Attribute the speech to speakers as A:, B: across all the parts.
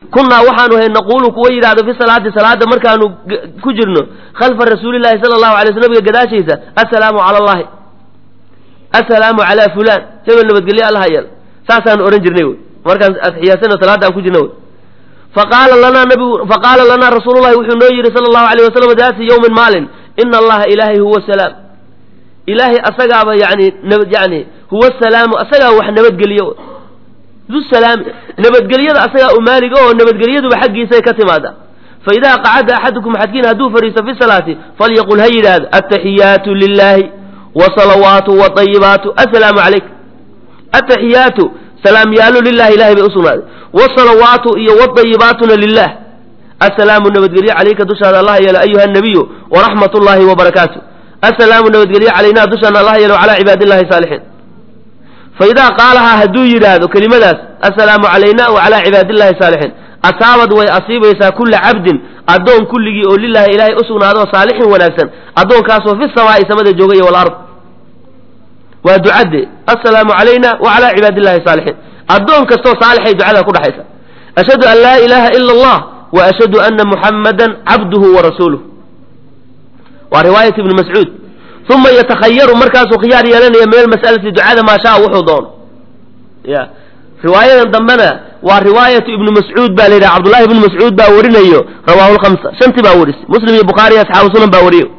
A: kunnaa waxaanu ahay naquulu kuwa yidhahdo fi salaati salaada markaanu ku jirno khalfa rasuulillahi sala allahu alay sl nabiga gadaashiisa assalaamu cala allahi assalaamu calaa fulaan hebel nabadgelyo allaha yeel saasaanu odhan jirnay wy markaan atixiyaadsano salaada aan ku jirna wy faqaala lanaa nabigu faqaala lanaa rasuulullahi wuxuu noo yidhi sala allahu alayh wasalam daati yowmin maalin ina allaha ilaahay huwa salaam ilaahay asagaaba yani nabad yani huwa salaamu asagaa wax nabadgeliyo du salaami nabadgelyada asagaa u maaliga oo nabadgelyaduba xaggiisay ka timaada fa idaa qacada axadukum xadkiin hadduu fadhiisto fi salaati falyaqul ha yidhaahdo ataxiyaatu lilahi wasalawaatu waayibaatu assalaamu calayk ataxiyaatu salaamyaalu lilahi ilahay bay usugnaaday wasalawaatu iyo wadayibaatuna lilah assalaamu nabadgelye calayka dushaada allah yeelo ayuha nabiyu waraxmat ullahi wabarakaatu assalaamu nabadgelye calaynaa dushaana allah yeelo calaa cibaadi illahi saalixiin fa idaa qaalahaa hadduu yidhaahdo kelimadaas assalaamu calayna wa calaa cibaadi illahi saalixiin asaabad way asiibaysaa kulla cabdin addoon kulligii oo lilahi ilaahay usugnaado saalixin wanaagsan addoonkaasoo fi samaa'i samada joogaya walard waa ducadde assalaamu calayna wa calaa cibaadi illahi saalixiin addoon kastoo saalixay ducada ku dhexaysa ashhadu an laa ilaaha ila allah wa ashhadu ana muxammadan cabduhu wa rasuuluh waa riwaayat ibni mascuud uma yatakhayaru markaasuu khiyaar yeelanaya min almas'alati ducada maa shaa wuxuu doono ya riwaayadan dambena waa riwaayatu ibnu mascuud baa la yidhaha cabdullahi ibnu mascuud baa warinayo rawaahu lhamsa shanti baa warisay muslim iyo bukhaari iyo asxaabu sunan baa wariyo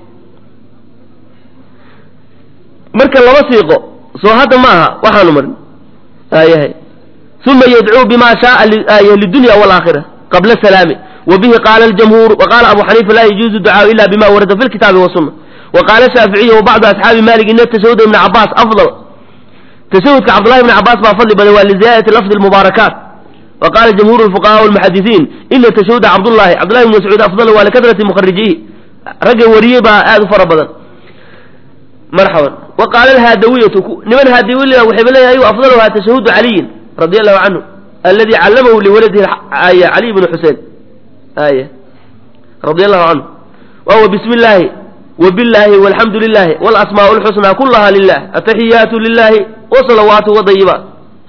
A: marka laba siiqo soo hadda ma aha waxaanu marin ayahay uma yadcuu bima shaaa lidunya waalaakhira qabla salaami wa bihi qaala aljamhuur wa qaala abu xaniifa laa yajuuzu ducaau ila bima warada fi lkitaabi wasuna wa qaala shaaficiyu wa bacdu asxaabi malik ina tashahud ibni cabaas afdal tashahudka cabdullahi ibni cabaas baa fadli badan waa liziyaadati lafdi lmubaarakaat wa qaala jamhuur lfuqahaa walmuxadisiin ina tashahuda cabdullahi cabdullahi ibni mascuud afdal waa likadrati mukharijihi ragga wariyey baa aada u fara badan marxaban wa qaala alhaadawiyatu niman haadawiya waxayba leeyahay afdaluhaa tashahudu caliyin radi allahu canhu aladi callamahu liwaladihi aya caliy bnu xusein aya radi allahu canhu wahuwa bismi illaahi wbillaahi walxamdu lilahi walasmaau lxusnaa kulaha lilah ataxiyaatu lilahi wasalawaatu wadayibaat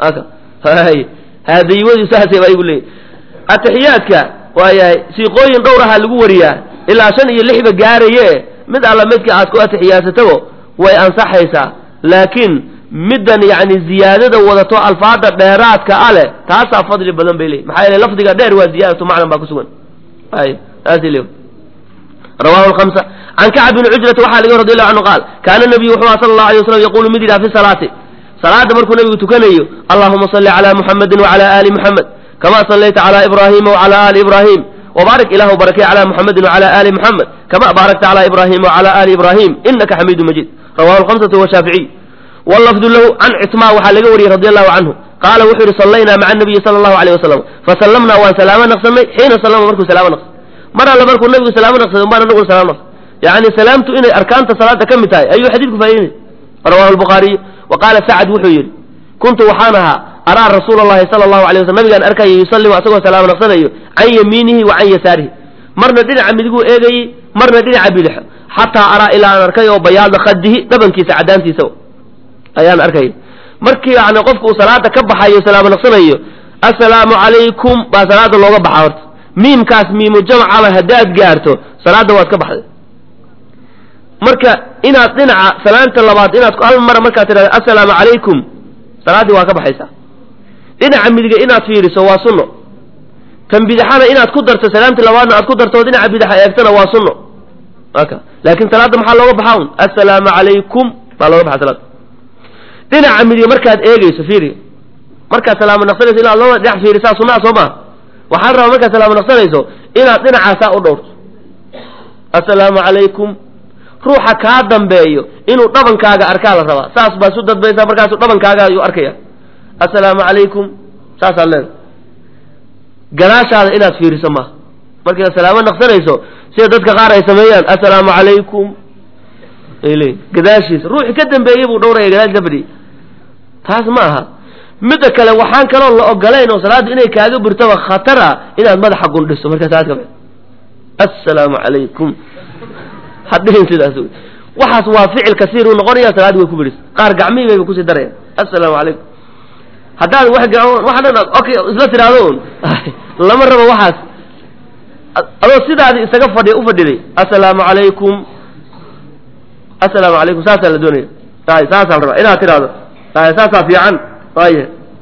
A: haadayibadu saasay baa igu leeyahy ataxiyaadka waayahay siiqooyin dhowraha lagu wariyaa ilaa shan iyo lixba gaaraye mid alla midka aad ku atixiyaadsatabo way ansaxaysaa laakiin middan yacni ziyaadada wadato alfaada dheeraadka a leh taasaa fadli badan bay leeyihy maxaa yeele lafdiga dheer waa ziyaadatu macnan baa ku sugan ay taasay leeyahy rawahu lhamsa can kacb bni cujrata waxaa laga radi allahu canhu qaal kaana nabiyu wuxuu aha sala allahu alay waslam yaquulu mid yidhaha fi salaati salaada markuu nabigu tukanayo allahuma salli calaa muxamedin wacala aali muxamed kama sallayta calaa ibraahima wacala aali ibraahim wbaarik ilahu barakay calaa muxamedin wacala aali muxamed kama baarakta calaa ibraahima wacala aali ibraahim inaka xamiidu majiid rawahu lhamsatu washaaficiy wlafdu lahu can citmaa waxaa laga wariyey radi allahu canhu qaala wuxuu yihi sallaynaa maca nabiyi sala allahu alayh wasalam fasallamnaa waan salaamo naqsanay xiina sallama markuu salaamo naqsay mar alle markuu nabigu salaamo naqsaday umbaan anaguna salaam naqsay yani salaamtu inay arkaanta salaada ka mid tahay ayuu xadiidku faa'iidinay rawahu lbukhaariy wa qaala sacad wuxuu yidhi kuntu waxaan ahaa araa rasuula allahi sala allahu alay waslam nabigaan arkaya yusallimu asagoo salaamo naqsanayo can yamiinihi wa can yasaarihi marna dhinaca midiguu eegayey marna dhinaca bidixo xataa araa ilaa aan arkay oo bayaada khadihi dhabankiisa caddaantiisa ayaan arkay markii yani qofku uu salaada ka baxayo salaamo naqsanayo assalaamu calaykum baa salaada looga baxa horta miimkaas miimu jamcaba haddaad gaarto salaada waad ka baxday marka inaad dhinaca salaanta labaad inaad hal mara markaad tidhahda assalaamu calaykum salaaddii waa ka baxaysaa dhinaca midiga inaad fiiriso waa sunno tan bidixana inaad ku darto salaamtii labaadna aad ku darto dhinaca bidaxa eegtana waa sunno aka laakiin salaadda maxaa looga baxaa un assalaamu calaykum baa looga baxa salaada dhinaca midiga markaad eegeyso fiiri markaad salaamo naqsanayso inaad laba dhinac fiirisaa sunnaha soo maha waxaan rabaa markaad salaamo naqsanayso inaad dhinacaasaa u dhowrto assalaamu calaykum ruuxa kaa dambeeyo inuu dhabankaaga arkaa la rabaa saas baa isu dadbaysaa markaasu dhabankaaga ayuu arkaya assalaamu calaykum saasaad leedahay gadaashaada inaad fiiriso maaha markaad salaamo naqsanayso sida dadka qaar ay sameeyaan assalaamu calaykum ay leeyiin gadaashiisa ruuxi ka dambeeyey buu dhowraya gadaashiisa ka fadhiyay taas ma aha midda kale waxaan kaloo la ogolayn oo salaaddu inay kaaga burtaba khatar ah inaad madaxa gundhiso markaa salaad ka baxdo assalaamu calaykum hadhihin sidaas wey waxaas waa ficil kasiir uu noqonaya salaaddi way ku bidhis qaar gacmihii bayba kusii darayaan assalaamu calaykum haddaad wax wax dhan okay isla tiraahdo un lama rabo waxaas adoo sidaadi isaga fadhi u fadhiday assalaamu calaykum assalaamu calaykum saasaa la doonaya ay saasaa la rabaa inaad tiraahdo ay saasaa fiican ay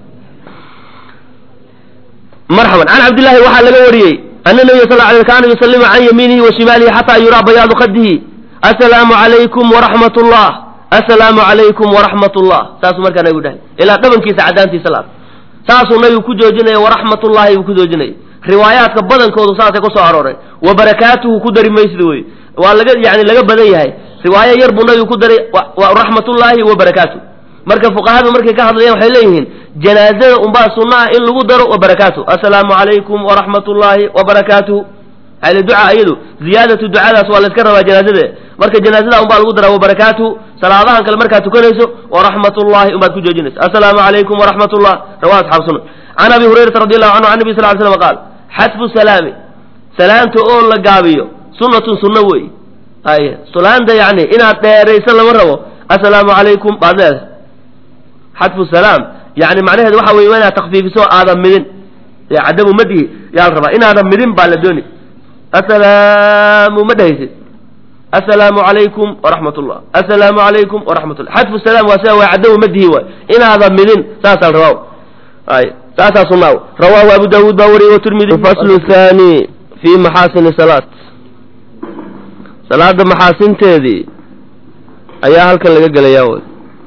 A: marxaban can cabdillahi waxaa laga wariyey ana nabiya sal ly kaana yusalimu can yamiinihi wa shimaalihi xataa yuraa bayaadu khadihi assalaamu calaykum waraxmat ullah assalaamu calaykum waraxmat ullah saasuu markaa nabigu dhahay ilaa dhabankiisa caddaantiisa la saasuu nabigu ku joojinaya waraxmatullahi buu ku joojinaya riwaayaadka badankoodu saasay ku soo arooray wa barakaatuhu ku dari maysid wey waa laga yani laga badan yahay riwaayo yar buu nabigu ku daray raxmatullaahi wa barakaatu marka fuqahadu markay ka hadlayaan waxay leeyihiin janaazada unbaa sunna ah in lagu daro wa barakaatu assalaamu calaykum waraxmatullaahi wa barakaatuhu ale duca iyadu ziyaadatu ducadaas waa layska rabaa janaazada marka janaazada unbaa lagu daraa wa barakaatuhu salaadahan kale markaad tukanayso waraxmatullahi unbaad ku joojinaysa assalaamu calaykum waraxmatullah rawaa asxaabu sunan can abi hurayrata radi allahu canhu can nabi sal ly slam qaal xasbu salaami salaanta oo la gaabiyo sunnatun sunno wey ay salaanta yani inaad dheerayso lama rabo assalaamu calaykum baad leedahay xadfu salaam yani macnaheedu waxa weye inaad takfiifiso aadan midin cadamu madihi yaa la rabaa inaadan midin baa la dooni assalaamu ma dhehaysid assalaamu calaykum waraxmat ullah assalaamu calaykum waraxmat ullah xadfu salaam waa sida waa cadamu madihi waay inaadan midin saasaa la rabaa ay saasaa sunaa rawaahu abu daawuud baa wariyey watirmidi faslu thani fi maxaasini salaat salaada maxaasinteedii ayaa halkan laga gelayaa wy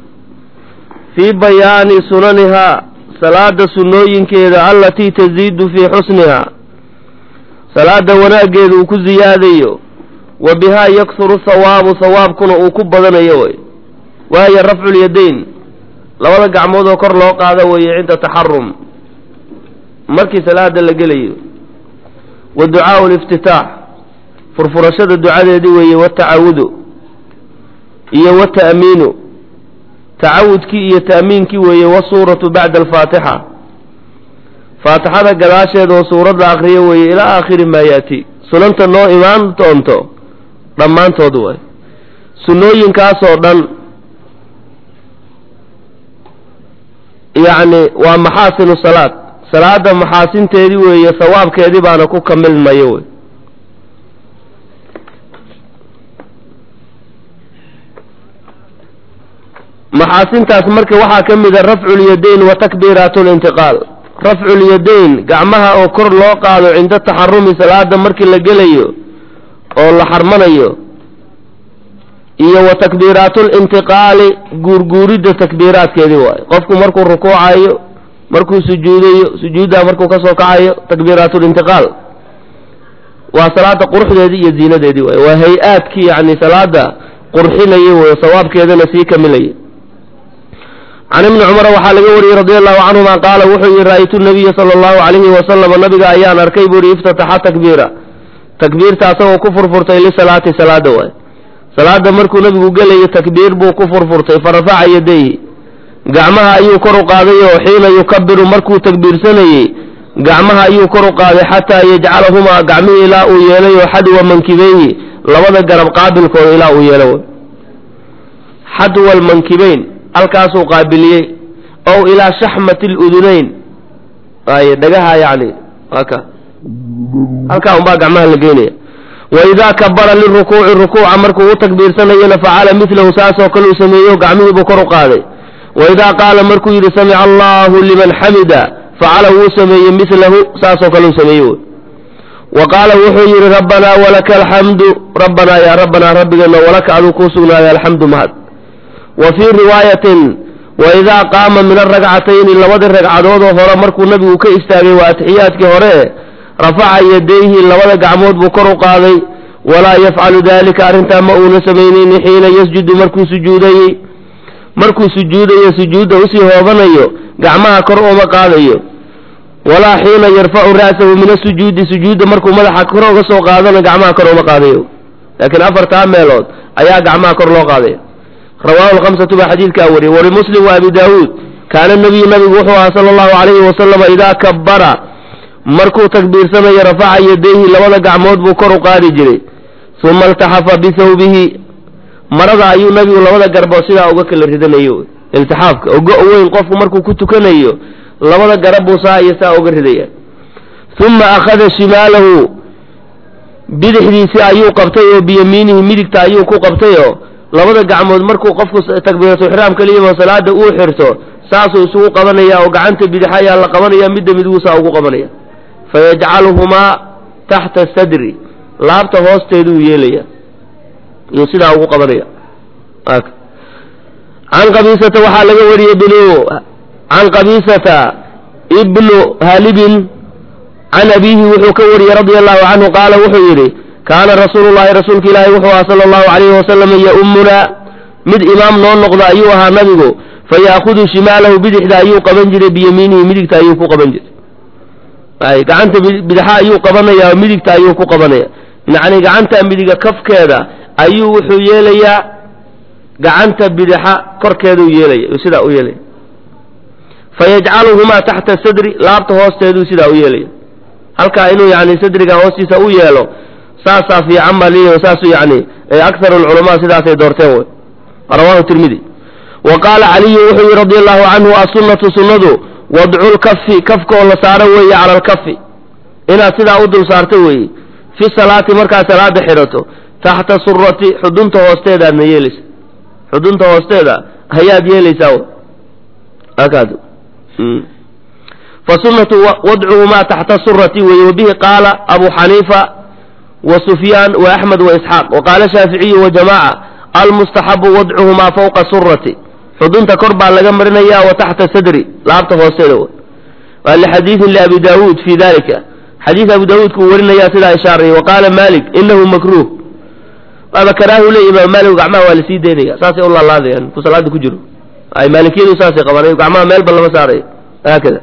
A: fii bayaani sunanihaa salaada sunnooyinkeeda allatii taziidu fii xusnihaa salaada wanaaggeeda uu ku ziyaadayo wa bihaa yaksuru hawaabu hawaabkuna uu ku badanayo way waayo rafculyadayn labada gacmood oo kor loo qaado weeye cinda taxarum markii salaada la gelayo wa ducaau liftitaax furfurashada ducadeedii weeye watacawudu iyo wata'miinu tacawudkii iyo ta'miinkii weeye wasuuratu bacda alfaatixa faatixada gadaasheeda oo suuradda akriyo weeye ilaa aakhiri maa yaati sunanta noo imaan doonto dhammaantood waay sunnooyinkaasoo dhan yacni waa maxaasinu salaad salaada maxaasinteedii weeye sawaabkeedii baana ku kamilmayo wey maxaasintaas marka waxaa ka mid a rafcu lyadayn wa takbiiraat lintiqaal rafcu lyadayn gacmaha oo kor loo qaado cinda taxarumi salaada markii la gelayo oo la xarmanayo iyo wa takbiiraatu lintiqaali guurguuridda takbiiraadkeedii waayo qofku markuu rukuucayo markuu sujuudayo sujuuddaa markuu ka soo kacayo takbiiraat lintiqaal waa salaada quruxdeedii iyo ziinadeedii waay waa hay-aadkii yani salaada qurxinaya wey sawaabkeedana sii kamilaya can ibni cumara waxaa laga wariyey radi allahu canhuma qaala wuxuu yihi ra'aytu nabiya sala allahu calayhi wasalama nabiga ayaan arkay buu yihi iftataxa takbiira takbiirta asagoo ku furfurtay lisalaati salaada waay salaada markuu nabigu gelayo takbiir buu ku furfurtay farafaca yadayhi gacmaha ayuu kor u qaaday oo xiina yukabiru markuu takbiirsanayey gacmaha ayuu kor u qaaday xataa yajcalahumaa gacmihii ilaa uu yeelay oo xadwa mankibeyhi labada garab qaabilkooda ilaa uu yeelo xadwa almankibeyn halkaasuu qaabiliyey ow ilaa shaxmati ludunayn ay dhagaha yani aka halkaa unbaa gacmaha la geynaya waidaa kabara lirukuuci rukuuca markuu u takbiirsanayona facala milahu saasoo kale uu sameeyo gacmihiibuu kor u qaaday waidaa qaala markuu yidhi samica allahu liman xamida facala wuu sameeyey milahu saasoo kale uu sameeye wa qaala wuxuu yidhi rabbanaa walaka alxamdu rabbanaa yaa rabbanaa rabbigeena walaka aduu kuu sugnaaday alxamdu mahad wa fii riwaayatin waidaa qaama min aragcatayni labadii ragcadoodoo hore markuu nabigu ka istaagay waa atixiyaadkii hore rafaca yadayhi labada gacmood buu kor u qaaday walaa yafcalu daalika arrintaa ma uuna samaynayni xiina yasjudu markuu sujuudayey markuu sujuudayo sujuudda usii hoobanayo gacmaha kor uma qaadayo walaa xiina yarfacu ra'sahu min asujuudi sujuudda markuu madaxa kor uga soo qaadana gacmaha kor uma qaadayo laakiin afartaa meelood ayaa gacmaha kor loo qaadaya rawaahu lhamsatu baa xadiidkaa wariyey walimuslim wa abi daawuud kaana nabiyu nabigu wuxuu ahaa sala allahu calayhi wasalama idaa kabara markuu takbiirsanayo rafaca yadayhi labada gacmood buu kor u qaadi jiray uma iltaxafa bihawbihi marada ayuu nabigu labada garbood sidaa uga kala ridanayo iltixaafka ogo weyn qofku markuu ku tukanayo labada garab buu saa iyo saa uga ridaya uma akhada shimaalahu bidixdiisii ayuu qabtay oo biyamiinihi midigta ayuu ku qabtay oo labada gacmood markuu qofku takbiiratu ixraam kaliyama salaada uu xirto saasuu isugu qabanaya oo gacanta bidixa ayaa la qabanaya midda midigu saa ugu qabanaya fayajcaluhumaa taxta sadri laabta hoosteeduu yeelaya iyuu sidaa ugu qabanaya can qabiisata waxaa laga wariyey bnu can qabiisata ibnu halibin can abiihi wuxuu ka wariyey radia allahu canhu qaala wuxuu yidhi kaana rasuulu llahi rasuulka ilaahi wuxuu ahaa sala allahu calayhi wasalam ya-ummunaa mid imaam noo noqda ayuu ahaa nabigu faya'khudu shimaalahu bidixda ayuu qaban jiray biyamiinihi midigta ayuu ku qaban jiray ay gacanta bidaxa ayuu qabanaya oo midigta ayuu ku qabanaya yacni gacanta midiga kafkeeda ayuu wuxuu yeelayaa gacanta bidaxa korkeeduu yeelaya sidaa u yeelaya fayajcaluhumaa taxta sadri laabta hoosteeduu sidaa u yeelaya halkaa inuu yani sadriga hoostiisa u yeelo saasaa fiican baa leeyahy saasu yani akharu lculamaa sidaasay doorteen wey rawahu tirmidi wa qaala caliyu wuxuu yihi radi allahu canhu assunnatu sunnadu wadcu lkafi kafka oo la saaro weeye cala alkafi inaad sidaa u dul saarto weeye fi salaati markaad salaada xidhato taxta surati xudunta hoosteedaadna yeelaysa xudunta hoosteeda ayaad yeelaysaa akaad fasunatu wadcuhumaa taxta surati weeye wabihi qaala abu xaniifa wa sufyaan wa axmed wa isxaaq wa qaala shaaficiyu wa jamaaca almustaxabu wadcuhumaa fawqa surati xudunta kor baa laga marinaya wa taxta sadri laabta hoosteeda waa lixadiidin liabi daawuud fi dalika xadiid abu daawuudka uu warinaya sidaa ishaaraya wa qaala malik inahu makruh waaba karaahu leey imaam maalik gacmaha waa lasii daynaya saasay u laalaadayaan ku salaada ku jiro ay maalikiyadu saasay qabaan gacmaha meelba lama saarayo haakada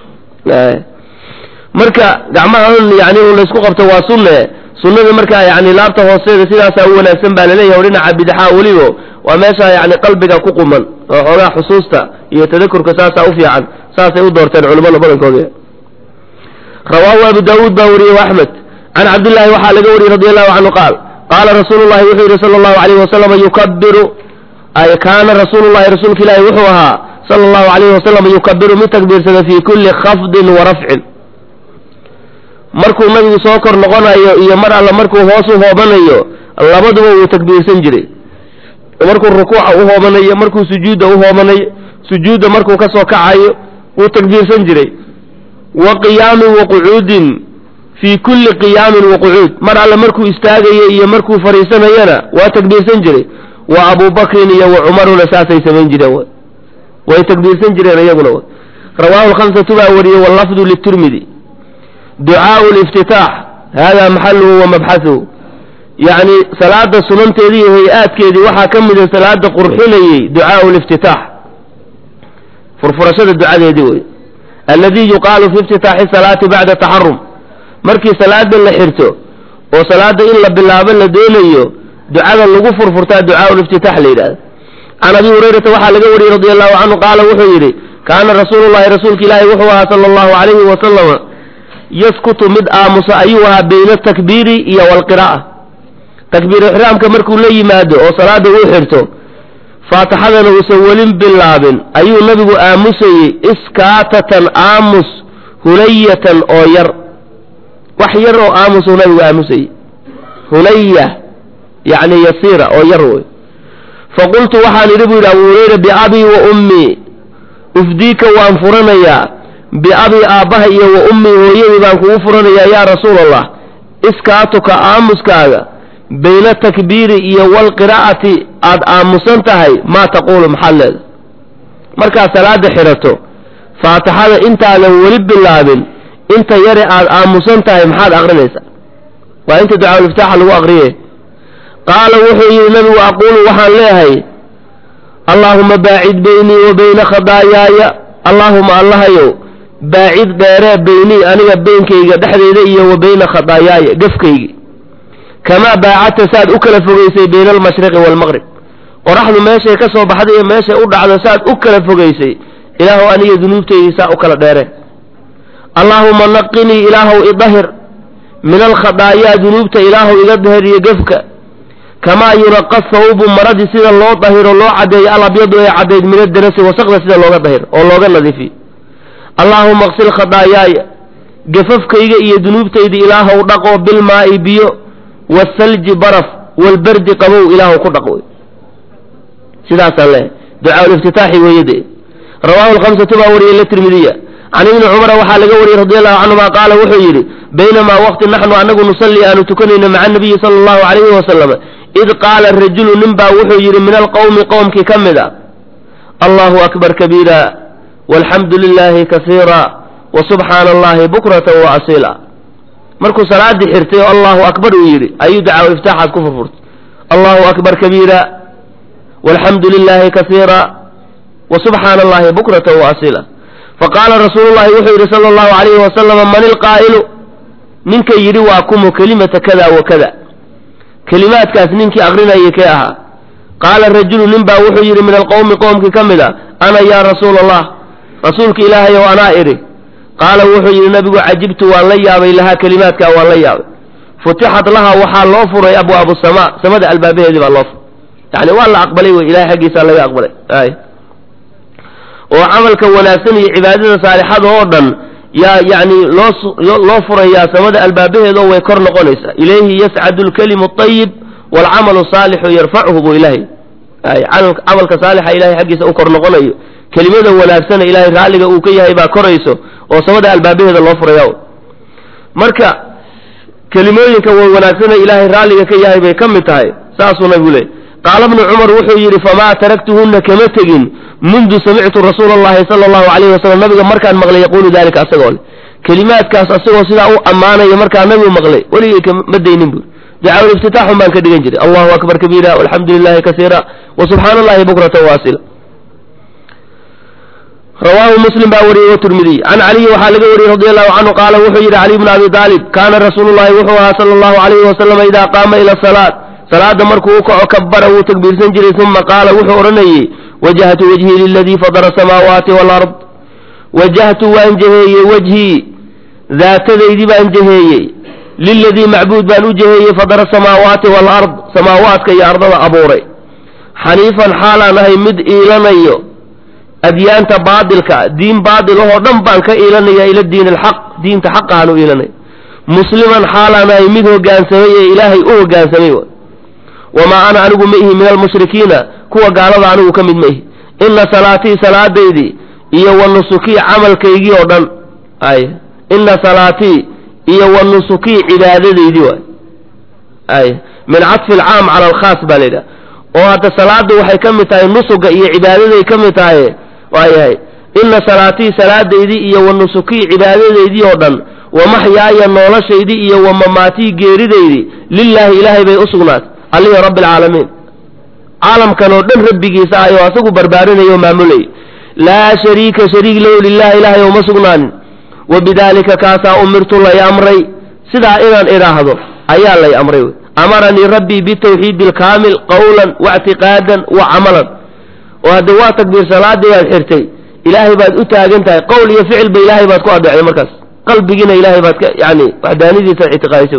A: marka gacmaha un yani un laysku qabto waa sunne sunnada markaa yani laabta hoosteeda sidaasaa u wanaagsan baa laleeyahay o dhinaca bidaxaa welibo waa meesha yani qalbiga ku quman oo xoogaa xusuusta iyo tadakurka saasaa u fiican saasay u doorteen culimmada badankooda rawaahu abu daawuud baa wariyey axmed can cabdillahi waxaa laga wariyey radi allahu canhu qaal qaala rasuulu llahi wuxuu yidhi sala allahu alayhi wasalam yukabiru ay kaana rasuulu llahi rasuulka ilaahi wuxuu ahaa sala allahu alayhi wasalam yukabiru mid takbiirsada fii kulli khafdin wa rafcin markuu nabigu soo kor noqonayo iyo mar alla markuu hoos u hoobanayo labaduba wuu takbiirsan jiray markuu rukuuca u hoobanayo markuu sujuudda u hoobanayo sujuudda markuu ka soo kacayo wuu takbiirsan jiray wa qiyaamin wa qucuudin fii kulli qiyaamin wa qucuud mar alle markuu istaagayo iyo markuu fadhiisanayana waa takbiirsan jiray wa abubakrin iyo wa cumaruna saasay samayn jireen way takbiirsan jireen iyaguna rawaahu lkhamsatu baa wariyey wallafdu litirmidi ducaau liftitaax hada maxaluhu wa mabxahuhu yacni salaada sunanteedii iyo hay-aadkeedii waxaa ka mida salaada qurxinayey ducaau liftitaax furfurashada ducadeedii wey alladii yuqaalu fi iftitaaxi salaati bacda taxarum markii salaada la xirto oo salaada in la bilaabo la doonayo ducada lagu furfurtaa ducaau liftitaax la yidhahda can abi hurayrata waxaa laga wariyey radi allahu canhu qaala wuxuu yidhi kaana rasuulu llahi rasuulka ilaahi wuxuu ahaa sala allahu calayhi wasalama yaskutu mid aamusa ayuu ahaa bayna atakbiiri iyo walqira'a takbiir ixraamka markuu la yimaado oo salaada uu xirto faatixadana uusan welin bilaabin ayuu nabigu aamusayey iskaatatan aamus hunayatan oo yar wax yar oo aamusuu nabigu aamusayey hunaya yacni yasiira oo yar wey faqultu waxaan idhi buu yidhi abu hurayra biabii wa ummii ufdiika waan furanayaa biabii aabbaha iyo wa ummii hooyadii baan kugu furanayaa yaa rasuul allah iskaatuka aamuskaaga bayna takbiiri iyo walqiraa'ati aad aamusan tahay maa taquulu maxaad leeda markaad salaada xidhato faatixada intaadan weli bilaabin inta yare aad aamusan tahay maxaad aqrinaysaa waa inta ducaaul-iftaaxa lagu aqriye qaala wuxuu yidhi nabigu aquulu waxaan leehay allaahuma baacid beynii wa beyna khadaayaaya allaahuma allahayow baacid dheeree beynii aniga beynkayga dhexdayda iyo wa beyna khadaayaaya gafkaygi kamaa baacadta saad u kala fogaysay bayna almashriqi waalmaqrib qoraxdu meeshay ka soo baxday iyo meeshay u dhacdo saad u kala fogaysay ilaahu aniga dunuubtaydii saa u kala dheere allaahuma naqinii ilaahow idahir min alkhadaayaa dunuubta ilaahow iga dahir iyo gefka kamaa yunaqa sawbu maradii sida loo dahiro loo caddeeyo alabyadu ee caddayd min adarasi wasaqda sida looga dahir oo looga nadiifiyo allaahuma qsil khadaayaaya gafafkayga iyo dunuubtayda ilaahow dhaqo bilmaa'i biyo waasalji baraf walberdi qabow ilaahow ku dhaq wey sidaasaan leehay ducaa liftitaaxi weeye dee rawaahu lkhamsatu baa wariyey latirmidiya can ibni cumara waxaa laga wariyey radi allahu canhuma qaala wuxuu yidhi baynamaa waqti naxnu anagu nusalli aanu tukanayno maca nabiyi sala allahu calayhi wasalam id qaala rajulu nin baa wuxuu yidhi min alqowmi qowmkii ka mid a allahu akbar kabiira walxamdu lilaahi kasiira wa subxaana allahi bukrata wa asiila markuu salaaddii xirtay oo allahu akbar uu yidhi ayuu dacaa iftaaxaas ku furfurtay allahu akbar kabiira walxamdu lilaahi kasiira wa subxaana allahi bukrata wa asiila faqaala rasuulu llahi wuxuu yidhi sala allahu calayhi wasalama man ilqaa'ilu ninka yidhi waa kumu kelimata kada wa kada kelimaadkaas ninkii akrinayay kee ahaa qaala rajulu nin baa wuxuu yidhi min alqowmi qowmkii ka mid a ana yaa rasuula allah rasuulka ilaahay ow anaa idhi qaala wuxuu yidhi nabigu cajibtu waan la yaabay lahaa kelimaadkaa waan la yaabay futixat laha waxaa loo furay abwaabu samaa samada albaabaheedii baa loo furay yani waa la aqbalay wey ilahay xaggiisaa laga aqbalay ay oo camalka wanaagsan iyo cibaadada saalixada oo dhan yaa yani loo loo furayaa samada albaabaheedoo way kor noqonaysaa ilayhi yascadu lkalimu ayib waalcamalu saalixu yarfacuhu buu ilahay ay camalka saalixa ilahay xaggiisa u kor noqonayo kelimada wanaagsana ilahay raalliga uu ka yahay baa korayso oo samada albaabaheeda loo furaya marka kelimooyinka wanaagsana ilaahay raalliga ka yahay bay ka mid tahay saasuu nabigu leey qaala bnu cumar wuxuu yidhi famaa taraktuhunna kama tegin mundu samictu rasuula allahi sala allahu calayhi wasalam nabiga markaan maqlay yaquulu dalika asagoo le kelimaadkaas asagoo sidaa u ammaanaya markaa nabigu maqlay weligay kama daynin buuri ducaa iftitaaxun baan ka dhigan jiray allahu akbar kabiira walxamdu lilahi kasiira wa subxaana allahi bukrata waasila rawaahu muslim baa wariyey watirmidiy can caliyi waxaa laga wariyey radi allahu canhu qaala wuxuu yidhi caliy bnu abi aalib kaana rasuulu llahi wuxuu ahaa sala allahu calayhi wasalama idaa qaama ila salaat salaada markuu u kaco kabara wuu takbiirsan jiray uma qaala wuxuu odhanayey wajahtu wajhii liladii fadara asamaawaati walard wajahtu waan jaheeyey wejhii daatadaydii baan jaheeyey liladii macbuud baan u jaheeyey fadara asamaawaati walard samaawaadka iyo ardada abuuray xaniifan xaalaan ahay mid iilanayo adyaanta baadilka diin baadil ahoo dhan baan ka iilanaya ila diin alxaq diinta xaqahaan u iilanaya musliman xaalaan ahay mid hoggaansamay ee ilaahay u hoggaansamay wamaa ana anigu ma ihi min almushrikiina kuwa gaalada anigu ka mid ma ihi ina salaatii salaadaydii iyo wa nusukii camalkaygii oo dhan ay ina salaatii iyo wa nusukii cibaadadaydii waay ay min cadfi alcaam cala alkhaas baa la yidhaha oo hadda salaada waxay ka mid tahay nusuga iyo cibaadaday ka mid tahay waayahay ina salaatii salaadaydii iyo wa nusukii cibaadadaydii oo dhan wa maxyaaya noloshaydii iyo wa mamaatii geeridaydii lilaahi ilaahay bay u sugnaatay allihii rabbi alcaalamiin caalamkan oo dhan rabbigiisa ayoo asagu barbaarinaya oo maamulayay laa shariika shariik lahu lilahi ilaahay uma sugnaanin wa bidaalika kaasaa umirtu lay amray sidaa inaan idhaahdo ayaa lay amray wey amaranii rabbii bitawxiidi alkaamil qawlan waictiqaadan wa camalan oo hadde waa takbiir salaadii baad xirtay ilaahay baad u taagan tahay qowl iyo ficilba ilaahay baad ku adeecday markaas qalbigiina ilaahay baad ka yani waxdaanidiisa ictiqaadisay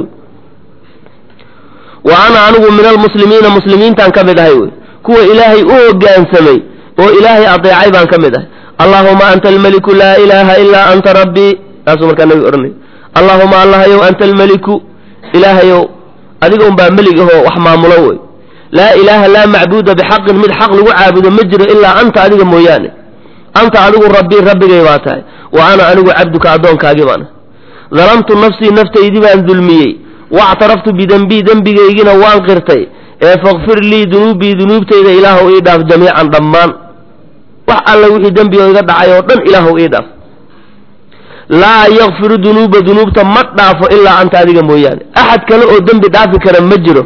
A: wa ana anigu min almuslimiina muslimiintaan ka mid ahay wey kuwa ilaahay u hoggaansamay oo ilaahay adeecay baan ka mid ahay allaahuma anta almeliku laa ilaaha ilaa anta rabbii taasuu markaa nabiga odhanaya allaahuma allahayow anta almeliku ilaahayow adiga unbaa melig ahoo wax maamulo wey laa ilaaha laa macbuuda bixaqin mid xaq lagu caabudo ma jiro ilaa anta adiga mooyaane anta adigu rabbii rabbigay baa tahay wa ana anigu cabduka addoonkaagii baana dalamtu nafsii naftaydii baan dulmiyey wactaraftu bidenbii dembigaygina waan qirtay ee fakfir lii dunuubii dunuubtayda ilaahu ii dhaaf jamiican dhammaan wax alla wixii dembi oo iga dhacay oo dhan ilaahu ii dhaaf laa yakfiru dunuuba dunuubta ma dhaafo ilaa anta adiga mooyaane axad kale oo dembi dhaafi kara ma jiro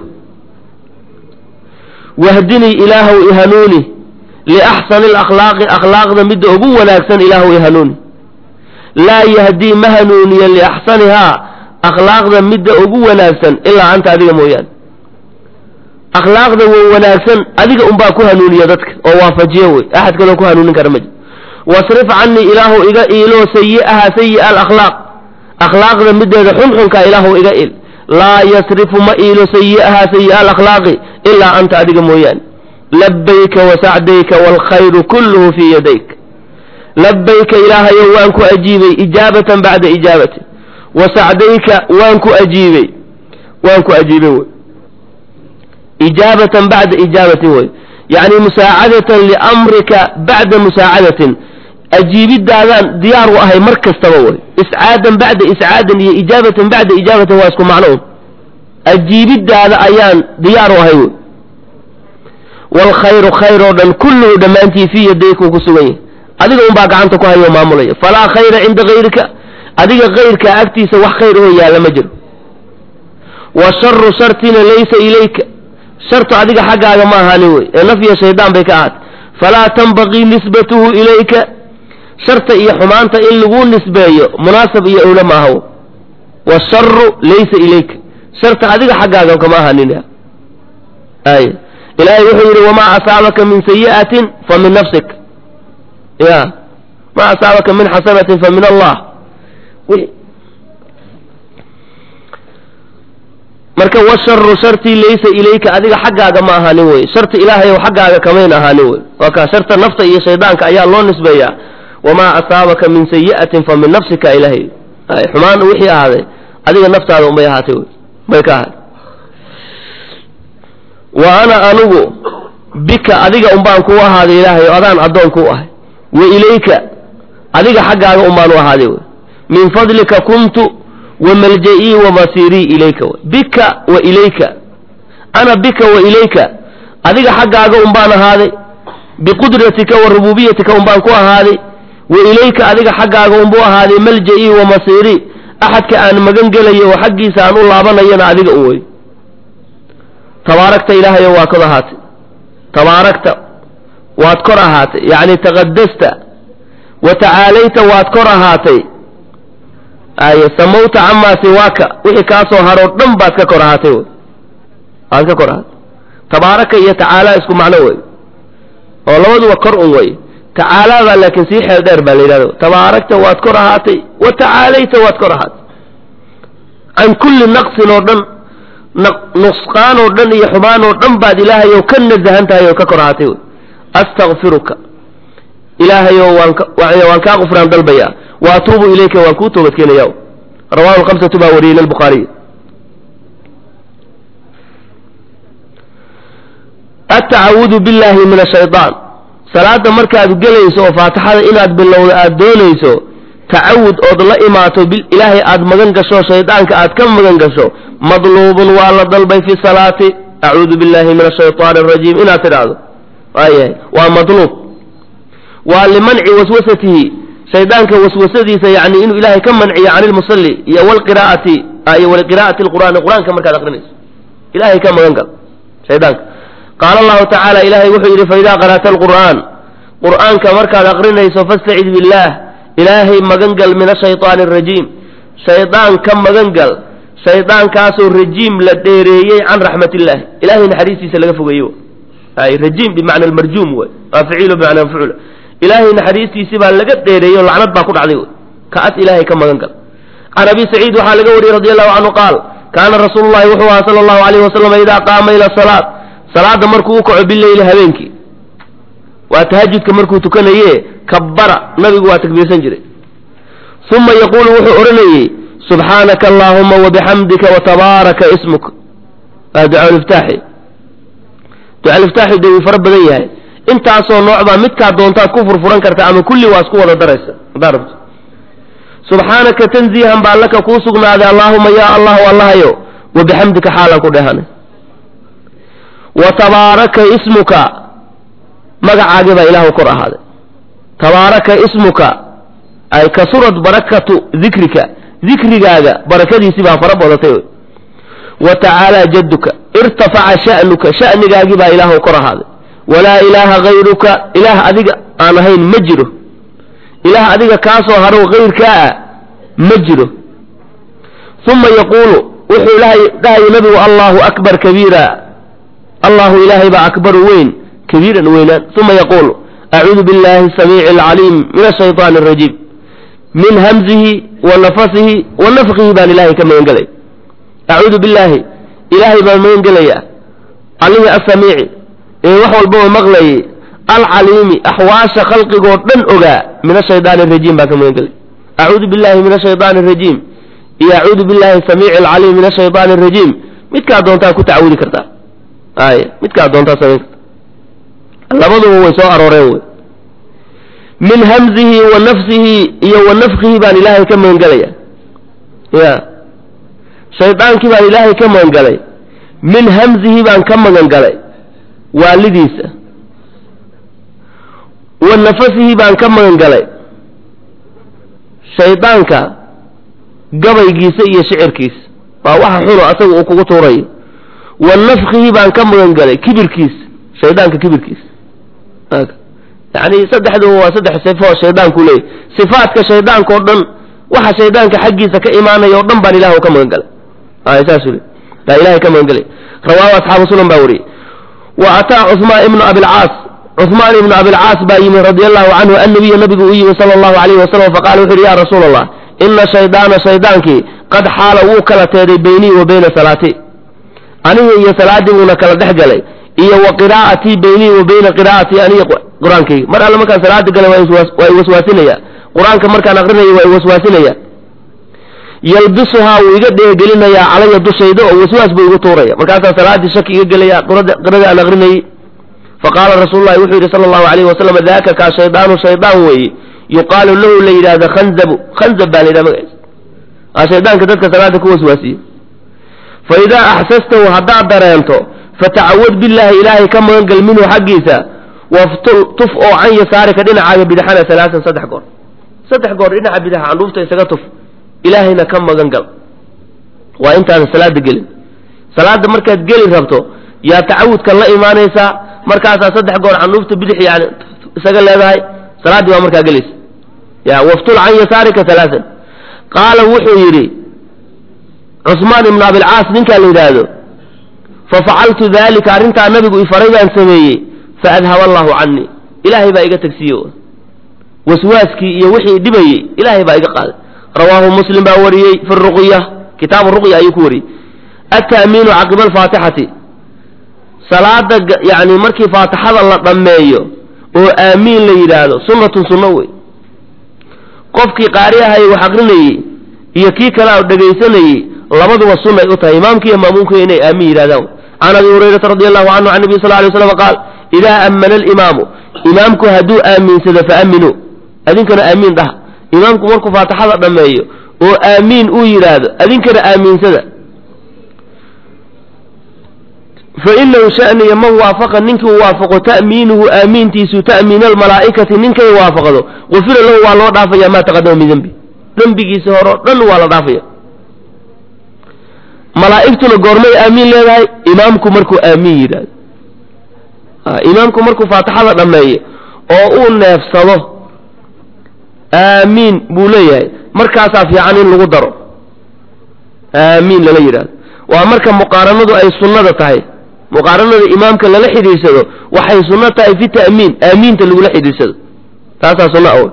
A: wahdinii ilaahow ihanuuni liaxsani alakhlaaqi akhlaaqda midda ugu wanaagsan ilaahow ihanuuni laa yahdii ma hanuuniya liaxsanihaa akhlaaqda midda ugu wanaagsan ilaa anta adiga mooyaane akhlaaqda wa wanaagsan adiga unbaa ku hanuuniya dadka oo waafajiyo wey axad kaloo ku hanuunin kara ma jiro wasrif canii ilaahu iga iiloo sayi'aha sayi'a alakhlaaq akhlaaqda mideeda xunxunka ilaahu iga il laa yasrifu ma iilo sayi'aha sayi'a alakhlaaqi ilaa anta adiga mooyaane labbayka wasacdayka waalkhayru kulluhu fii yadayk labayka ilaahayow waan ku ajiibay ijaabatan bacda ijaabatin wa sacdayka waan ku ajiibay waan ku ajiibay wey ijaabatan bacda ijaabatin wey yacni musaacadatan liamrika bacda musaacadatin ajiibidaadaan diyaar u ahay mar kastaba wey iscaadan bacda iscaadan iyo ijaabatan bacda ijaabatin waa isku macno un ajiibidaada ayaan diyaar u ahay wey waalkhayru khayr oo dhan kulluhu dhammaantii fii yadaykuu ku sugan yahay adiga unbaa gacanta ku hayo maamulaya falaa khayra cinda hayrika adiga kayrkaa agtiisa wax khayr oo yaalla ma jiro wa sharu shartina laysa ilayka shartu adiga xaggaaga ma ahaanin wey ee nafya shaydaan bay ka ahaatay falaa tanbaqii nisbatuhu ilayka sharta iyo xumaanta in lagu nisbeeyo munaasab iyo owle ma aha washaru laysa ilayka sharta adiga xaggaaga kama ahaanin ay ilaahay wuxuu yidhi wamaa asaabaka min sayi'atin fa min nafsik ya ma asaabaka min xasanatin fa min allah marka washaru shartii laysa ilayka adiga xaggaaga ma ahaanin wey sharta ilaahay xaggaaga kamayn ahaanin wey waa kaa sharta nafta iyo shaydaanka ayaa loo nisbeeyaa wamaa asaabaka min sayi'atin fa min nafsika ilaahay xumaan wixii ahaaday adiga naftaada unbay ahaatay wey bay ka ahaatay wa ana anugu bika adiga unbaan kuu ahaaday ilaahay o adaan addoon kuu ahay wa ilayka adiga xaggaaga unbaan u ahaaday wey min fadlika kuntu wa malja-ii wa masiirii ilayka wey bika wa ilayka ana bika wa ilayka adiga xaggaaga unbaan ahaaday biqudratika wa rubuubiyatika unbaan ku ahaaday wa ilayka adiga xaggaaga unbuu ahaaday malja-ii wa masiirii axadka aan magan gelayo oo xaggiisa aan u laabanayana adiga u wey tabaarakta ilaahayo waa kod ahaatay tabaarakta waad kor ahaatay yacni taqadasta wa tacaalayta waad kor ahaatay ay samawta camaa siwaaka wixii kaa soo haroo dhan baad ka kor ahaatay wey waad ka kor ahaatay tabaaraka iyo tacaala isku macno wey oo labaduba kor un wey tacaalaabaa laakiin sii xeel dheer baa la yidhahdo tabaarakta waad kor ahaatay wa tacaalayta waad kor ahaatay can kulli naqsin oo dhan nusqaan oo dhan iyo xumaan oo dhan baad ilaahayow ka nasahan tahay oo ka kor ahaatay wey astakfiruka ilaahayow waan waan kaa qufraan dalbaya wa atuubu ilayka waan kuu toobadkeenaya rawahu lhamsatu baa wariyey lilbukhaariy atacawudu billahi min ashayaan salaada markaad gelayso oo faatixada inaad bilowdo aad doonayso tacawud ood la imaato ilaahay aad magan gasho shaydaanka aad ka magan gasho madluubun waa la dalbay fi salaati acuudu billahi min ashayطaani arajiim inaad tidhaahdo waayahay waa madluub waa limanci waswasatihi shaydaanka waswasadiisa yani inuu ilaahay ka manciyo can ilmusalli iyo wlqiraa'ati iyo waliqiraa'ati lqur'aani qur-aanka markaad aqrinayso ilahay ka magan gal shaydaanka qaala allahu tacaala ilaahay wuxuu yidhi faidaa qara'ta alqur'aan qur'aanka markaad aqrinayso fastacid billaah ilaahay magan gal min ashayطaani arajiim shaydaan ka magan gal shaydaankaasoo rajiim la dheereeyey can raxmat illaahi ilahay naxariistiisa laga fogeeye ay rajiim bimacna almarjuum wey waa ficiilo bimacna mafcuula ilaahay naxariistiisi baa laga dheereeyey o lacnad baa ku dhacday wey kaas ilaahay ka magan gal can abi saciid waxaa laga wariyey radi allahu canhu qaal kaana rasuulu llahi wuxuu ahaa sala allahu alayhi wasalam idaa qaama ila salaat salaada markuu u kaco bileyli habeenkii waa tahajudka markuu tukanaye kabbara nabigu waa takbiirsan jiray uma yaquulu wuxuu odhanayey subxaanaka allaahuma wabixamdika watabaaraka ismuk waa ducauliftaaxi ducauliftaaxi dee wuu fara badan yahay intaasoo nooc baa midkaa doontaad ku furfuran karta ama kulli waa isku wada daraysa haddaad rabto subxaanaka tanziihan baa laka kuu sugnaaday allaahuma yaa allahu allahayo wabixamdika xaalan ku dhehanay wa tabaaraka ismuka magacaagii baa ilaahu kor ahaaday tabaaraka ismuka ay kasurad barakatu dikrika dikrigaaga barakadiisii baa fara badatay wa tacaalaa jadduka irtafaca sha'nuka sha'nigaagii baa ilaahu kor ahaaday walaa ilaaha hayruka ilaah adiga aan ahayn ma jiro ilaah adiga kaasoo harow hayrkaa ah ma jiro uma yaquulu wuxuu dhahayo nabigu allahu akbar kabiira allahu ilaahay baa akbaru weyn kabiiran weynaan uma yaquulu acuudu billahi asamiici alcaliim min ashayطaani arajiim min hamzihi wa nafasihi wa nafkihi baan ilaahay ka magan gelaya acuudu billaahi ilaahay baan magan gelaya allihii asamiici ee wax walbaba maqlayay alcaliimi axwaasha khalqigoo dhan ogaa min ashaydaani arajiim baan ka magan gelay acuudu billahi min ashaydaani arajiim iyo acuudu billahi samiici alcaliim min ashaydaani arajiim midkaa doontaa ku tacawudi kartaa ay midkaa doontaa samayn karta labaduba way soo arooreen wey min hamzihi wa nafsihi iyo wa nafkihi baan ilaahay ka magan gelaya ya shaydaankii baan ilaahay ka magan galay min hamzihi baan ka magan galay waalidiisa wa nafasihi baan ka magan galay shaydaanka gabaygiisa iyo shicirkiisa waa waxa xuno asaga uu kugu tuurayo wa nafkihi baan ka magan galay kibirkiisa shaydaanka kibirkiisa yacni saddexduba waa saddex sifo shaydaanku leeyahy sifaadka shaydaanka oo dhan waxa shaydaanka xaggiisa ka imaanaya o dhan baan ilah ka magan galay ay saasuu le baa ilahay ka magan galay rawaahu asxaabu sunan baa wariyey wa ataa cuثmaan ibnu abilcaas cuثmaan ibnu abilcaas baa yimi radi allahu canhu annabiya nabigu u yimi sala allahu alayhi wasalam faqala wuxu uhi ya rasuula allah ina shaydaana shaydaankii qad xaala wuu kala teeday beynii wa beyna salaatii aniga iyo salaaddii buuna kala dhex galay iyo wa qiraa'atii beynii wa beyna qiraa'atii aniga qur-aankayga mar alle markaan salaada galay waa i waswaasinaya qur-aanka markaan aqrinaya waa i waswaasinaya yalbisuhaa wuu iga dheegelinayaa calaya dushayda oo waswaas buu igu tuuraya markaasaa salaaddii shaki iga gelaya qiradii aan aqrinayey faqaala rasuulu llahi wuxuu yidhi sala allahu alayhi wasalam daaka kaa shaydaanu shaydaan weeye yuqaalu lahu la yidhahda khanzabu khanzab baa la yidhaha magaciisa aa shaydaanka dadka salaada ku waswaasiye fa idaa axsastahu haddaad dareento fatacawad billaahi ilaahay ka magangal minhu xaggiisa waftul tuf oo can yasaarika dhinacaaga bidaxana salaasan saddex goor saddex goor dhinaca bidaxa candhuufta isaga tuf ilaahayna ka magan gal waa intaadan salaada gelin salaada markaad geli rabto yaa tacawudka la imaanaysaa markaasaa saddex goor candhuufta bidix yani isaga leedahay salaaddii baa markaa gelaysa ya waftul can yasaarika alaasan qaala wuxuu yidhi cusmaan ibnu abilcaas ninkaa la yidhaahdo fafacaltu dalika arrintaa nabigu ifaray baan sameeyey faadhaba allahu canii ilaahay baa iga tagsiiye waswaaskii iyo wixii dhibayey ilaahay baa iga qaaday rawaahu muslim baa wariyey fi ruqya kitaabu ruqya ayuu ku wariyey ata'miinu caqiba alfaatixati salaada yani markii faatixada la dhammeeyo oo aamiin la yidhaahdo sunnatun sunno wey qofkii qaariyahay wax aqrinayey iyo kii kale a dhegaysanayey labaduba sunnay u tahay imaamki iyo maamuumka inay aamin yidhahdaan can abi hurayrata radi allahu canhu can nabiy sal lay slam qaal idaa ammana aliimaamu imaamku hadduu aaminsado faaminuu adinkana aamiin dhaha imaamku markuu faatixada dhammeeyo oo aamiin uu yidhaahdo adinkana aamiinsada fainahu shaniya man waafaqa ninkii waafaqo ta'miinuhu aamiintiisu ta'miina almalaa'ikati ninkay waafaqdo gufira lahu waa loo dhaafaya maa taqadama min dembi dembigiisa hore o dhan waa la dhaafaya malaa'igtuna goormay aamiin leedahay imaamku markuu aamiin yidhaahdo imaamku markuu faatixada dhammeeyo oo uu neefsado aamiin buu leeyahay markaasaa fiican in lagu daro aamiin lala yidhahdo waa marka muqaaranadu ay sunnada tahay muqaaranada imaamka lala xidhiidsado waxay sunno tahay fi ta'miin aamiinta lagula xidhiidsado taasaa sunno aw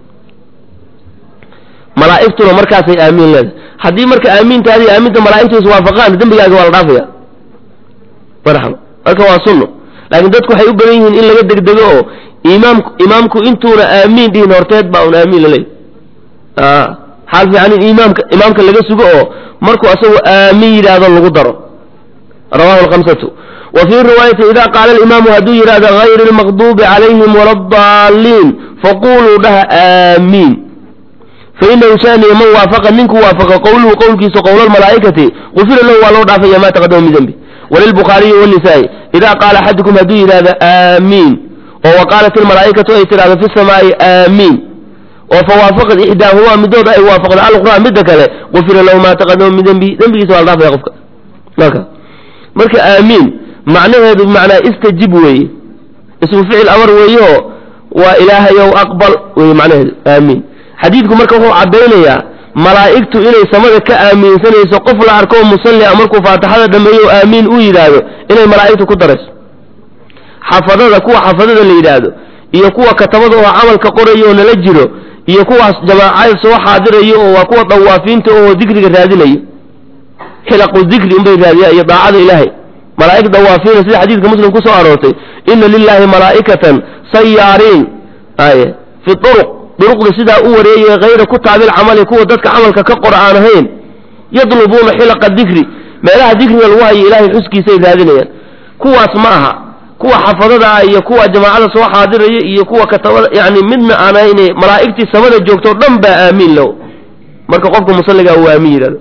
A: malaa'igtuna markaasay aamiin leedahay haddii marka aamiintaadi aaminta malaa'igtu iswaafaqaan dembigaaga waa la dhaafaya marxaba marka waa sunno laakiin dadku waxay u badan yihiin in laga degdego oo imaam imaamku intuuna aamiin dhihin horteed baa un aamiin laleeyahy xaal fiican in imaamka imaamka laga sugo oo markuu asagu aamiin yidhaahdo lagu daro rawahu alkhamsatu wa fii riwaayati ida qaala alimaamu hadduu yidhahdo hayri almaqduubi calayhim wala addaaliin faquluu dhaha aamiin fainahu shaniya man waafaqa ninku waafaqa qowluhu qowlkiisa qowla almalaa'ikati gufira lahu waa loo dhaafaya ma taqadama min dembi walilbukhaariyi wanisaa-i ida qaala axadukum hadduu yidhahdo aamiin oo wa qaalat almalaa'ikatu ay tidhahdo fi samaa'i aamiin oo fawaafaqad ixdaahumaa middood ay waafaqdo alqur'aan midda kale gufira lahu maa taqadama min dembi dembigiisa waa la dhaafaya qofka marka marka aamiin macnaheedu bimacnaa istajib weeye ismu ficil amar weeyeoo waa ilaahayow aqbal weye macnaheedu aamiin xadiidku marka wuxuu caddaynayaa malaa'igtu inay samada ka aaminsanayso qof la arko musallia markuu faatixada dhammeeyo aamiin uu yidhaahdo inay malaa'igtu ku darayso xafadada kuwa xafadada la yidhaahdo iyo kuwa katabada oo camalka qoraya oo nala jiro iyo kuwaas jamaacada soo xaadirayo oo waa kuwa dawaafiinta oo dikriga raadinayo xilaqu dikri unbay raadiyaan iyo daacada ilaahay malaa'ig dawaafiina sida xadiidka muslim kusoo aroortay ina lilahi malaa'ikatan sayaariin ay fi uruq duruqda sidaa u wareegaya hayra kutaabil camali kuwa dadka camalka ka qor aan ahayn yadlubuuna xilaqa dikri meelaha dikriga lagu hayo ilaahay xuskiisay raadinayaan kuwaas ma aha kuwa xafadada ah iyo kuwa jamaacada soo xaadiraya iyo kuwa katabada yani midna aan ahayne malaa'igtii samada joogtoo dhan baa aamiin low marka qofka musalligaa uu aamin yidhahdo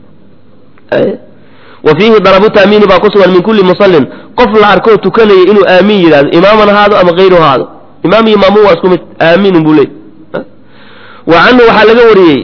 A: wa fiihi dalabu taamiini baa ku sugan min kulli musallin qof la arkoo tukanaya inuu aamin yidhahdo imaaman haado ama hayru haado imaam iyo maamuum waa isku mid aamiin buu leey wa canhu waxaa laga wariyey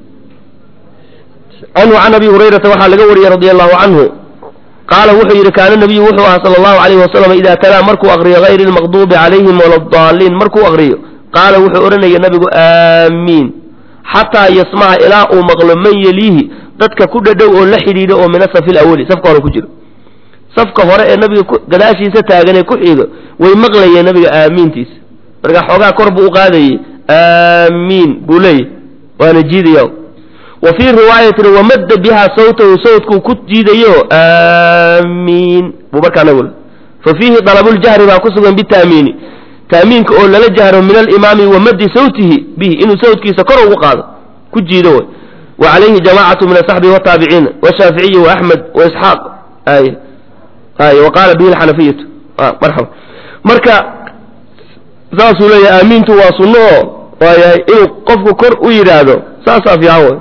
A: canhu can abi hurayrata waxaa laga wariyey radia allahu canhu qaala wuxuu yidhi kaana nabiyu wuxuu ahaa sala allahu alayhi wasalam idaa talaa markuu akriyo hayri lmaqduubi calayhim waladaaliin markuu akriyo qaala wuxuu odhanaya nabigu aamiin xataa yasmaca ilaa uu maqlo man yeliihi dadka ku dhadhow oo la xidhiidho oo min asafi lawali safka hore ku jiro safka hore ee nabiga gadaashiisa taagan ee ku xigo way maqlayeen nabiga aamiintiisa marka xoogaa kor buu u qaadayey aamiin buu leeyahy waana jiidaya wa fii riwaayatin wamadda bihaa sawtahu sawtkuu ku jiidayo aamiin buu markaa nagu fa fiihi dalabuljahri baa ku sugan bitaamiini taamiinka oo lala jahro min alimaami wa maddi sawtihi bihi inuu sawtkiisa kor ugu qaado ku jiido way wa calayhi jamaacatu min asaxbi wataabiciina washaaficiyi waaxmed waisxaaq ay ay wa qaala bihi alxanafiyatu marxaba marka saasuu leeyahay aamiintu waa sunno oo waayahay inuu qofku kor u yidhaahdo saasaa fiican way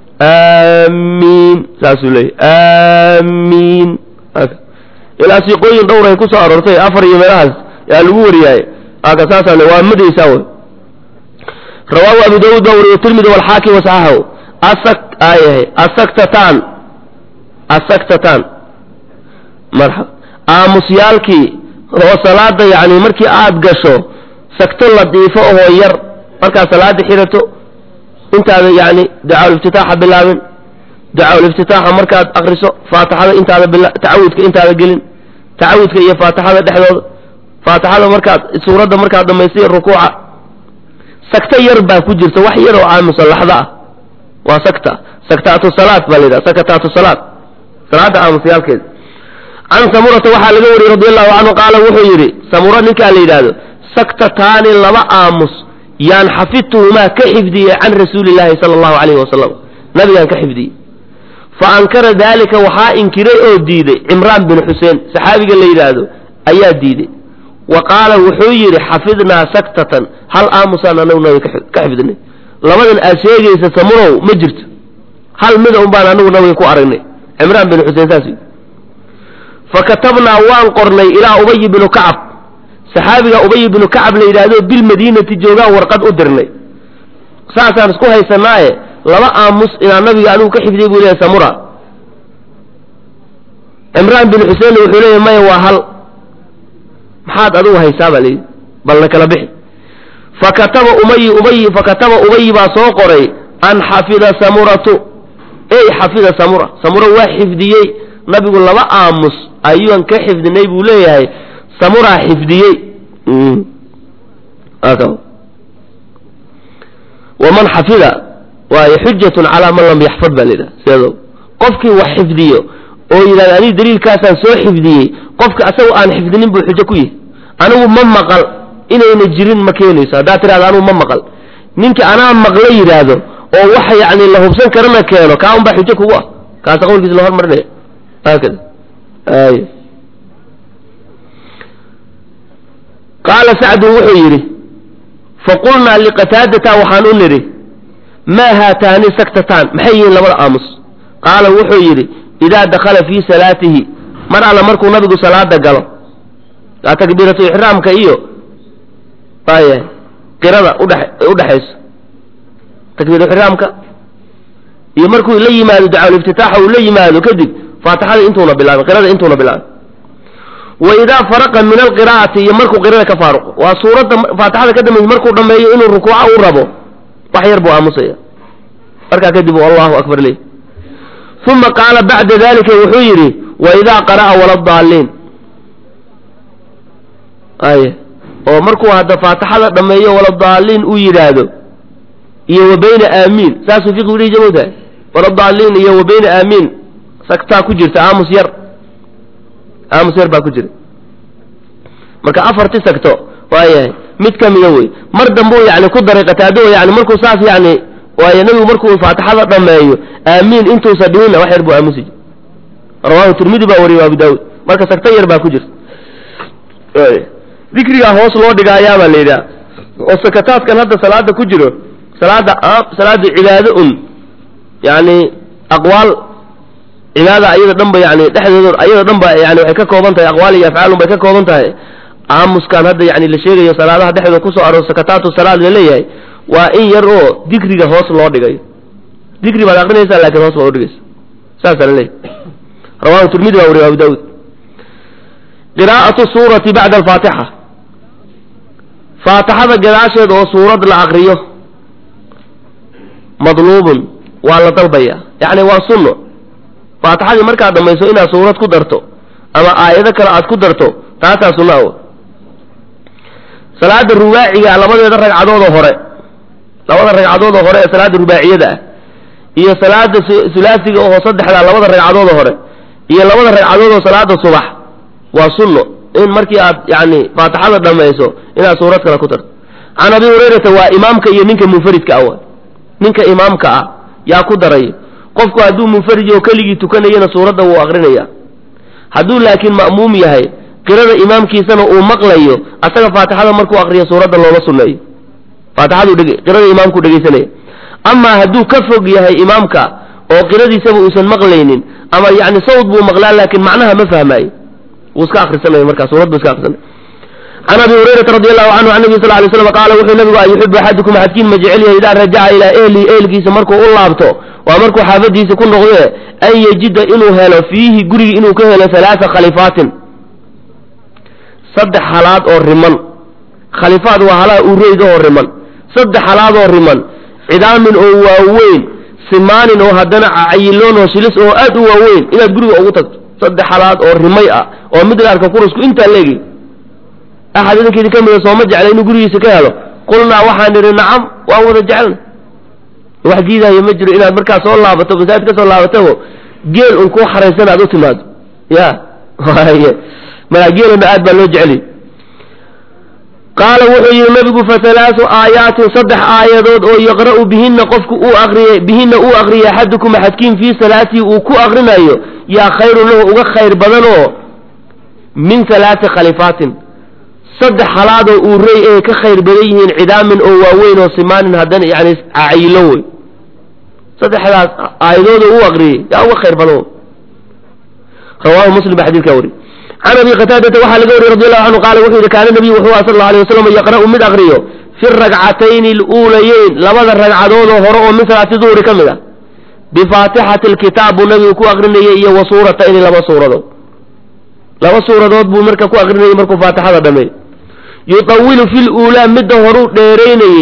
A: aamiin saasuu leeyahy aamiin ilaa siiqooyin dhowray ku soo aroortay afar iyo meelahaas yaa lagu wariyaaye aka saasaan waa madaysaa wey rawaahu abu daawuud baa wariye tirmidi walxaakim wasaxaxahu asak ayahay asaktatan asaktatan marxaba aamusyaalkii oo salaada yacni markii aad gasho sagto ladiifo ohoo yar markaad salaada xirato intaada yacni ducaaul-iftitaaxa bilaabin ducaaul-iftitaaxa markaad akriso faatixada intaada bila tacawudka intaada gelin tacawudka iyo faatixada dhexdooda faatixada markaad suuradda markaad dhamaystay rukuuca sagto yar baa ku jirta wax yar oo aamusa laxda ah waa sakta saktaatu salaad baa la yidhaha sakataatu salaad salaada aamusyaalkeeda can samurata waxaa laga wariyey radi allahu canhu qaala wuxuu yidhi samura ninkaa la yidhaahdo saktataani laba aamus yaan xafidtuhumaa ka xifdiyey can rasuuli illaahi sala allahu calayhi wasalam nabigaan ka xifdiyey fa ankara daalika waxaa inkiray oo diiday cimraan bin xuseen saxaabiga la yidhaahdo ayaa diiday wa qaala wuxuu yidhi xafidnaa saktatan hal aamusaan anagu nabiga ka xifdinay labadan aad sheegaysa samurow ma jirto hal mida un baan anagu nabiga ku aragnay cimraan bin xuseen saas fa katabnaa waan qornay ilaa ubay binu kacab saxaabiga ubay binu kacab la yidhaahdo bilmadiinati joogaan warqad u dirnay saasaan isku haysanaaye laba aamus inaa nabiga anigu ka xifdiyey buu leeyahy samura cimraan bin xuseenna wuxuu leeyahy maya waa hal maxaad adigu haysaa baa layidhi balna kala bixi fakataba umayi umayi fakataba ubayi baa soo qoray an xafida samuratu ey xafida samura samura waa xifdiyey nabigu laba aamus ayuan ka xifdinay buu leeyahay samuraa xifdiyey waman xafida waayo xujatun calaa man lam yaxfad baa layidhaha sideedo qofkii wax xifdiyo oo yidhahda aniga daliilkaasaan soo xifdiyey qofka asaga aan xifdinin buu xujo ku yihi anigu ma maqal inayna jirin ma keenayso haddaad tidhahdo anigu ma maqal ninka anaa maqlo yidhaahdo oo waxa yacni la hubsan karana keeno kaa un baa xujo kugu ah kaasa qowlkiisa la hormarinaya haakada ay qaala sacdun wuxuu yidhi faqulnaa liqataadata waxaan u nidhi maa haataani saktataan maxay yihiin labada aamus qaala wuxuu yidhi idaa dakhala fii salaatihi mar alla markuu nabigu salaada galo takbiiratu ixraamka iyo waaya qirada udhe udhexayso takbiirixraamka iyo markuu la yimaado ducaaul-iftitaaxa uu la yimaado kadib faatixada intuuna bilaabin qirada intuuna bilaabin wa idaa faraqa min alqiraa'ati iyo markuu qirada ka faaruqo waa suuradda faatixada ka dambaysa markuu dhammeeyo inuu rukuuca u rabo wax yar buu aamusaya markaa kadib u allahu akbar ley uma qaala bacda dalika wuxuu yidhi wa idaa qara'a waladaalliin ay oo markuu hadda faatixada dhammeeyo waladaalliin uu yidhaahdo iyo wa bayna aamiin saasuu fiqigu dhihi jamowtahay waladaalliin iyo wa bayna aamiin sagtaa ku jirta aamus yar aamus yar baa ku jira marka afarti sagto waayahay mid ka mida wey mar dambeu yani ku daray qataado yani markuu saas yani waayo nebigu markuu faatixada dhameeyo aamiin intuusa dhihinna wax yar buu aamusi jir rawahu tirmidi baa wariyay abu daawud marka sagta yar baa ku jirta dikrigaa hoos loo dhigaayaabaa la yidhaha oo sakataadkan hadda salaada ku jiro salaada salaada cibaado un yani aqwaal cibaada ayada dhan ba yani dhexdeeda ayada dhan ba yani waxay ka kooban tahay aqwaal iyo afcaal un bay ka kooban tahay aamuskan hadda yani la sheegayo salaadaha dhexdooda kusoo aroor sakataatu salaad la leeyahay waa in yar oo dikriga hoos loo dhigayo dikri baad aqrinaysaa lakin hoos baad udhigaysa saasaa la leeyahy rawahu tirmidi baa wariya abu daawud qiraa'atu suurati bacda alfaatixa faatixada gadaasheed oo suurad la akriyo madluubun waa la dalbaya yacni waa sunno faatixadii markaad dhamayso inaad suurad ku darto ama aayado kale aad ku darto taasaa sunna aw salaada rubaaciga labadeeda ragcadoodoo hore labada ragcadoodoo hore ee salaada rubaaciyada ah iyo salaada sulaasiga oo saddexda labada ragcadoodoo hore iyo labada ragcadoodoo salaada subax waa sunno in markii aad yani faatixada dhamayso inaad suurad kale ku darto can abi hurayrata waa imaamka iyo ninka munfaridka ah ninka imaamka ah yaa ku daray qofku hadduu munfarid oo keligii tukanayana suuradda wuu aqrinaya hadduu laakiin ma'muum yahay qirada imaamkiisana uu maqlayo asaga faatixada markuu aqriyo suuradda looma sunneeyo faatixadu dheg qirada imaamku dhegaysanaya amaa hadduu ka fog yahay imaamka oo qiradiisaba uusan maqlaynin ama yani sawd buu maqlaa laakiin macnaha ma fahmaayo wuu iska akrisanaya markaa suurad buu iska akrisanaya can abi hurayrata radi allahu canhu can nabi sal lay slam qaala wuxuu nabigu an yuxibu axadukum axadkiin ma jecel yahay idaa rajaca ilaa ehlihi ehelkiisa markuu u laabto waa markuu xaafadiisa ku noqdee an yejida inuu helo fiihi gurigi inuu ka helo halaaa khalifaatin saddex halaad oo riman khalifaad waa halaha ureyd oo riman saddex halaad oo riman cidaamin oo waaweyn simaanin oo haddana cayiloon oo shilis oo aad u waaweyn inaad guriga ugu tagto saddex halaad oo rimay ah oo mid la arka kurusku intaa leegi axad idinkeedi ka mida sooma jecla inuu gurigiisa ka helo qulnaa waxaan idhi nacam waan wada jecelna wax diidaayo ma jiro inaad markaa soo laabato masaajid ka soo laabatabo geel un kuu xaraysan aad u timaado ya y markaa geeluna aad baa loo jeceliy qaala wuxuu yihi nabigu fahalaasu aayaatin saddex aayadood oo yaqra'u bihina qofku uu aqriyay bihina uu aqriyay axadukum axadkiin fii salaatii uu ku aqrinayo yaa khayrun lahu uga khayr badanoo min halaati khalifaatin saddex halaadoo uu rey ay ka khayr badan yihiin cidaamin oo waaweyn oo simaanin haddana yani cayilo wey saddexdaas aayadooda uu aqriyey yaa uga khayr badan rawahu muslim ba xadidkaa wari can abi qataadata waxaa laga wariyey radi allahu canhu qaala wuxuu yihi kaana nabiyu wuxuu aha sal alla alay wasalam yaqra'u mid aqriyo fi ragcatayni aluulayeyn labada ragcadoodoo hore oo min salaati duhri ka mid ah bifaatixati alkitaab buu nabigu ku aqrinayay iyo wa suuratayni laba suuradood laba suuradood buu marka ku aqrinayay markuu faatixada dhameey yutawilu fi luulaa midda horuu dheeraynayey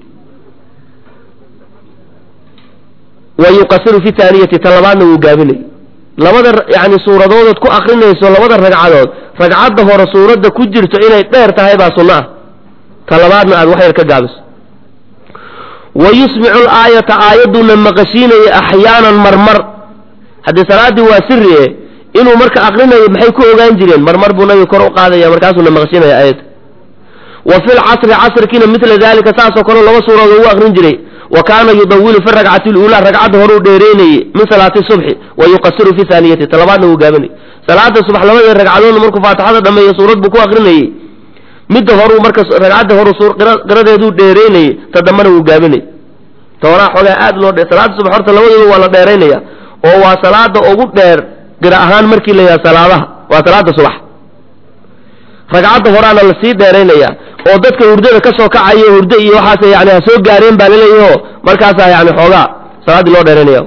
A: wa yuqasiru fi taaniyati ta labaadna wuu gaabinayay labada yani suuradoodood ku akrinayso labada ragcadood ragcadda hore suuradda ku jirto inay dheer tahay baa sunno ah ta labaadna aad wax yar ka gaabiso wa yusmicu laayata aayadduna maqashiinaya axyaanan marmar haddii salaaddii waa siriye inuu marka akrinayo maxay ku ogaan jireen marmar buu nabiga kor u qaadaya markaasuuna maqashiinaya aayadda wa fi lcasri casrkiina mila dalika saasoo kale laba suuradood ugu akrin jiray wa kaana yudawilu fi ragcati luulaa ragcadda horuu dheereynayey min salaati subxi wa yuqasiru fi aaniyati talabaadna wuu gaabinayy salaada subax labadii ragcadoodna markuu faatixada dhameeyo suurad buu ku akrinayey midda horuu marka ragcadda horu qiradeeduu dheereynayey ta dambana wuu gaabinayy tooraa xoogaa aad loo dhe salaada subax horta labadooda waa la dheeraynaya oo waa salaada ugu dheer qira ahaan markii la yidhaha salaadaha waa salaada subax ragcadda horaana lasii dheeraynaya oo dadka hurdada ka soo kacayo hurdo iyo waxaas yani ha soo gaareen baa laleeyaho markaasaa yani xoogaa salaaddii loo dheeraynaya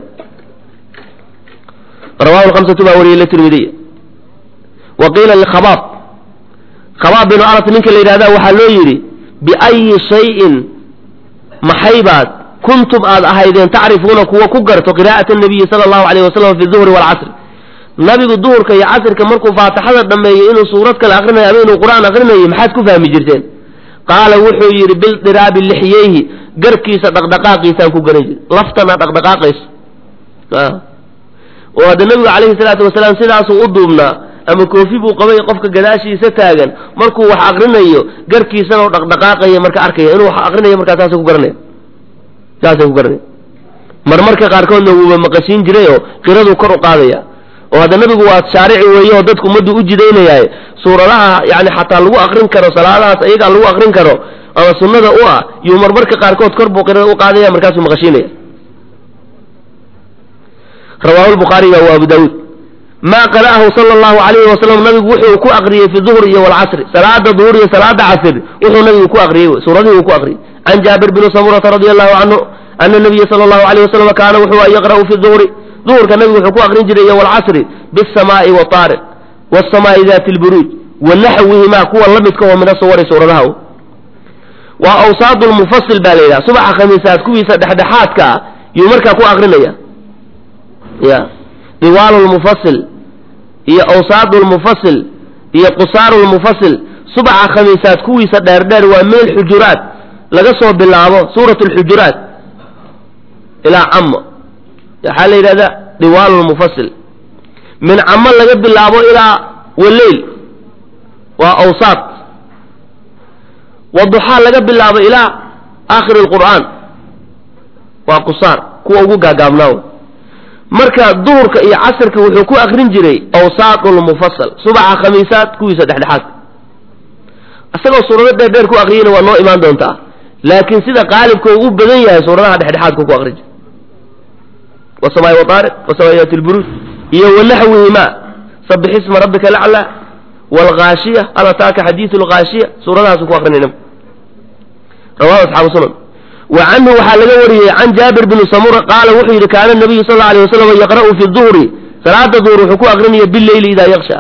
A: rawahu lhamsatu baa wariyey latirmidiy wa qiila likhabaab khabaab binu anas ninka la yidhahda waxaa loo yidhi biayi shayin maxaybaad kuntum aad ahaydeen tacrifuuna kuwa ku garto qiraa'ata nabiyi sala allahu alayh wasalam fi duhri waalcasri nabigu duhurka iyo casrka markuu faatixada dhameeyo inuu suurad kale akrinayo ama inuu qur-aan akrinayo maxaad ku fahmi jirteen qaala wuxuu yidhi bildiraabi lixyeyhi garkiisa dhaqdhaqaaqiisaan ku garan jiri laftana dhaqdhaqaaqayso oo hadda nabigu calayhi salaatu wasalaam sidaasuu u duubnaa ama koofi buu qabay qofka gadaashiisa taagan markuu wax aqrinayo garkiisana u dhaqdhaqaaqaya marka arkaya inuu wax aqrinayo markaa saasay ku garanaya saasay ku garanaya marmarka qaarkoodna wuuba maqashiin jiray oo qiraduu kor u qaadaya oo hadda nabigu waa shaarici weeye oo dadku ummaddu u jidaynayaaye suuradaha yani xataa lagu akrin karo salaadahaas iyagaa lagu akrin karo ama sunnada u ah yuu marmarka qaarkood kor buu qirada u qaadaya markaasuu maqashiinaya rawaahu lbukhaariga wa abu daawuud ma qara'ahu sala allahu alayhi wasalam nabigu wuxuu ku aqriyey fi duhri iyo walcasri salaada duhur iyo salaada casr wuxuu nabigu ku aqriyey suuradihii uu ku aqriyey can jaabir bni samurata radi allahu canhu ana nabiya sala allahu alayh wasalam kaana wuxuu yaqra'u fi duhri duhurka nabigu wuxuu ku aqrin jiray iyo walcasri bisamaa'i wataariq wasamaa'i dati lburuuj wa naxwihimaa kuwa la midka oo min asuwari suuradaha waa awsaad lmufasil baa la yidhaha subaxa khamiisaad kuwiisa dhexdhexaadka ah yuu markaa ku aqrinaya ya diwaal lmufasil iyo awsaad lmufasil iyo qusaar lmufasil subaxa khamiisaad kuwiisa dheerdheer waa meel xujuraat laga soo bilaabo suurat lxujuraat ilaa camo waxaa la yidhahda diwaal lmufasil min camo laga bilaabo ilaa waleyl waa awsaad waduxaa laga bilaabo ilaa aakhiri lqur'aan waa qusaar kuwa ugu gaagaabnaaw marka duhurka iyo casirka wuxuu ku akrin jiray awsaaqulmufasal subaxa khamiisaad kuwiisa dhexdhexaadka isagoo suurado dheer dheer ku akriyeyna waa noo imaan doontaa laakiin sida qaalibka uu u badan yahay suuradaha dhexdhexaadka ku akrin jiray wasamaai wataariq wasamaaiyat lburuuj iyo wanaxwihima sabix isma rabbika alaclaa waalghaashiya al ataaka xadiidu lghaashiya suuradahaasu ku akrinayna rawahu asxaabu sunan wa canhu waxaa laga wariyey can jaabir bni samura qaala wuxuu yidhi kaana nabiyu sal alay wasalam yaqra'u fi duhri salaada duhur wuxuu ku akrinaya bileyli idaa yaksha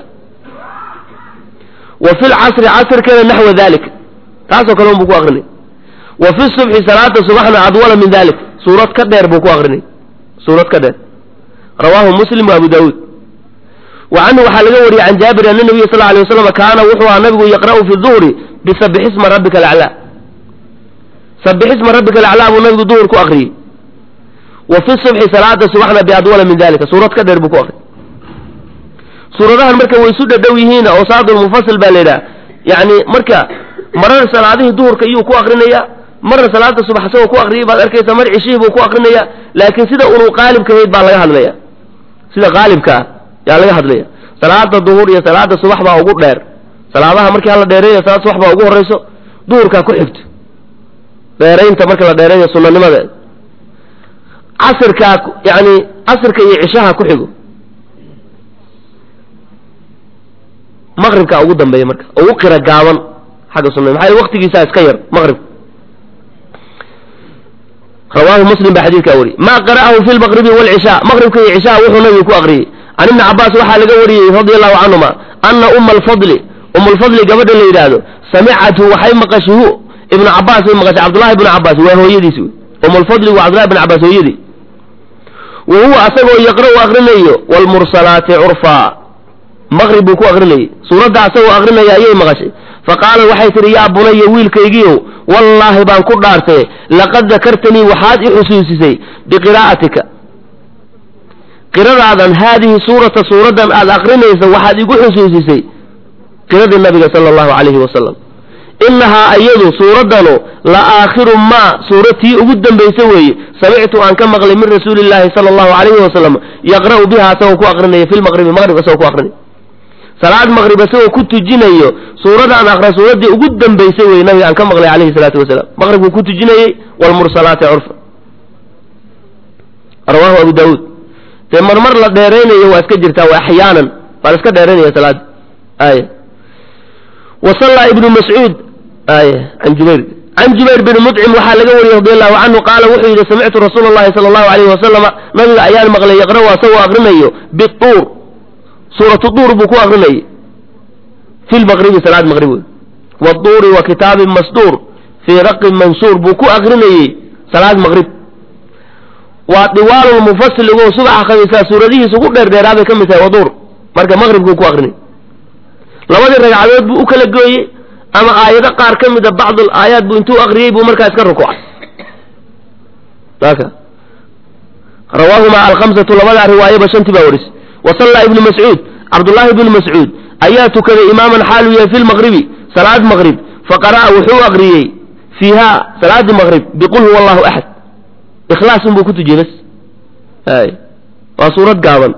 A: wa fi lcasri casrkana naxwa dalik taasoo kale unbuu ku akrinay wa fi subxi salaada subaxna adwala min dalik suurad ka dheer buu ku akrinay suurad ka dheer rawaahu muslim wa abu daawuud wa canhu waxaa laga wariyey can jaabir ana nabiya sal alay wasalam kaana wuxuu ahaa nabigu yaqra'u fi duhri bisabix isma rabbika alaclaa sabix isma rabbika alaclaa buu nabigu duhur ku akriyey wa fi subxi salaada subaxna biadwala min dalika suurad ka dheer buu ku akriyey suuradahan marka way isu dhadhow yihiin awsaadulmufasil baa la yidhaha yani marka marar salaadihii duhurka iyuu ku akrinaya marna salaada subax isagoo ku akriyay baad arkaysa mar cishihii buu ku akrinaya laakiin sida unuu qaalibka hayd baa laga hadlaya sida qaalibkaa yaa laga hadlaya salaada duhur iyo salaada subax baa ugu dheer salaadaha markii hala dheereeya salaada subax baa ugu horeyso duhurkaa ku xigto dheeraynta marka la dheereeyo sunanimadeeda casirkaa yani casirka iyo cishaha ku xigo maqribkaa ugu dambeeya marka ugu qira gaaban xagga sunna maxaa yele waqtigiisaa iska yar maqrib rawaahu muslim baa xadiidkaa wariyey ma qara'ahu fi lmaqribi waalcishaa maqribka iyo cishaha wuxuu nabigu ku aqriyey can ibni cabaas waxaa laga wariyey radia allahu canhuma ana uma alfadli uma alfadli gabadha la yidhaahdo samicathu waxay maqashay hu ibnu cabaas bay maqashay cabdullahi ibnu cabaas waa hooyadiis wey uma alfadli waa cabdullahi ibn cabaas hooyadii wa huwa asagoo yaqra'u akrinayo waalmursalaati curfaa maqrib buu ku akrinayey suuradda asagoo akrinaya ayay maqashay faqaalat waxay tihi yaa bunaya wiilkaygiiow wallaahi baan ku dhaartay laqad dakartanii waxaad i xusuusisay biqiraa'atika qiradaadan haadihi suurata suuraddan aad akrinaysa waxaad igu xusuusisay qiradii nabiga sala allahu calayhi wasalam innahaa iyadu suuraddanu la aakhiru maa suuratii ugu dambaysa weeye samictu aan ka maqlay min rasuuli illaahi sala allahu calayhi wasalam yaqra'u biha asagoo ku akrinaya fi lmaqribi maqrib asagoo ku akrinaya salaad maqrib isagoo ku tujinayo suuradaan akra suuraddii ugu dambaysay wey nabiga aan ka maqlay calayhi salaatu wasalaam maqribkuu ku tujinayey waalmursalaati curfa rawaahu abu daawuud dee marmar la dheeraynayo waa iska jirtaa waa axyaanan waa la iska dheeraynaya salaada aya wa sallaa ibnu mascuud aya can jubayr can jubayr bni mudcim waxaa laga wariyey radi allahu canhu qaala wuxuu yidhi samictu rasuula allahi sala allahu alayhi wasalama nabiga ayaan maqlay yaqra'u asagoo akrinayo bituur suuratu duur buu ku akrinayay fi lmaqribi salaad maqrib wey waduuri wa kitaabin masduur fii raqin mansuur buu ku akrinayey salaad maqrib waa diwaalulmufasil igo subaxa khamiisaa suuradihiisa ugu dheerdheeraa bay ka mid tahay waduur marka maqribkuu ku akrinay labadii ragcadood buu u kala gooyey ama aayado qaar ka mida bacdul aayaat buu intuu akriyey buu markaa iska rukucay aka rawaahumaa alkhamsatu labadaa riwaayaba shantii baa warisay wa sallaa ibnu mascuud cabdullaahi bnu mascuud ayaa tukaday imaaman xaaluu yahay fi lmaqribi salaad maqrib faqara'a wuxuu aqriyey fiiha salaadi maqrib biqul huwa allahu axad ikhlaasun buu ku tujiyey bas hay waa suurad gaaban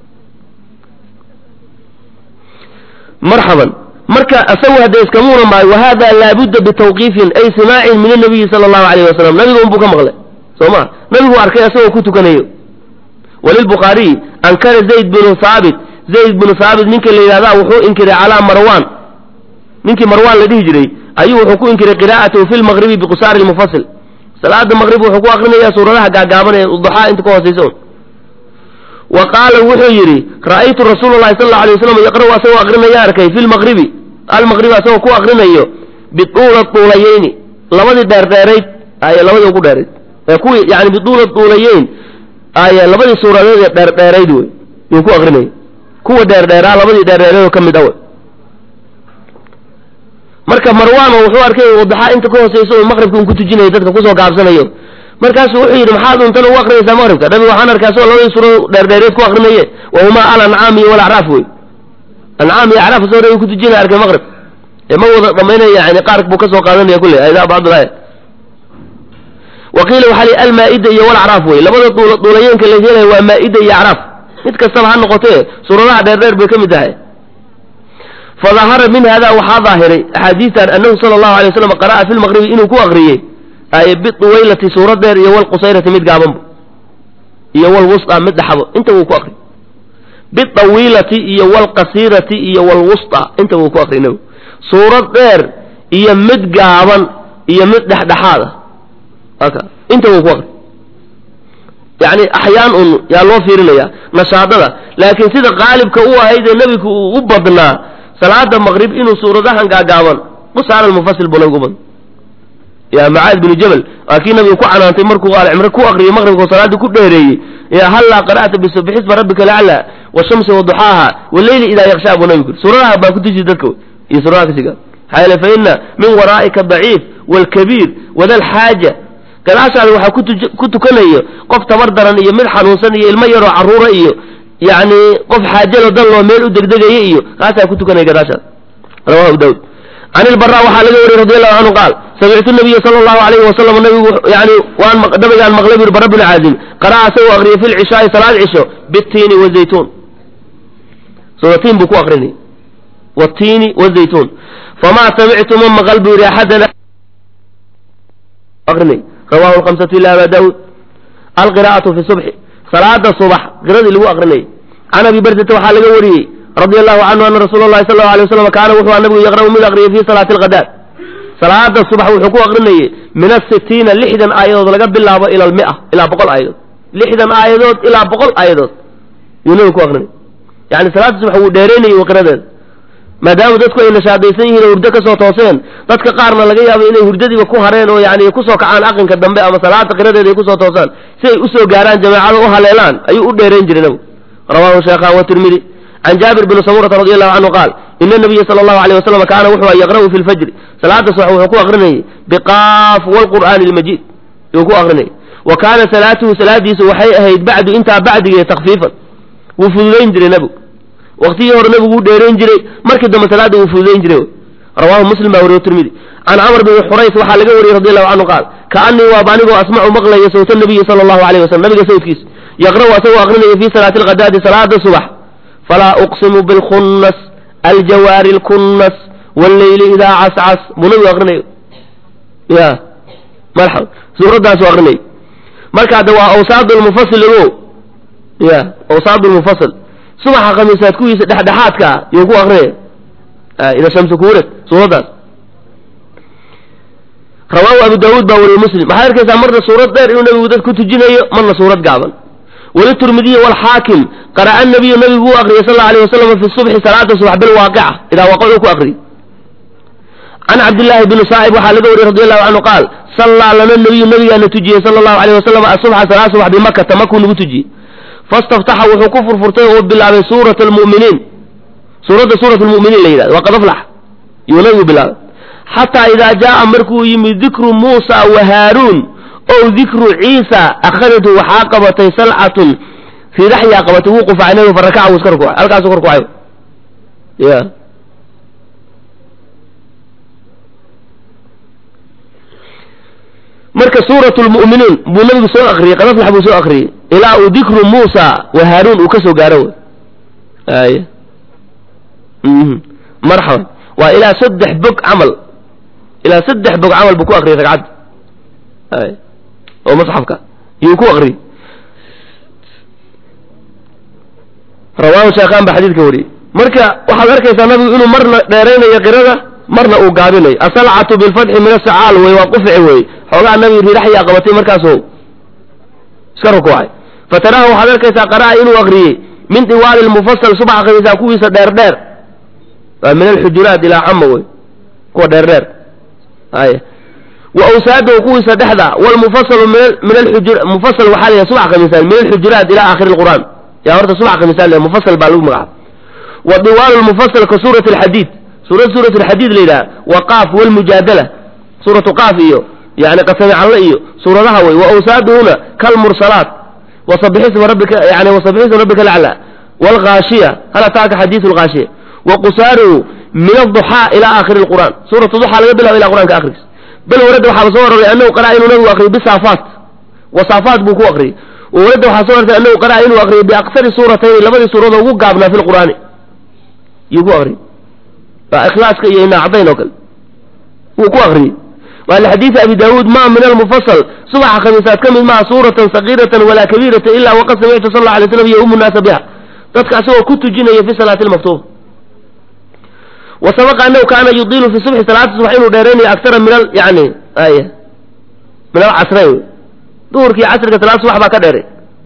A: marxaban marka isagu hadda iskamuuna maayo wahada laabudda bitawqiifin ay simaacin min anabiyi sala allahu alayh wasalam nabiga unbuu ka maqlay soo ma nabigu arkay isagoo ku tukanayo walilbukhaariy ankara zayd binu haabit zayd binu haabit ninka la yidhahda wuxuu inkiray calaa marwan ninkii marwan la dhihi jiray ayuu wuxuu ku inkiray qiraa'atahu fi lmaqribi biqusaari lmufasil salaada maqrib wuxuu ku akrinayaa suuradaha gaagaaban ee duxaa inta ka hoosaysa un wa qaala wuxuu yidhi ra'aytu rasuula llahi sal alla alay waslam yaqra'u asagoo akrinaya arkay fi lmaqribi almaqribi asagoo ku akrinayo bituula tuulayeyni labadii dheerdheerayd ay labadii ugu dheerayd ee kuwii yani bituula tuulayeyn ay labadii suuradeed ee dheerdheerayd wey yuu ku akrinaya kuwa dheerdheeraa labadii dheerdheeraydoo ka mid a wey marka marwaano wuxuu arkay wadaxaa inta ka hooseysa oo maqribka un ku tujinayo dadka kusoo gaabsanayo markaasuu wuxuu yidhi maxaad untan ugu akrinaysaa maqribka nabiga waxaan arkaa asagoo labadii suura dheerdheereed ku akrinaye wahumaa al ancaam iyo walacraaf wey ancaam iyo acraaf asagoo nabiga ku tujinaya arkay maqrib ee ma wada dhamaynaya yani qaar buu kasoo qaadanaya kulle aydaa bacdulaaya wa qiila waxaa li almaa-ida iyo walacraaf wey labada duula duulayeenka la helayo waa maa-ida iyo acraaf mid kastaba ha noqotee suuradaha dheerdheer bay ka mid tahay fadahara min hada waxaa daahiray axaadiistan anahu sala allahu alay waslam qara'a fi lmaqribi inuu ku akriyey ay biduwaylati suurad dheer iyo walqusayrati mid gaabanbo iyo walwusطa mid dhaxabo inta wuu ku akri bidawiilati iyo walqasiirati iyo walwusطa inta wuu ku akri nabigu suurad dheer iyo mid gaaban iyo mid dhexdhexaada aka inta wuu ku akri yani axyaan un yaa loo fiirinaya nashaadada laakiin sida qaalibka u ahayd ee nebigu uu u badnaa salaada maqrib inuu suuradahan gaagaaban qusaara mufasil buu nabigu badna ya macaad binu jabal waa kii nabigu ku canaantay markuu alcimre ku akriyay maqribka oo salaadii ku dheereeyey ya hallaa qara'ta bisubxisma rabbika lacla washamsi waduxaaha waleyli idaa yakshaa buu nabigu suuradaha baa ku tuji dadka iyo suuradaha kasiga maxaa yeele fa ina min waraa'ika daciif waalkabiir wadalxaaja gadaashaada waxaa kutuj ku tukanayo qof tabar daran iyo mid xanuunsan iyo ilmo yaroo carruura iyo yacni qof xaajalo dan loo meel u degdegaya iyo kaasaa ku tukanaya gadaashaada rawahu daawud can ilbara waxaa laga wariyey radi allahu canhu qaal samictu nabiya sala allahu alayhi wasalam nabigu yani waan nabigaan maqlay buri bara bni caazim qara'a asagoo akriyay fi lcishaai salaad cisho bitiini wazaytuun suuratiin buu ku akrinay watiini wazaytuun famaa samictu ma maqal buu yihi axadana akrinay rawahu lkamsatu ila aba daawuud alqira'atu fi subxi salaada subax qiradii lagu akrinayay can abi bardata waxaa laga wariyey radia allahu canhu ana rasuula allahi sal allau alay waslam kaana wuxuu a nabigu yaqra'u mid akriyay fi salaati alghadaad salaada subax wuxuu ku akrinayay min asitiina lixdan aayadood laga bilaabo ila almia ilaa boqol aayadood lixdan aayadood ilaa boqol aayadood yuu nabigu ku akrinayay yani salaada subax wuu dheeraynayay qiradeeda maadaama dadku ay nashaadaysan yihiin oo hurdo kasoo tooseen dadka qaarna laga yaabo inay hurdadiiba ku hareen oo yani kusoo kacaan aqinka dambe ama salaada qiradeeda ay kusoo toosaan si ay usoo gaaraan jamaacada u haleelaan ayuu u dheerayn jiray nabigu rawahu sheekhan watirmidi can jaabir bni samurata radi allahu canhu qaal ina nabiya sala allahu alayh wasalam kaana wuxuu yaqra'u fi lfajri salaada subax wuxuu ku akrinayay biqaaf walqur'aani almajiid yuu ku akrinayay wa kaana salaatuhu salaadiisu waxay ahayd bacdu intaa bacdigee takfiifan wuu fududayn jiray nebigu waktigii hore nebigu wuu dheerayn jiray markii dambe salaada wuu fududayn jiray rawahu muslim baa wariyo tirmidi can camr bni xurays waxaa laga wariyey radi allahu canhu qaal kaanii waaba anigoo asmacu maqlaya sawta nabiyi sala allahu alayh wasalam nabiga sawtkiisa yaqra'u asagoo akrinaya fi salaati alghadaadi salaada subax falaa uqsimu bilkhunnas aljawaari alkunnas walleyli idaa cascas buu nabigu akrinayo ya marxab suuradaasu akrinay marka hadda waa awsaad lmufasil o ya awsaad lmufasil subaxa khamiisaad kuwiisa dhexdhexaadka ah yuu ku akrinaya ida shamsu kuurad suuraddaas rawaahu abu daawuud baa wariyey muslim waxaad arkaysaa marna suurad dheer inuu nabigu dad ku tujinayo marna suurad gaaban waliturmidiyi walxaakim qara'a nabiyu nabigu u akriyay sal alla alay wasalam fi subxi salaada subax bilwaaqica idaa waaqicuu ku akriyay can cabdillaahi bni saa'ib waxaa laga wariyey radi allahu canhu qaal sallaa lana nabiyu nabigaana tujiyey sala allahu alayh wasalam asubxa salaa subax bimakata makuu nagu tujiyey fastaftaxa wuxuu ku furfurtay oo bilaabay suurat almu'miniin suuradda suurat lmu'miniin la yidhahdo waa qad aflax yuu nabigu bilaabay xataa idaa jaa'a markuu yimid dikru muusa wa haaruun ow dikru ciisa akhadatu waxaa qabatay salcatun ridaxyaa qabatay wuu qufacay nabigu farakaca wuu iska rukuucay halkaasuu ka rukuucay ya marka suurat lmu'miniin buu nabigu soo akriyey qadaflax buu soo akriyey ilaa uu dikru muusa wa haaruun uu ka soo gaaro wey ay marxaban waa ilaa saddex bog camal ilaa saddex bog camal buu ku akriyey ragcadda ay oo masxafka yuu ku akriyey rawaahu sheekhaan baa xadiidka wariyey marka waxaad arkaysaa nabigu inuu marna dheeraynayo qirada marna uu gaabinayo asalcatu bilfatxi min asacaal wey waa qufici wey xoogaa nabigu riiraxyaa qabatay markaasuu iska rukuucay fatarahu waxaad arkaysaa qara'a inuu akriyey min diwaali lmufasal subax akriyaysaa kuwiisa dheer dheer waa min alxujuraat ilaa cama wey kuwa dheer dheer ay wa awsaadahu kuwiisa dhexda walmufasalu min alxujur mufasal waxaa la subax khamiisaan min alxujuraat ila aakhiri lqur'aan yaa horta subax khamiisaan le mufasal baa lagu magacaaba wa diwaal lmufasal ka suurati alxadiid suurad suurat alxadiid la yidhaha wa qaaf walmujaadala suuratu qaaf iyo yani qasami calle iyo suuradaha wey wa awsaaduhuna kalmursalaat wasabixisma rabbika yani wasabixisma rabbika lacla waalghaashiya hal ataaka xadiidu lghaashiya wa qusaaruhu min aduxaa ila aakhiri lqur'aan suuratu duxaa laga bilaba ila qur'anka akhrigiis bal warada waxaaba soo aroray annahu qara'a inuu nabigu akriyo bisaafaat wasaafaat buu ku akriyey warada waxaa soo arortay annahu qara'a inuu akriyo biaksari suuratayni labadii suuradoo ugu gaabnaa fi lqur'aani yuu ku akriyey waa ikhlaaska iyo inaacdayn oo kale wuu ku akriyey waa lixadiidi abi daawuud ma min almufasal subaxa khamiisaad ka mid maha suuratan sagiiratan walaa kabiiratan ila waqad samictu sal alla alay slam yaumu naasa biha dadka asagoo ku tujinaya fi salaati lmaktuuba wa sabaqa anahu kaana yudiilu fi subxi salaata subax inuu dheeraynayo aktara min al yani ay min alcasrayn wey duhurkii casriga salaad subax baa ka dheeray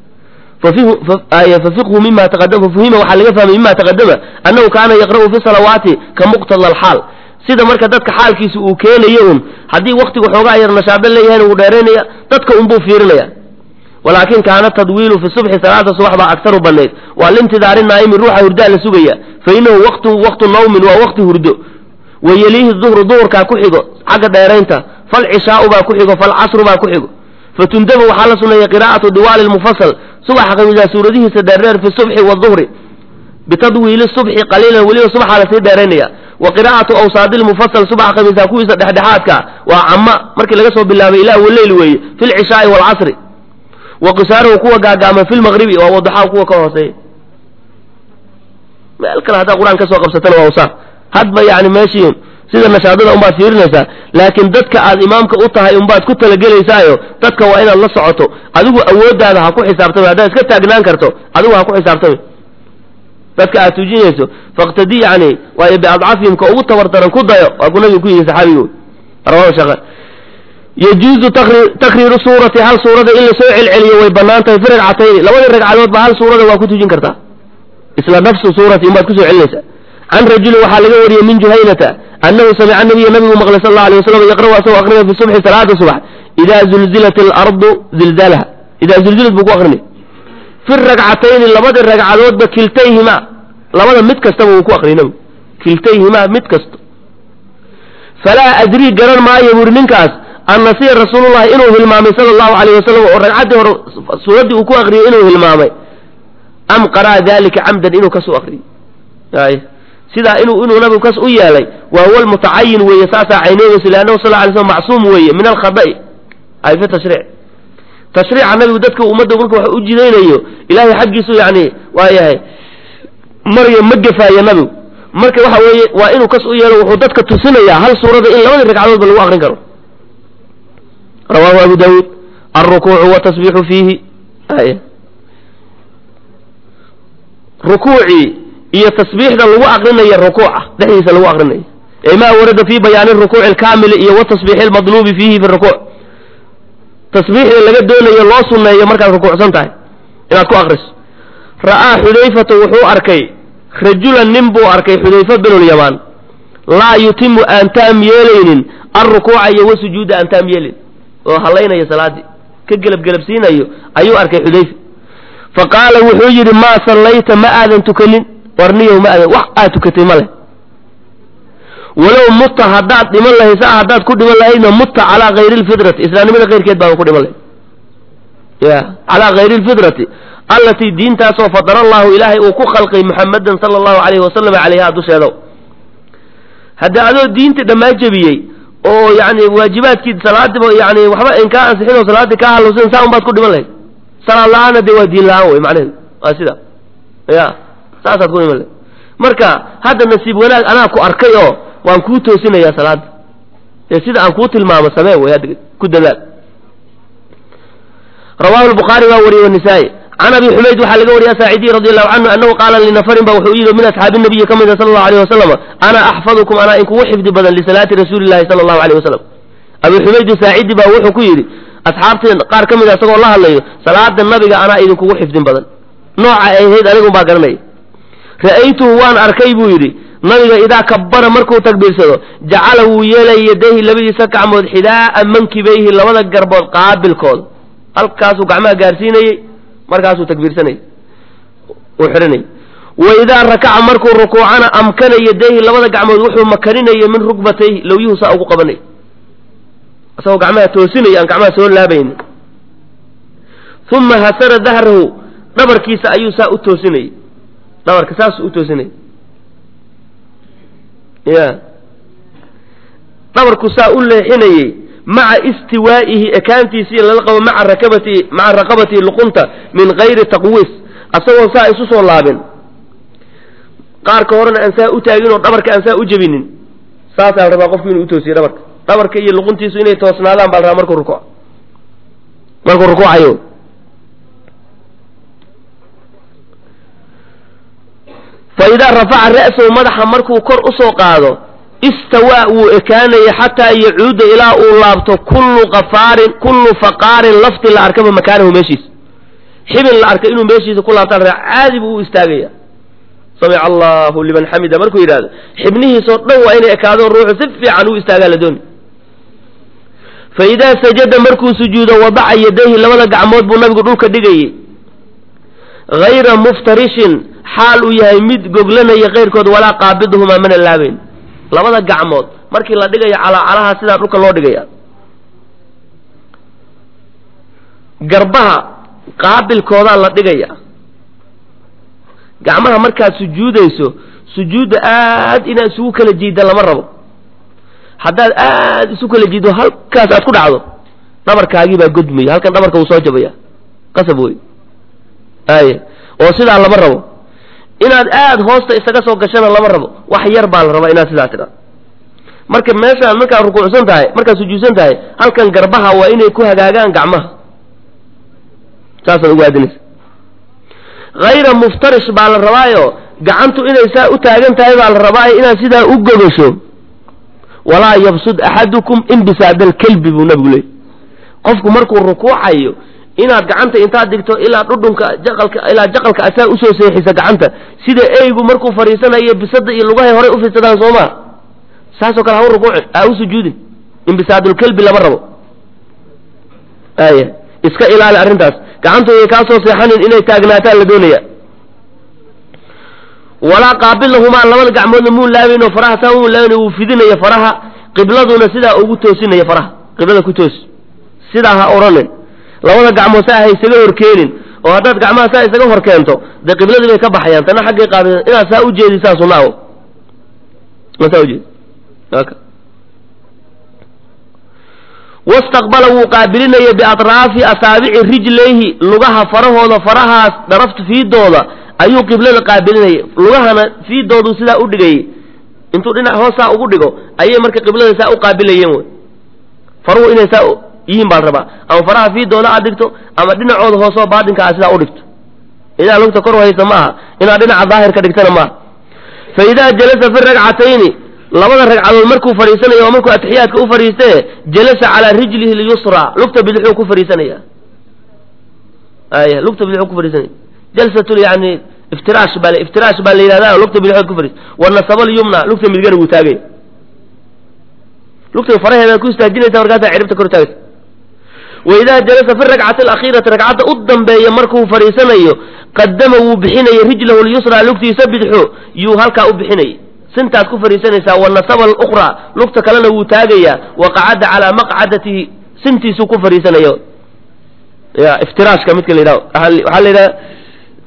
A: fafiqhu mima taqadama fafuhima waxaa laga fahmay mima taqadama annahu kaana yaqra'u fi salawaati ka muqtada alxaal sida marka dadka xaalkiisa uu keenayo un haddii waktigu xoogaa yar nashaado leeyahayna wuu dheeraynaya dadka unbuu fiirinaya walaakin kaana tadwiilu fi subxi salaada subax baa aktaru banayd waa lintidaari naa'imi ruuxa hurdaa la sugaya fa inahu waqtu waqtu nawmin waa waqti hurdo wa yeliihi duhru duhurkaa ku xigo xagga dheeraynta falcishaau baa ku xigo falcasru baa ku xigo fatundabu waxaa la suneeyey qiraa'atu diwaali lmufasal subaxa khamiisaa suuradihiisa dheerdheer fi subxi waduhri bitadwiili subxi qaliilan weliba subaxaa lasii dheeraynaya wa qiraa'atu awsaadi lmufasal subaxa khamiisaa kuwiisa dhexdhexaadka waa cama markii laga soo bilaabay ilaa waleyl weeye fi lcishaai waalcasri wa qisaaruhu kuwa gaagaama fi lmaqribi waa wadaxaa kuwa ka hooseeya meel kale haddaa qur-aan ka soo qabsatana waa usaa hadba yani meeshii sida nashaadada unbaad fiirinaysaa laakiin dadka aad imaamka u tahay unbaad ku talagelaysaayo dadka waa inaad la socoto adigu awooddaada ha ku xisaabtami haddaad iska taagnaan karto adigu ha ku xisaabtami dadka aad tujinayso faqtadi yani waayo biadcafihim ka ugu tabar daran ku dayo waa ku nabigu ku yihi saxaabigu rawahu shaqa yajuuzu takriiru suurati hal suurada in lasoo celceliyo way banaan tahay fi ragcatayni labadii ragcadoodba hal suurada waa ku tujin kartaa isla nafsu suurati unbaad kusoo celinaysaa can rajulin waxaa laga wariyey min juhaynata annahu samica nabiya nabigu maqlay sal alla alay wasalam yaqra'u asagoo akrinaya fi subxi salaada subax idaa zulzilat alardu zilzaalaha idaa zulzilat buu ku akrinay fi ragcatayni labadii ragcadoodba kiltayhima labada mid kastaba wuu ku akrinay nabigu kiltayhima mid kasto falaa adrii garan maayo buuri ninkaas an nasiya rasuulullahi inuu hilmaamay sala allahu alayh wasalam oo ragcaddii hore suuraddii uu ku akriyay inuu hilmaamay am qara'a dalika camdan inuu kasoo akriyey ay sidaa inuu inuu nabigu kas u yeelay waa huwa lmutacayin weeye saasaa cayneynayso leannahu sal lla alay slam macsuum weeye min alkhada'i ay fi tashriic tashriica nabigu dadka ummadda marka wax u jidaynayo ilaahay xaggiisu yani waa yahay marya ma gefaayo nabigu marka waxa weeye waa inuu kas u yeelo wuxuu dadka tusinayaa hal suurada in labadii ragcadoodba lagu akrin karo rawahu abu dawuud alrukuucu watasbiixu fiihi ay rukuucii iyo tasbiixda lagu akrinayo rukuuca dhexdiisa lagu akrinayo ee maa warada fi bayaani rukuuci alkaamili iyo watasbiixi almadluubi fiihi fi rukuuc tasbiixda laga doonayo loo sunneeyo markaad rukuucsan tahay inaad ku akriso ra'aa xudayfatu wuxuu arkay rajulan nin buu arkay xudayfa binulyamaan laa yutimu aan taam yeelaynin alrukuuca iyo wasujuuda aan taam yeelin oo hallaynaya salaaddii ka gelabgelabsiinayo ayuu arkay xudayfa fa qaala wuxuu yidhi maa sallayta ma aadan tukanin warniyow ma aadan wax aad tukatay ma leh walow mutta haddaad dhiman lahayd saa haddaad ku dhiman lahaydna mutta calaa hayri lfidrati islaamnimada keyrkeed baaba ku dhiman lahayd ya calaa hayri lfidrati allatii diintaasoo fadara allahu ilaahay uu ku khalqay muxamadan sala allahu calayhi wasalam calayha dusheeda haddii adoo diinta dhammaa jebiyey oo yani waajibaadkii salaadiba yani waxba in kaa ansixin oo salaaddii kaa halowsan saa un baad ku dhiman lahayd salaad la-aanna dee waa diin la-aan wey macnaheedu waa sida ya saasaad ku dhiman lahayd marka hadda nasiib wanaag anaa ku arkay oo waan kuu toosinayaa salaadda ee sida aan kuu tilmaamo samee wey hadda ku dadaal rawahu lbukhaari baa wariyey wanisaa-i can abi xumayd waxaa laga wariya saacidiy radi allahu canhu annahu qaala linafarin ba wuxuu yidhi min asxaabi nabiyi ka mida sala allahu alayh wasalam ana axfadukum anaa inkugu xifdi badan lisalaati rasuuli llahi sala allahu alayh wasalam abi xumaydi saacidi baa wuxuu ku yidhi asxaabtii qaar ka mida isagoo la hadlayo salaada nabiga anaa idinkugu xifdin badan nooca ay ahayd anigun baa garanaya ra'aytuhu waan arkay buu yidhi nabiga idaa kabbara markuu takbiirsado jacala wuu yeelaya yadayhi labadiisa gacmood xidaa'a mankibayhi labada garbood qaabilkooda halkaasuu gacmaha gaarsiinayey markaasuu takbiirsanayay uu xidhanayay wa idaa rakaca markuu rukuucana amkana yadayhi labada gacmood wuxuu makaninaya min rugbatayhi lowyuhu saa ugu qabanay isagoo gacmaha toosinaya aan gacmaha soo laabaynin uma hasara dahrahu dhabarkiisa ayuu saa u toosinayay dhabarka saasuu u toosinayay ya dhabarku saa u leexinayey maca istiwaa'ihi ekaantiisii lala qabo maa rakabati maca raqabatihi luqunta min gayri taqwiis asagoo saa isu soo laabin qaarka horena aan saa u taagin oo dhabarka aan saa u jebinin saasaa la rabaa qofku inuu utoosiyo dhabarka dhabarka iyo luquntiisu inay toosnaadaan baa la rabaa markuu rukuuc markuu rukuucayo fa idaa rafaca ra'sahu madaxa markuu kor usoo qaado istawaa wuu ekaanaya xataa yacuuda ilaa uu laabto kullu qafaarin kullu faqaarin lafti la arkaba makaanahu meeshiisa xibin la arka inuu meeshiisa ku laabtaan raa caadi buu u istaagaya samica allahu liman xamida markuu yidhahdo xibnihiisoo dhan waa inay ekaado ruuxu si fiican u istaagaa la dooni fa idaa sajada markuu sujuudo wadaca yadayhi labada gacmood buu nabigu dhulka dhigayey hayra muftarishin xaal uu yahay mid goglanaya kayrkood walaa qaabiduhumaa mana laabayn labada gacmood markii la dhigayo calaacalaha sidaa dhulka loo dhigaya garbaha qaabilkoodaa la dhigaya gacmaha markaad sujuudayso sujuudda aad inaad isugu kala jiidda lama rabo haddaad aad isu kala jiiddo halkaas aad ku dhacdo dhabarkaagii baa godmaya halkan dhabarka wuu soo jabaya qasab wey aye oo sidaa lama rabo inaad aad hoosta isaga soo gashana lama rabo wax yar baa la rabaa inaad sidaa tidha marka meeshaan markaad rukuucsan tahay markaad sujuudsan tahay halkan garbaha waa inay ku hagaagaan gacmaha saasaad ugu aadinaysa hayra muftarish baa la rabaayo gacantu inay saa u taagan tahay baa la rabaayo inaad sidaa u gogasho walaa yabsud axadukum imbisaada alkelbi buu nabigu leeyay qofku markuu rukuucayo inaad gacanta intaad dhigto ilaa dhudhunka jaqalka ilaa jaqalka asaa usoo seexisa gacanta sida eygu markuu fadhiisanayo bisada iyo lugahay horay ufidsadaan soo maa saasoo kale ha u rukuucin ha u sujuudin imbisaadulkelbi lama rabo aya iska ilaali arrintaas gacantooday kaa soo seexanin inay taagnaataan la doonaya walaa qaabilahumaa labada gacmoodna muu laabayn oo faraha saa muu laabayn wuu fidinaya faraha qibladuna sidaa ugu toosinaya faraha qiblada ku toos sidaa ha odhanin labada gacmood saa ha isaga horkeenin oo haddaad gacmaha saa isaga hor keento dee qibladii bay ka baxayaan tana xaggay qaab inaad saa u jeedisaa sunaa saa ujeedi wastaqbala wuu qaabilinaya biatraafi asaabici rijlayhi lugaha farahooda farahaas dharafta fiidooda ayuu qiblada qaabilinaya lugahana fiidooduu sidaa u dhigayay intuu dhinac hoos saa ugu dhigo ayay marka qiblada saa u qaabilayeen wy faruhu inay saa yihiin baa la rabaa ama faraha fiidooda aad dhigto ama dhinacooda hoosoo baatinka a sidaa u dhigto idaa lugta kor haysa ma aha inaad dhinaca daahirka dhigtana maaha fa idaa jalasa fi ragcatayni labada ragcadood markuu fadhiisanayo oo markuu atixiyaadka u fadhiistee jalasa calaa rijlihi lyusra lugta bidixuu ku fadhiisanaya aya lugta bidixuu ku fadhiisanaya jalsatul yani iftiraash baa iftiraash baa la yidhahda lugta bidixood ku fadhiis wanasaba lyumna lugta midigana wuu taagaya lugta faraheedaad ku istaajinaysa markaasaa ciribta kor taagaysa waidaa jalasa fi rakcati alakhiirati ragcadda u dambeeya markuu fadhiisanayo qadama wuu bixinaya rijlahu lyusra lugtiisa bidixo yuu halkaa u bixinayay sintaad ku fadhiisanaysaa wanasaba alukhraa lugta kalena wuu taagayaa waqacada calaa maqcadatihi sintiisuu ku fadhiisanayo ya iftiraashka midka la yidhahdo waxaa la yidhaha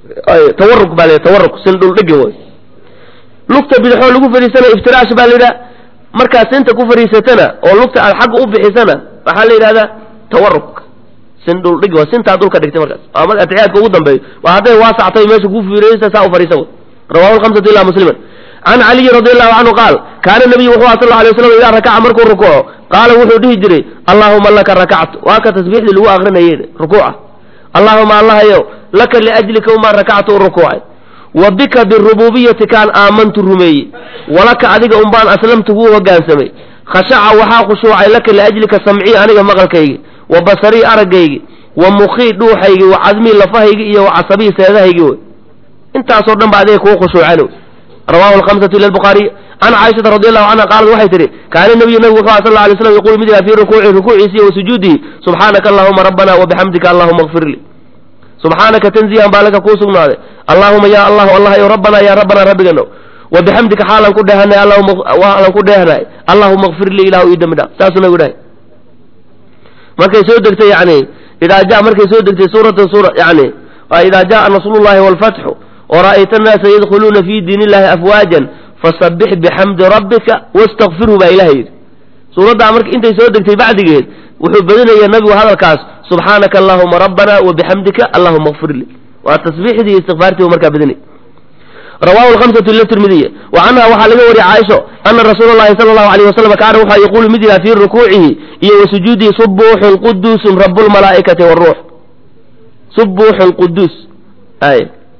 A: tawaruk baa la tawaruk sin dhuldhigi way lugta bidixoo lagu fadhiisana iftiraash baa la yidhaha markaad sinta ku fadhiisatana oo lugta aad xagga u bixisana waxaa la yidhahdaa tawaruk sin dhuldhigi waa sintaad dhulka dhigtay markaas waa marka atixiyaadka ugu dambeeyo waa hadday waasactay meesha ku fiiraysa saa u fadhiisa way rawahu lhamsatu ila musliman can caliyi radi allahu canhu qaal kaana nabiyu wuxuu aha sal lla alay waslam idaa rakaca markuu rukuuco qaala wuxuu dhihi jiray allaahuma laka rakactu waa ka tasbiixdii lagu akrinayey rukuuca allaahuma allahayow laka liajlika umaan rakactu u rukuucay wa bika birububiyati kaan aamantu rumeeyey walaka adiga unbaan aslamtu kuu hogaansamay khashaca waxaa khushuucay laka liajlika samcii aniga maqalkaygi wa basarii araggaygi wa mukhii dhuuxaygi wa cadmii lafahaygi iyo wa casabii seedahaygi wey intaasoo dhan ba adiga kuu khushuucan rawahu lhamsatu ila lbukhaariy can caaishata radi allahu canha qaalat waxay tihi kaana nabiyu nabigu wuxuu aha sal lla alay slam yaqulu mid yaha fii rukuuci rukuuciisi iyo wa sujuudihi subxaanaka allahuma rabbana wabixamdika allahuma kfir lii subxaanaka tanzihan baa laka kuu sugnaaday allaahuma ya allahu allahayo rabbana ya rabbana rabbigano wa bixamdika xaalan ku dheehanay waalan ku dheehanay allahuma kfir lii ilahu ii dembi dhaaf saasuu nabigu dhahay markay soo degtay yani idaa ja markay soo degtay suurata suura yani idaa jaa nasrullahi walfatxu wara'ayta annaasa yadkhuluuna fi diin illahi afwaajan fasabbix bixamdi rabbika wastakfirhu baa ilaha yidhi suuraddaa marka intay soo degtay bacdigeed wuxuu badinaya nabigu hadalkaas subxaanaka allahuma rabbana wa bixamdika allahuma kfir lii waa tasbiixdii iyo istikfaartii markaa badinay rawahu lhamsatu ila tirmidiya wa canha waxaa laga wariyay caaisho ana rasuula llahi sala allahu alayh wasalam kaana wuxaa yaquulu mid yaha fii rukuucihi iyo wa sujuudihi subuuxun quduusun rabu lmalaa'ikati waruux subuuxun quduus ay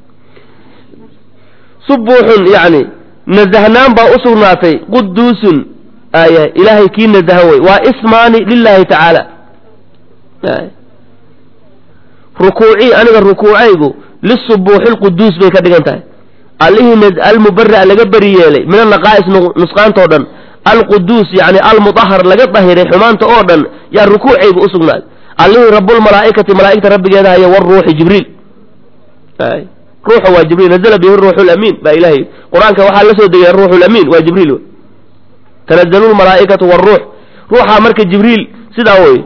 A: subuuxun yani nazahnaan baa u sugnaatay quduusun aya ilaahay kii nazahan wey waa ismaani lilahi tacaala rukuucii aniga rukuucaygu lisubuuxi lquduus bay ka dhigan tahay allihii almubara laga beri yeelay min anaqaa'is nusqaantao dhan alquduus yani almudahar laga dahiray xumaanta oo dhan yaa rukuucaygu u sugnaaday allihii rabulmalaa'ikati malaa'igta rabbigeeda haya waruuxi jibriil ruuxa waa jibriil nazla bihi ruuxu lamiin baa ilahay qur-aanka waxaa la soo degay ruuxu lamiin waa jibriil wey tanazalu lmalaa'ikatu waruux ruuxaa marka jibriil sidaa wey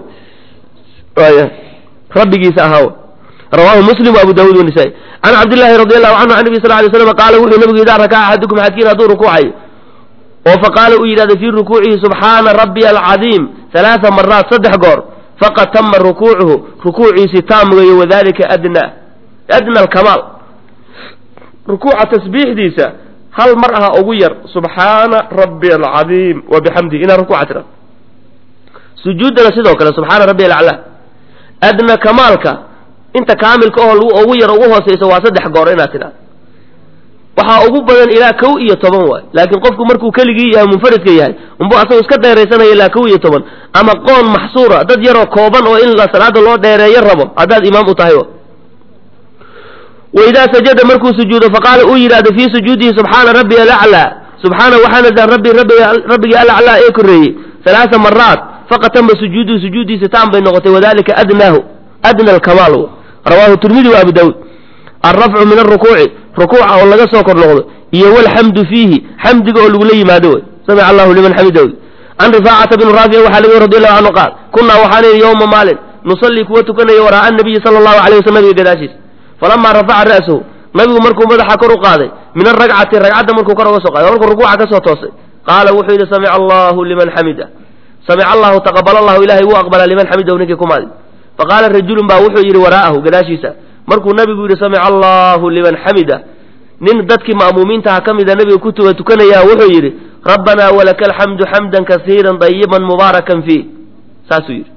A: rabbigiisa ahaa rawahu muslim wa abu daawud wanisaa-i can cabdillahi radi allahu canhu can nabi sal lay slam qaala wuxuu nabigu idaa rakaca axadukum xadkiin hadduu rukuucayo oo faqaala uu yidhahda fii rukuucihi subxaana rabbiya alcadiim halaaa maraat saddex goor faqad tama rukuucuhu rukuuciisi taamgayo wadalika adna adna alkamaal rukuuca tasbiixdiisa hal mar aha ugu yar subxaana rabbiya alcadiim wa bixamdihi inaa rukuuca tira sujuuddana sidoo kale subxaana rabbiya alaclaa adna kamaalka inta kaamilka oo lagu ugu yar ugu hooseyso waa saddex goor inaad tidhahdo waxaa ugu badan ilaa kow iyo toban waay laakiin qofku markuu keligii yahay munfaridka yahay unbu asagoo iska dheeraysanaya ilaa kow iyo toban ama qoon maxsuura dad yaroo kooban oo in salaada loo dheereeyo rabo haddaad imaam u tahay waidaa sajada markuu sujuudo faqaala uu yidhahdo fii sujuudihi subxaana rabbiya alaclaa subxaana waxaanadan rabbi rabbigii alaclaa ee koreeyey halaaa maraat faqad tama sujuuduhu sujuudiisa taan bay noqotay wadalika adnaahu adna alkamaal rawahu tirmidi wa abu daawuud alrafcu min arukuuci rukuuca oo laga soo kor noqdo iyo walxamdu fiihi xamdiga oo lagula yimaado wey samica allahu liman xamidahu can rifaacata bni raafici waxaa laga radi allahu canhu qaal kunaa waxaan ihi yowma maalin nusallii kuwa tukanaya waraa'a nabiyi sala allahu alayh waslam nabiga gadaashiisa falamaa rafaca ra'sahu nabigu markuu madaxa kor u qaaday min aragcati ragcadda markuu kor uga soo qaaday markuu rukuuca ka soo toosay qaala wuxuu yidhi samica allahu liman xamida samica allahu taqabal allahu ilahay wuu aqbalaa liman xamidahu ninkii kumaadi faqaala rajulun baa wuxuu yidhi waraa'ahu gadaashiisa markuu nabigu yidhi samica allahu liman xamida nin dadkii ma'muumiintaha ka mida nabiga ku tuga tukanaya wuxuu yidhi rabbanaa walaka alxamdu xamdan kasiiran dayiban mubaarakan fiih saasuu yidhi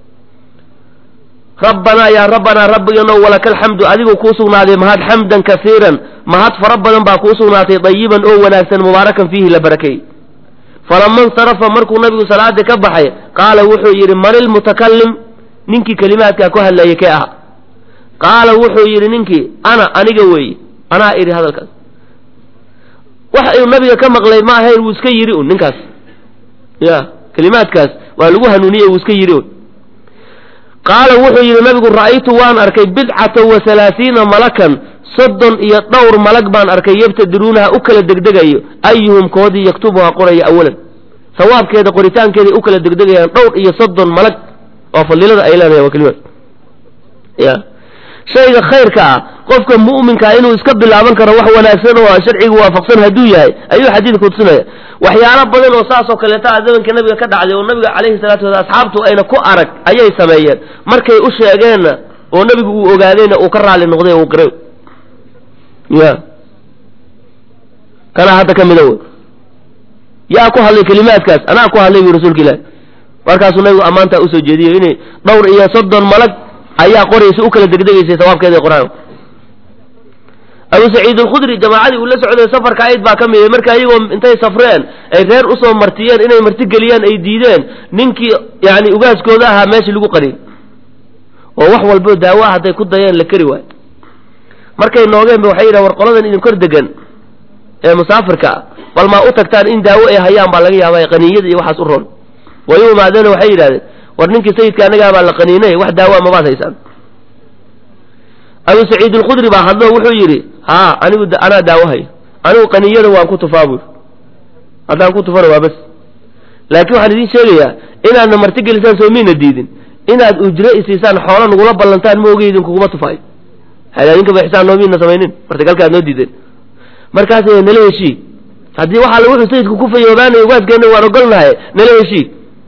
A: rabbanaa yaa rabbanaa rabbiganow walaka alxamdu adigu kuu sugnaaday mahad xamdan kasiiran mahad fara badan baa kuu sugnaatay dayiban oo wanaagsan mubaarakan fiihi la barakeeyey falama insarafa markuu nabigu salaadii ka baxay qaala wuxuu yidhi man ilmutakalim ninkii kelimaadkaa ku hadlayay kee aha qaala wuxuu yidhi ninkii ana aniga weeye anaa idhi hadalkaas wax uu nabiga ka maqlay ma ahayn wuu iska yidhi un ninkaas ya kelimaadkaas waa lagu hanuuniyey wuu iska yidhi un qaala wuxuu yidhi nabigu ra'aytu waan arkay bidcata wa halaasiina malakan soddon iyo dhowr malag baan arkay yabtadiruunaha u kala degdegayo ayuhum koodii yaktubuha qoraya awalan sawaabkeeda qoritaankeeday u kala degdegayaan dhowr iyo soddon malag oo fadilada ay leedahay waa kelimaad ya shayga khayrka ah qofka mu'minkaa inuu iska bilaaban karo wax wanaagsan oo sharciga waafaqsan hadduu yahay ayuu xadiidku tusinaya waxyaalo badan oo saasoo kaleeta a zamanka nabiga ka dhacday oo nabiga calayhi salatu wasalaam asxaabtu ayna ku arag ayay sameeyeen markay u sheegeenna oo nabigu uu ogaadayna uu ka raali noqday uu qiray ya kanaa hadda ka mida wey yaa ku hadlay kelimaadkaas anaa ku hadlay bu rasuulka ilaahi markaasuu nabigu ammaantaa usoo jeediyo inay dhowr iyo soddon malag ayaa qoraysa u kala degdegaysay sawaabkeeda ee qur-aanka abu saciid alkhudri jamaacadii uu la socday safarka ayd baa ka mid marka iyagoo intay safreen ay reer usoo martiyeen inay marti geliyaan ay diideen ninkii yani ugaaskooda ahaa meeshii lagu qariyay oo wax walbo daawo ah hadday ku dayeen la keri waayo markay noogeenba waxay yidhahan war qoladan idin kor degan ee musaafirka ah bal maa u tagtaan in daawo ay hayaan baa laga yaaba qaniiyada iyo waxaas u roon way u imaadeeno waxay yidhahdeen war ninkii sayidka annagaa baa la qaniinay wax daawoa mabaad haysaan abu saciid alkhudri baa hadlo wuxuu yidhi haa anigu anaa daawo hayo anigu qaniiyada waan ku tufaa buuri haddaan ku tufana waa bas laakiin waxaan idiin sheegayaa inaadna marti gelisaan soo miina diidin inaad ujro isiisaan xoola nagula ballantaan ma oga idinkuguma tufaayo hadaadinka ba xisaan noomiina samaynin martigalka aad noo diideen markaas nala heshii haddii waxaa wuxuu sayidku ku fayoobaanay ugaaskeena waan ogolnahay nala heshii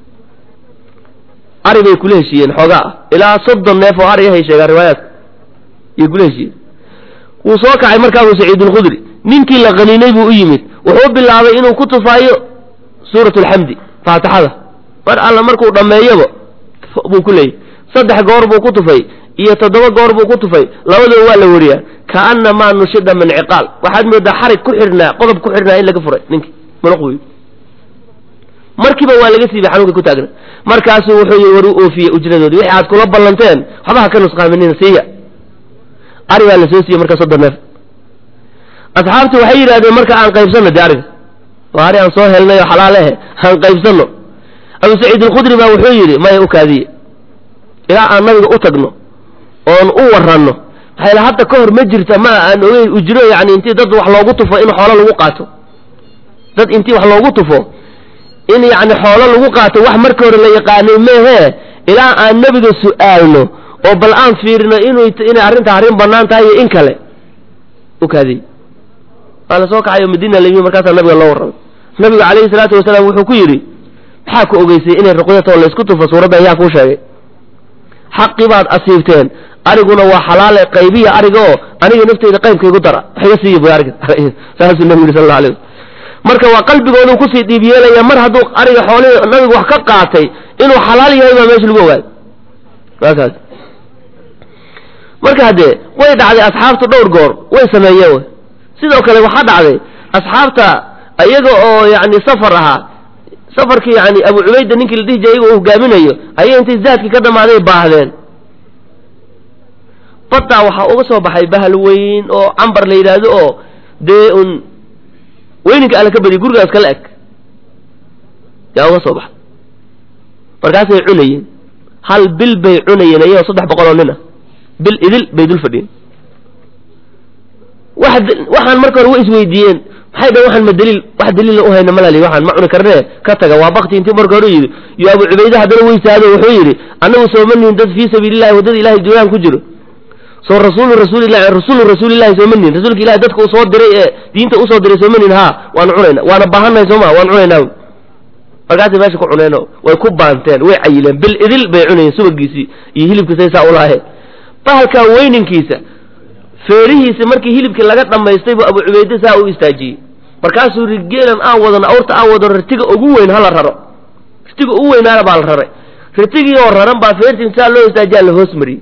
A: ari bay kula heshiiyeen xoogaa ah ilaa soddon neef oo ari ahay sheegaan riwaayaadka yay kula heshiiyeen wuu soo kacay markaa abu saciid alkhudri ninkii la qaniinay buu u yimid wuxuu bilaabay inuu ku tufaayo suurat alxamdi faatixada mar alla markuu dhammeeyaba buu ku leeyay saddex goor buu ku tufay iyo toddoba goor buu ku tufay labadaba waa la wariyaa kaanamaa nushida min ciqaal waxaad moodaa xarig ku xidhnaa qodob ku xidhnaa in laga furay ninkii muluq wey markiiba waa laga siibay xanuunka ku taagna markaasuu wuxuu yii war u oofiyey ujradoodii wixii aad kula ballanteen waxba ha ka nusqaaminina siiya ari baa la soo siiyey marka soddon neef asxaabtu waxay yidhahdeen marka aan qaybsanno dee ariga waa ari aan soo helnay oo xalaal ahe aan qaybsanno abu saciid alkhudri baa wuxuu yidhi maya u kaadiye ilaa aan nabiga u tagno oon u waranno maxaa yal hadda ka hor ma jirta ma aan ogeyn ujro yani intii dad wax loogu tufo in xoolo lagu qaato dad intii wax loogu tufo in yani xoolo lagu qaato wax marka hore la yaqaanay meehee ilaa aan nebiga su'aalno oo bal aan fiirino inu inay arrintaa arrin bannaan tahay iyo in kale u kaadiy waa la soo kaxay oo madiina la yimi markaasaa nabiga loo warramay nabigu calayhi salaatu wasalaam wuxuu ku yidhi maxaa ku ogeysay inay ruqyatoo laysku tufo suuraddan yaa kuu sheegay xaqii baad asiibteen ariguna waa xalaale qaybiya ariga oo aniga nafteyda qaybkaygu dara wax iga siiya bu ariga saasuu nabigu yidhi sal alla alay waslam marka waa qalbigoodu kusii dhiib yeelaya mar hadduu ariga xoolihii nabigu wax ka qaatay inuu xalaal yahay baa meesha lagu ogaaday waakaas marka haddee way dhacday asxaabtu dhowr goor way sameeyeen wy sidoo kale waxaa dhacday asxaabta iyaga oo yani safar ahaa safarkii yani abu cubayda ninkii la dhihi jiray iyaga uu hogaaminayo ayay intay zaadkii ka dhammaaday baahdeen baddaa waxaa uga soo baxay bahal weyn oo cambar la yidhaahdo oo dee un weyninka alla ka badiyay gurigaas kala eg yaa uga soo baxay markaasay cunayeen hal bil bay cunayeen iyagoo saddex boqol oo nin ah bil idil bay dul fadhiyeen wax waxaan marka hore way isweydiiyeen maxay dhahen waxaan ma daliil wax daliila u hayna malali waxaan ma cuni karnee ka taga waa bakti intii marka hore yidhi iyo abu cubayde haddana weysaado wuxuu yidhi annagu sooma nihin dad fii sabiilillahi waddada ilahay duulaan ku jiro soo rasuulu rasuulillahi rasuulu rasuulillahi sooma nihin rasuulka ilahi dadka uu soo diray ee diinta usoo diray sooma nihin haa waanu cunayna waana baahannahay sooma waan cunaynaa markaasay meesha ku cuneen oo way ku baanteen way cayileen bil idil bay cunayeen subagiisii iyo hilibkiisay saa ulaaheen bahalkaa weyninkiisa feerihiisa markii hilibkii laga dhammaystay buu abu cubayde saa u istaajiyey markaasuu ri geelan aan wadano awrta aan wadano ritiga ugu weyn hala raro ritiga ugu weynaana baa la raray ritigii oo raran baa feertii saa loo istaajiyaa la hoos mariyey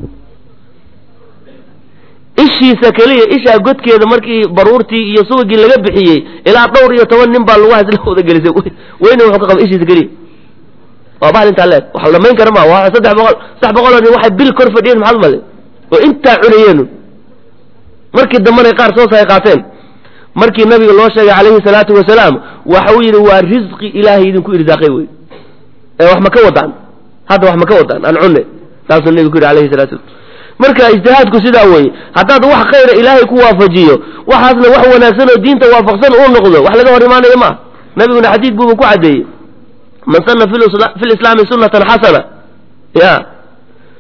A: ishiisa keliya ishaa godkeeda markii baruurtii iyo subagii laga bixiyey ilaa dhowr iyo toban nin baa lagu hasla wada gelisay weyna wuxuu ka qaba ishiisa keliya waa bahal intaa leeg wax la dhamayn kara ma waa saddex boqol saddex boqoloo nin waxay bil kor fadhiyeen maxaad male oo intaa cunayeenu markii dambana qaar soo saay qaateen markii nabiga loo sheegay calayhi salaatu wasalaam waxa uu yidhi waa risqi ilaahay idinku irsaaqay wey ee wax ma ka wadaan hadda wax ma ka wadaan aan cunne saasuu nabigu ku yidhi alayhi salatu wasalam marka ijtihaadku sidaa weeye haddaad wax khayra ilaahay ku waafajiyo waxaasna wax wanaagsan oo diinta waafaqsan uu noqdo wax laga hor imaanayo maaha nabiguna xadiid buuba ku caddeeyey man sana fi lislaami sunatan xasana ya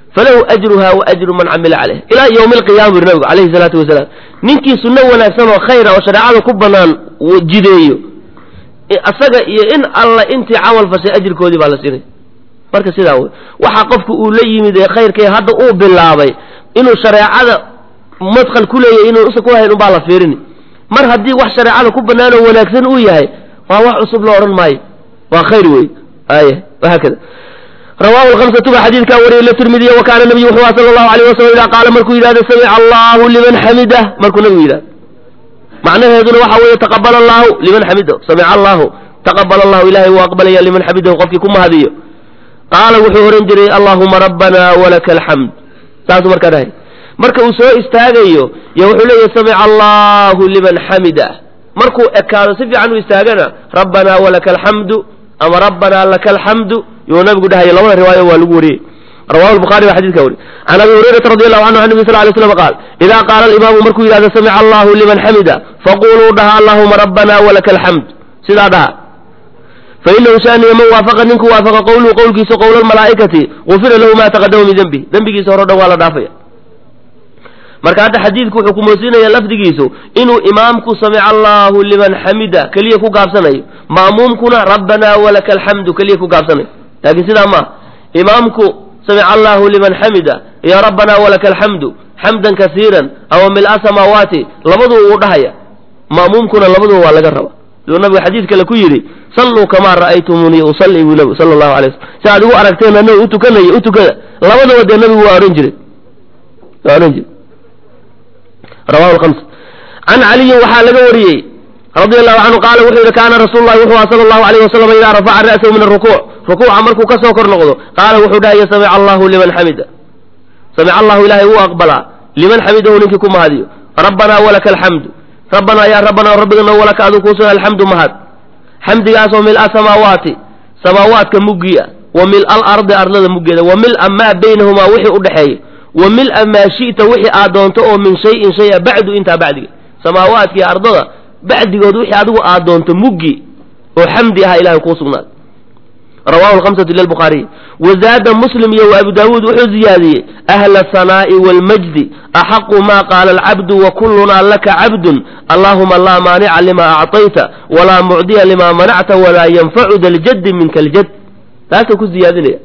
A: falahu ajruha wa ajru man camila caleyh ilaa yowmi alqiyama buri nabigu calayhi salaatu wasalaam ninkii sunno wanaagsan oo khayra oo shareecada ku bannaan jideeyo asaga iyo in alla intii camal fashay ajirkoodii baa la siinaya marka sidaa wey waxaa qofku uu la yimid ee khayrkay hadda uu bilaabay inuu shareecada madkhal ku leeyahy inuu usa ku hayn unbaa la fiirini mar haddii wax shareecada ku bannaan oo wanaagsan uu yahay waa wax cusub la odhan maayo waa khayr wey ay wahaakada rawahu lhamsatu ba xadiidkaa wariyey latirmidiy wa kaana nabiyu wuxuu aha sala allahu alayh wasalam idaa qaala markuu yidhahdo samica allahu liman xamidah markuu nabigu yidhahdo macnaheeduna waxa weeye taqabala allahu liman xamidahu samica allahu taqabala allahu ilahay wuu aqbalaya liman xamidahu qofkii ku mahadiyo qaala wuxuu ohan jiray allahuma rabbana walaka alxamd saasuu markaa dhahay marka uu soo istaagayo yo wuxuu leeyahy samica allahu liman xamidah markuu ekaado si fiican u istaagana rabbana walaka alxamdu ama rabbana laka alxamdu yuu nabigu dhahaya labada riwaayo waa lagu wariyey rawahu lbukhari baa xadidka wari can abi hurayrata radi allahu canhu an nabi sal lay slam qaal idaa qaala alimaamu markuu yidhahdo samica allahu liman xamida faquluu dhaha allahuma rabbana walaka alxamd sidaa dhaha fainahu shaaniya man waafaqa ninku waafaqa qowluhu qowlkiisa qowla almalaa'ikati gufira lahu ma taqadama min dembi dembigiisa hore o dhan waa la dhaafaya marka hadda xadiidku wuxuu kumoodsiinaya lafdigiisu inuu imaamku samica allahu liman xamida keliya ku gaabsanayo ma'muumkuna rabbana walaka alxamdu keliya ku gaabsanayo laakiin sidaa maaha imaamku samica allahu liman xamida ya rabbana walaka alxamdu xamdan kasiiran aw mil-a samaawaati labaduu uu dhahaya ma'muumkuna labaduba waa laga raba siduu nabigu xadiid kale ku yidhi salluu kamaa ra'aytumunii usalli buu nabigu sala allahu alay waslm si aad igu aragteen anaga u tukanaya u tukada labadaba dee nabigu waa ohan jiray waa ohan jiray rawahu lhams can caliyin waxaa laga wariyey radia allahu canhu qaala wuxuu yidhi kaana rasuulu llahi wuxuu aha sala allahu alayh wasalam idaa rafaca ra'sahu min arukuuc rukuuca markuu ka soo kor noqdo qaala wuxuu dhahaya samica allahu liman xamida samica allahu ilahay wuu aqbalaa liman xamidahu ninkii ku mahadiyo rabbanaa walaka alxamdu rabbanaa yaa rabbanaa rabbigana walaka aduu kuusugan alxamdu mahad xamdigaasoo mil-a samaawaati samaawaadka muggiia wa mil-a alardi ardlada muggeeda wa mil-a maa baynahumaa wixii u dhexeeya wa mil-a maa shi'ta wixii aad doonto oo min shayin shaya bacdu intaa bacdiga samaawaadkii ardada bacdigood wixii adigu aad doonto muggi oo xamdi aha ilahay kuu sugnaaday rawahu lhamsatu lilbukhaariy wazaada muslim iyo wa abu daawuud wuxuu ziyaadiyey ahla asanaa'i waalmajdi axaqu maa qaala alcabdu wa kullunaa laka cabdun allahuma laa maanica lima acطayta walaa mucdiya lima manacta walaa yanfacu da ljaddi minka aljad taasuu ku ziyaadinaya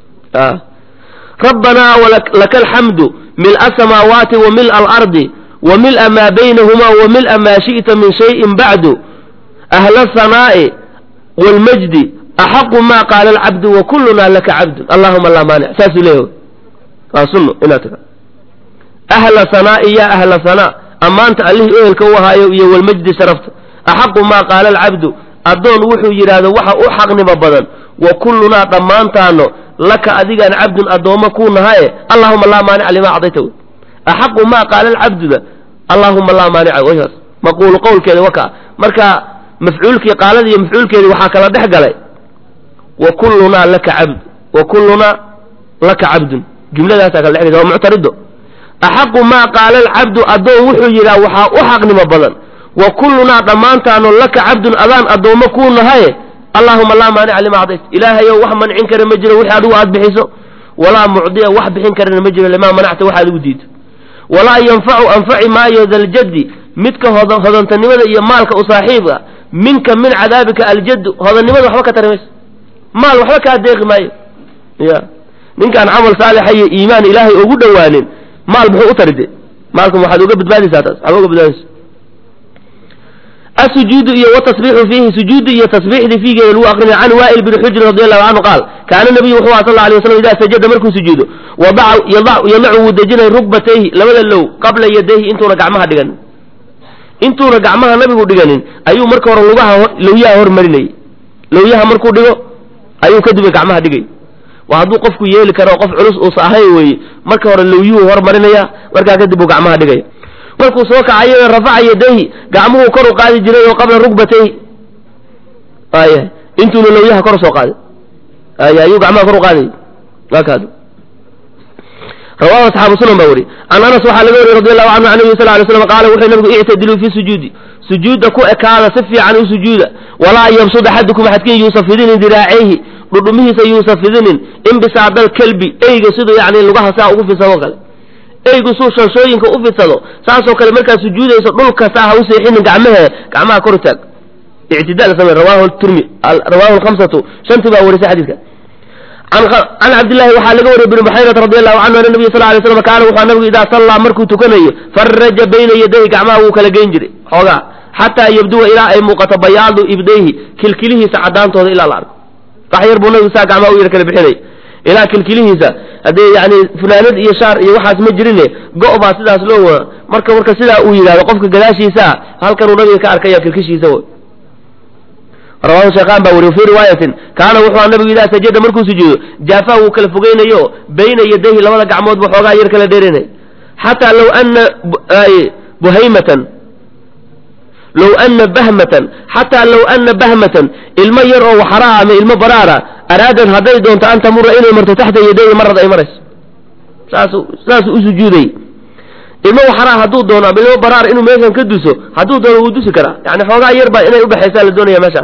A: rabbanaa laka alxamdu mil-a samaawaati wa mil-a alardi wa mil-a maa baynahumaa wa mil-a maa shi'ta min shayin bacdu ahla asanaa'i waalmajdi axaqu maa qaala alcabdu wa kullunaa laka cabdun allahuma laa maanic saasuu leeyahy waa sunno inaad tia ahla sanaa'i yaa ahla sanaa ammaanta allihii ehelka u ahaayo iyo walmajdi sharafta axaqu maa qaala alcabdu addoon wuxuu yidhaahdo waxa u xaqnimo badan wa kullunaa dhammaantaano laka adigaan cabdun addoommo kuu nahaye allahuma laa maanica limaa acdayta wey axaqu maa qaala alcabduda allahuma laa maanica wsaas maquulu qowlkeeda wakaa marka mafcuulkii qaalada iyo mafcuulkeedii waxaa kala dhex galay wa kullunaa laka cabd wa kullunaa laka cabdun jumladaasaa kala dhexgaysa waa muctarido axaqu maa qaala alcabdu addoon wuxuu yidhaha waxaa u xaqnimo badan wa kullunaa dhammaantaano laka cabdun adaan addoommo kuu nahaye allahuma laa maanica lima acdayt ilaahayow wax mancin kara ma jiro wixii adigu aad bixiso walaa mucdiya wax bixin karana ma jiro limaa manacta wax adigu diido walaa yanfacu anfaci maayo daljaddi midka hodantanimada iyo maalka u saaxiibka minka min cadaabika aljaddu hodannimada waxba ka tari mayso maal waxba kaa deeqi maayo ya ninkaan camal saalixa iyo iimaan ilaahay ugu dhowaanin maal muxuu u taride maalkan waxaad uga badbaadaysaa taas waxba uga badbaadaysa asujuudu iyo watasbiixu fiihi sujuudi iyo tasbiixdii fiigeeda lagu aqrinaya can waa'il bni xujrin radi allahu canhu qaal kaana nabiyu wuxuu aha sal la alay waslam idaa sajada markuu sujuudo wadaca yadacu wuu dejinay rukbatayhi labada low qabla yadayhi intuuna gacmaha dhiganin intuuna gacmaha nabigu dhiganin ayuu marka hore lugaha lowyaha hormarinayay lowyaha markuu dhigo ayuu kadibna gacmaha dhigay waa hadduu qofku yeeli karo qof culus uusa ahayn weeye marka hore lowyuhu hormarinaya markaa kadib uu gacmaha dhigaya markuu soo kacayana rafaca yadayhi gacmuhuu kor u qaadi jiray oo qabla rukbatayhi aya intuuna lowyaha kor soo qaaday aya ayuu gacmaha kor u qaadayay waakaas rawahu asxaabu sunan baa weri can anas waxaa laga wariyey radi allahu canhu can nabi sal lay slam qaala wuxuu nabigu ictadiluu fi sujuudi sujuudda ku ekaada si fiican u sujuuda walaa yabsud axadukum axadkiin yuusa fidinin diraacayhi dhudhumihiisa yuusa fidinin inbisaadal kelbi eyga siduu yani lugaha saa ugu fidsado kale eygu suu shanshooyinka u fidsado saasoo kale markaad sujuudayso dhulka saa ha u seexinin gacmahee gacmaha kor taag ictidaal samey rawahu turmi rawahu lkhamsatu shantii baa warisay xadiidka can cabdillahi waxaa laga wariyay bn buxayrata radi allahu canhu ana nabiy sal lay slam kaana wuxua nabigu idaa sallaa markuu tukanayo faraja bayna yadayhi gacmaha wuu kala geyn jiray xoogaa xataa yabduwa ilaa ay muuqato bayaadu ibdayhi kilkilihiisa caddaantooda ilaa la arko wax yar buu nabigu saa gacmaha u yar kala bixinay ilaa kilkilihiisa haddee yani funaanad iyo shaar iyo waxaas ma jirine go' baa sidaas loo wada marka marka sidaa uu yidhahdo qofka gadaashiisaa halkanuu nabiga ka arkaya kilkishiisa w rawahu sheekhaan baa wariy fi riwaayatin kaana wuxuu nabigu idaa sajada markuu sujuudo jaafaha wuu kala fogeynayo bayna yadayhi labada gacmood buu xoogaa yar kala dheerinay xataa low ana buhaymatan low ana bahmatan xataa low ana bahmatan ilmo yar oo waxaraa ama ilmo baraara araadad hadday doonto an tamura inay marto taxta yadayhi marad ay marayso saasu saasuu u sujuuday ilmo waxaraa hadduu doono ama ilmo baraar inuu meeshan ka duso hadduu doono wuu dusi karaa yani xoogaa yar baa inay udhexaysaa la doonaya meeshaan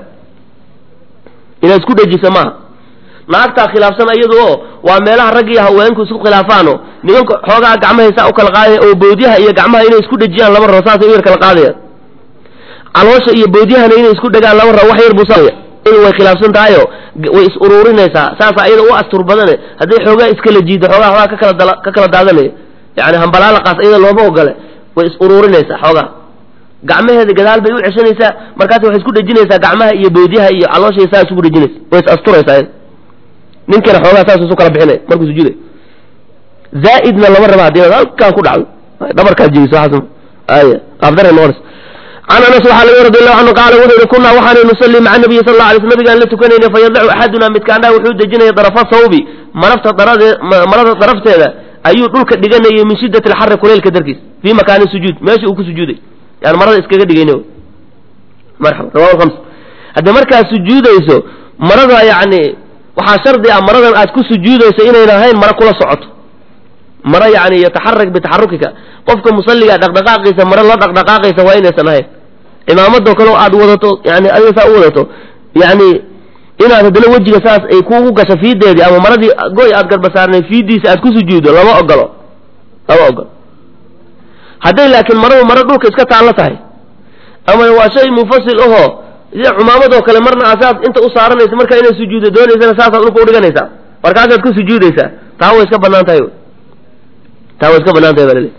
A: inaad isku dhejisa maaha naagtaa khilaafsan iyadu oo waa meelaha rag iyo haweenku isku khilaafaano nimanka xoogaa gacmahay saa u kala qaadaya oo boodyaha iyo gacmaha inay isku dhejiyaan lama rabo saasay u yar kala qaadayaan caloosha iyo boodyahana inay isku dhegaan lama rabo wax yar buu saaya in way khilaafsan tahayo way is uruurinaysaa saasa iyada u astur badane hadday xoogaa iskala jiido xoogaa xoogaa ka kala dala ka kala daadanaya yani hambalaalaqaas iyada looma ogole way is uruurinaysaa xoogaa gacmaheeda gadaal bay u ceshanaysaa markaas waxay isku dhejinaysaa gacmaha iyo boodyaha iyo calooshay saa isugu dhejinaysa way is asturaysaa ninkana xoogaa saas isu kala bixinaya markuu sujuuday zaa'idna lama raba hadii halkaan ku dhacdo dhabarkaad jebiso waxaas ay qaabdare noqonaysa can anas waxaa laga radi allahu canhu qaala wuxuu yihi kunaa waxaanay nusalli maca nabiyi sal alla alay sl nabigaan la tukanayna fayadacu axaduna midkaanaa wuxuu dejinaya darafa sawbi marafta darade marada darafteeda ayuu dhulka dhiganayay min shiddati alxari kuleylka darkiis fii makaani sujuud meesha uu ku sujuuday yani marada iskaga dhigayna marxaba rawahu khams haddii markaad sujuudayso marada yacni waxaa shardi ah maradan aad ku sujuudayso inayna ahayn mara kula socoto mara yani yataxarak bitaxarukika qofka musalliga dhaqdhaqaaqiisa mara la dhaqdhaqaaqaysa waa inaysan ahayn cimaamadoo kale oo aad wadato yani adiga saa u wadato yani inaad haddana wejiga saas ay kuugu gasho fiideedii ama maradii goy aad garbasaarnay fiidiisa aad ku sujuuddo lama ogolo lama ogolo hadday laakiin maradu maro dhulka iska taallo tahay ama waa shay munfasil ahoo sida cumaamadoo kale marna asaad inta u saaranaysa markaa inaad sujuuddo doonaysana saasaad dhulka udhiganaysaa markaasaad ku sujuudaysaa taa way iska banaan tahay taa way iska banaan tahay baa laleey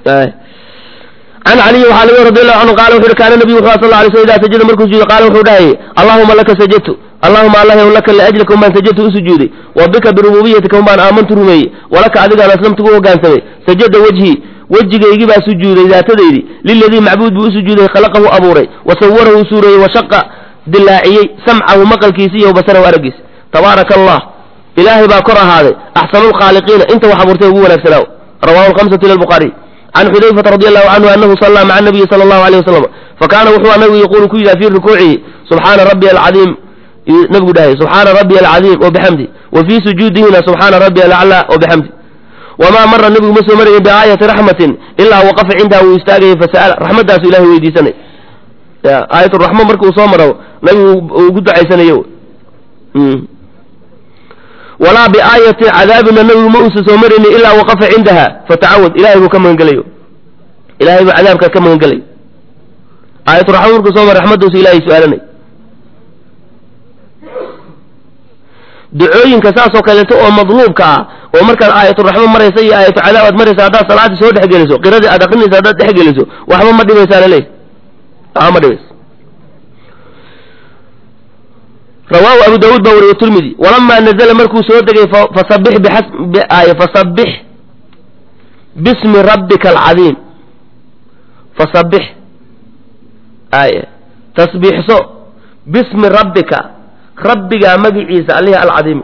A: can caliyi waxaa laga radi allahu canhu qaala wuxu uhi kaana nabiyu wuxuu sal lay sl idaa sajada markuu sujuudo qaala wuxuu dhahayay allahuma laka sajadtu allahuma allah laka liajlika umbaan sajadtu u sujuuday wa bika birububiyatika umbaan aamantu rumeeyey walaka adigaan aslamtu gu hogaansamay sajada wejhii wejigaygii baa sujuuday daatadaydii liladii macbuud buu u sujuuday khalaqahu abuuray wa sawarahu suureeyey wa shaqa dilaaciyey samcahu maqalkiisi iyo basarahu araggiisa tabaaraka allah ilaahay baa kor ahaaday axsanu lkhaaliqiina inta wax abuurtay ugu wanaagsanaaw rawahu lhamsatu ila lbuhaariy can xudayfata radi allahu canhu anahu sallaa maca nabiyi sala allahu alayh wasalam fakaana wuxuu nabigu yaquulu ku yidhaha fii rukuucihi subxaana rabbiya alcadiim nabigu dhahay subxaana rabbiya alcadiim wa bixamdi wa fii sujuudihina subxaana rabbiya alaclaa wa bixamdi wamaa mara nebigu ma soo marayin biaayati raxmatin ilaa waqafa cindaha wuu istaagayay fasa'ala raxmaddaasu ilahay weydiisanay aayaturaxma markuu soo maro nabigu ugu ducaysanayo walaa biaayati cadaabina nabigu ma uusa soo maraynin ilaa waqafa cindaha fatacawad ilahay buu ka magangelayo ilahay buu cadaabka ka magangelayo aayaturaxma markuu soo maro raxmaddaasu ilahay su-aalanay ducooyinka saasoo kaleeto oo madluubka ah oo markaad aayaturaxma maraysa iyo aayatu cadaab aad maraysa haddaad salaadii soo dhexgeliso qiradii aad akrinaysa haddaad dhexgeliso waxba ma dhibaysaa laleey waxba ma dhibaysa rawaahu abu daawuud baa wariye tirmidi walamaa nazala markuu soo degay fasabix biay fasabix bismi rabbika alcadiim fasabix ay tasbiixso bismi rabbika rabbigaa magiciisa alihi alcadiimi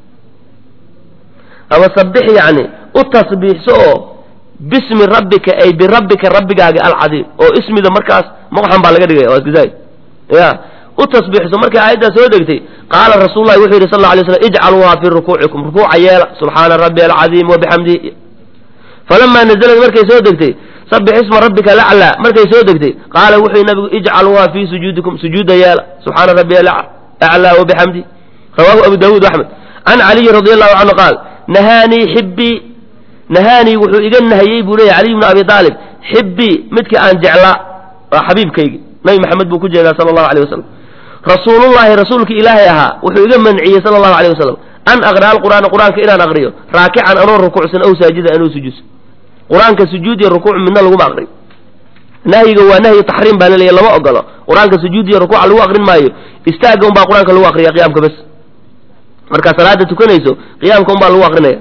A: ama sabix yacni u tasbiixso oo bismi rabbika ay birabbika rabbigaaga alcadiim oo ismida markaas maqxan baa laga dhigaya waa iskazaay ya u tasbiixso markay aayaddaa soo degtay qaala rasuul lahi wuxuu yidhi sal lla alay slam ijcaluuha fii rukuucikum rukuuca yeela subxaana rabbi alcadiim wabixamdihi falamaa nazalad markay soo degtay sabix isma rabbika laclaa markay soo degtay qaala wuxuu nabigu ijcaluuha fii sujuudikum sujuuda yeela subxaana rabbi aclaa wabixamdi rawahu abu daawuud axmed can caliyin radi allahu canhu qaal nahaanii xibbii nahaanii wuxuu iga nahayey buu leeyahy caliy bnu abi aalib xibbii midkii aan jeclaa waa xabiibkaygi nabi maxamed buu ku jeedaa sala allahu alayh wasalam rasuulullahi rasuulki ilaahay ahaa wuxuu iga manciyey sala allahu alayh wasalam an aqri'a alqur'aana qur'aanka inaan aqriyo raakican anoo rukuucsan aw saajida anoo sujuudsan qur-aanka sujuud iyo rukuuc midna laguma aqriyo nahyiga waa nahyi taxriim baa laleeyahy lama ogolo qur-aanka sujuud iyo rukuuca lagu aqrin maayo istaagga unbaa qur-aanka lagu aqriya qiyaamka bes markaa salaada tukanayso qiyaamka unbaa lagu aqrinaya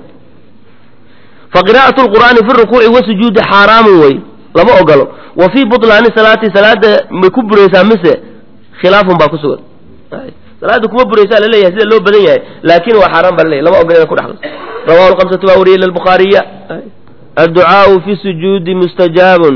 A: fa qiraa'atu lqur'aani fi rukuuci wasujuudi xaaraamun wey lama ogolo wa fii butlaani salaati salaada may ku buraysaa mise khilaafun baa ku sugan salaada kuma buraysaa laleeyahay sida loo badan yahay laakin waa xaaraan baa laleeyahy lama ogola ina ku dhexlo rawahu lkamsatu baa wariyey lilbukhaariya adducaau fi sujuudi mustajaabun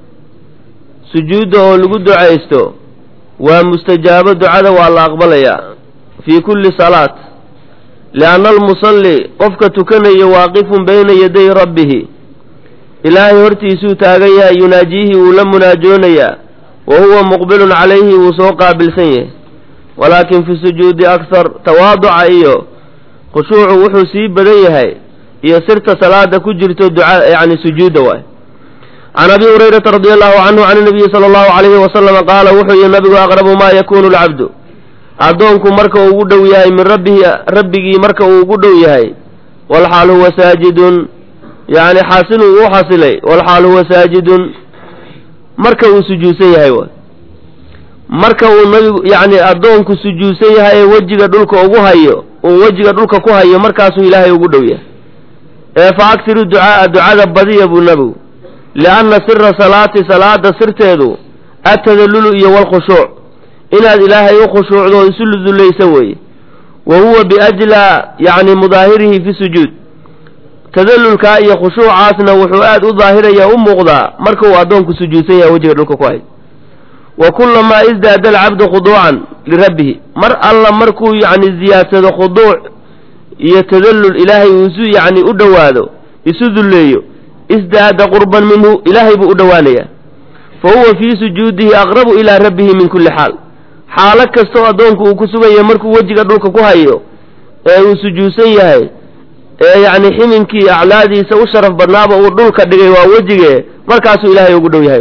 A: sujuudda oo lagu ducaysto waa mustajaabo ducada waa la aqbalayaa fii kulli salaat lianna almusalli qofka tukanayo waaqifun bayna yaday rabbihi ilaahay hortiisuu taagan yahay yunaajiihi wuu la munaajoonayaa wa huwa muqbilun calayhi wuu soo qaabilsan yahay walaakin fi sujuudi akhar tawaaduca iyo khushuucu wuxuu sii badan yahay iyo sirta salaada ku jirto duca yacni sujuudda waay can abi hurayrata radi allahu canhu can nabiyi sala allahu calayhi wasalama qaala wuxuu yihi nabigu aqrabu maa yakunu lcabdu addoonku marka uu ugu dhow yahay min rabbihi rabbigii marka uu ugu dhow yahay walxaal huwa saajidun yacni xaasiluu u xasilay walxaal huwa saajidun marka uu sujuudsan yahay waay marka uu nabigu yacni addoonku sujuudsan yahay ee wejiga dhulka ugu hayo uu wejiga dhulka ku hayo markaasuu ilaahay ugu dhow yahay ee fa agtiru ducaaa ducada badiya buu nabigu lianna sira salaati salaada sirteedu atadallulu iyo walkhushuuc inaad ilaahay u khushuucdo oo isu dullaysa weeye wa huwa biajlaa yacni mudaahirihi fi sujuud tadallulkaa iyo khushuucaasna wuxuu aad u daahiraya u muuqdaa marka uu addoonku sujuudsan yahay wejiga dhulka ku hayo wa kullamaa isdaada alcabdu khuduucan lirabbihi mar alla markuu yacni ziyaadsado khuduuc iyo tadallul ilaahay uu isu yacni u dhowaado isu dulleeyo isdaada qurban minhu ilaahay buu u dhowaanayaa fa huwa fii sujuudihi aqrabu ilaa rabbihi min kulli xaal xaalo kastoo addoonku uu ku sugan yahay markuu wejiga dhulka ku hayo ee uu sujuudsan yahay ee yacni ximinkii aclaadiisa u sharaf badnaaba uu dhulka dhigay waa wejige markaasuu ilaahay ugu dhow yahay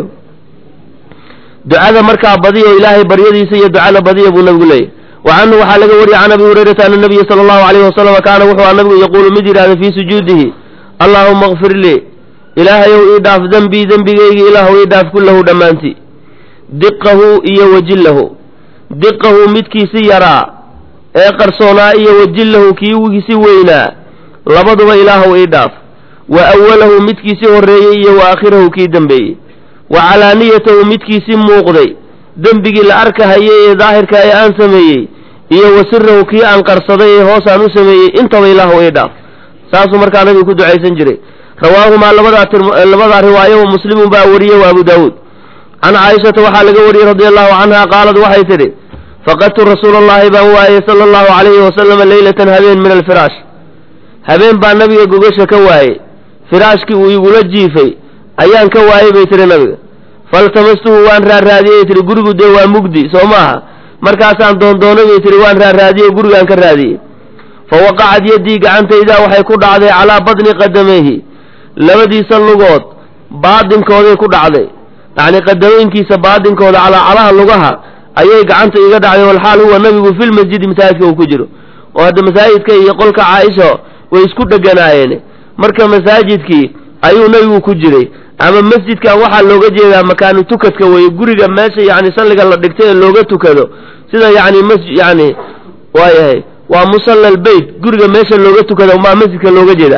A: ducada markaa badiyo ilaahay baryadiisa iyo ducada badiya buu nabigu leeyahy wa canhu waxaa laga wariyey can abi hurayrata ana nabiya sala allahu alayhi wasalama kaana wuxuu a nabigu yaquulu mid yidhahda fii sujuudihi allaahuma akfir lii ilaahayow ii dhaaf dembii dembigaygi ilaahu ii dhaaf kullahu dhammaantii diqahu iyo wajillahu diqahu midkiisi yaraa ee qarsoonaa iyo wajillahu kiigiisi weynaa labaduba ilaahu ii dhaaf wa awalahu midkiisi horreeyey iyo wa aakhirahu kii dembeeyey wa calaaniyatahu midkiisi muuqday dembigii la arkahayay ee daahirka ee aan sameeyey iyo wa sirahu kii aan qarsaday ee hoosaan u sameeyey intaba ilaahu ii dhaaf saasuu markaa nabigu ku ducaysan jiray rawaahumaa labadaa labadaa riwaayo muslimun baa wariyey wa abu daawuud can caaishata waxaa laga wariyey radia allahu canha qaalad waxay tidhi faqadtu rasuula allahi baan waayey sala allahu calayhi wasalama leylatan habeen min alfiraash habeen baa nabiga gogasha ka waayey firaashkii uu igula jiifay ayaan ka waayey bay tihi nabiga faltamastuhu waan raarraadiyey tihi gurigu dee waa mugdi soo maaha markaasaan doondoonay bay tihi waan raarraadiyey gurigaan ka raadiyey fa waqacad yaddii gacantaydaa waxay ku dhacday calaa badni qadamayhi labadiisa lugood baadinkooday ku dhacday yacni qadameynkiisa baadinkooda calaa calaha lugaha ayay gacanta iga dhacday walxaal huwa nabigu filmasjidi masaajidka uu ku jiro oo hadda masaajidka iyo qolka caaisha way isku dheganaayeen marka masaajidkii ayuu nabigu ku jiray ama masjidkan waxaa looga jeedaa makaanu tukadka weeye guriga meesha yacni salliga la dhigtay ee looga tukado sida yacni mas yacni waayahay waa musalla albeyt guriga meesha looga tukado maa masjidka looga jeedaa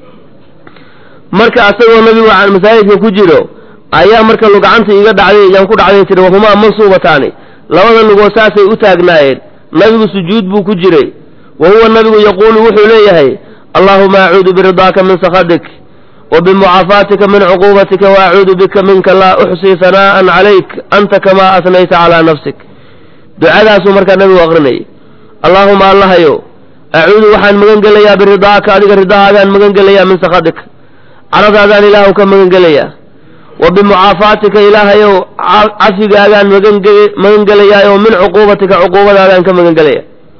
A: marka asagoo nabigu masaajidka ku jiro ayaa marka gacanta iga dhacday yaan ku dhacday tiri wahumaa mansuubataani labada lugood saasay u taagnaayeen nabigu sujuud buu ku jiray wa huwa nabigu yaquulu wuxuu leeyahay allaahuma acuudu biridaaka min sakhadik wa bimucaafaatika min cuquubatika wa acuudu bika minka laa uxsii hanaa'an calayk anta kamaa asnayta calaa nafsik ducadaasuu markaa nabigu aqrinayay allaahuma allahayo acuudu waxaan magan gelayaa biridaaka adiga ridahaagaan magan gelayaa min sakhadik caradaadaan ilaahu ka magan gelayaa wa bimucaafaatika ilaahayow cafigaagaan magan gelayaa oo min cuquubatika cuquubadaadaan ka magan gelaya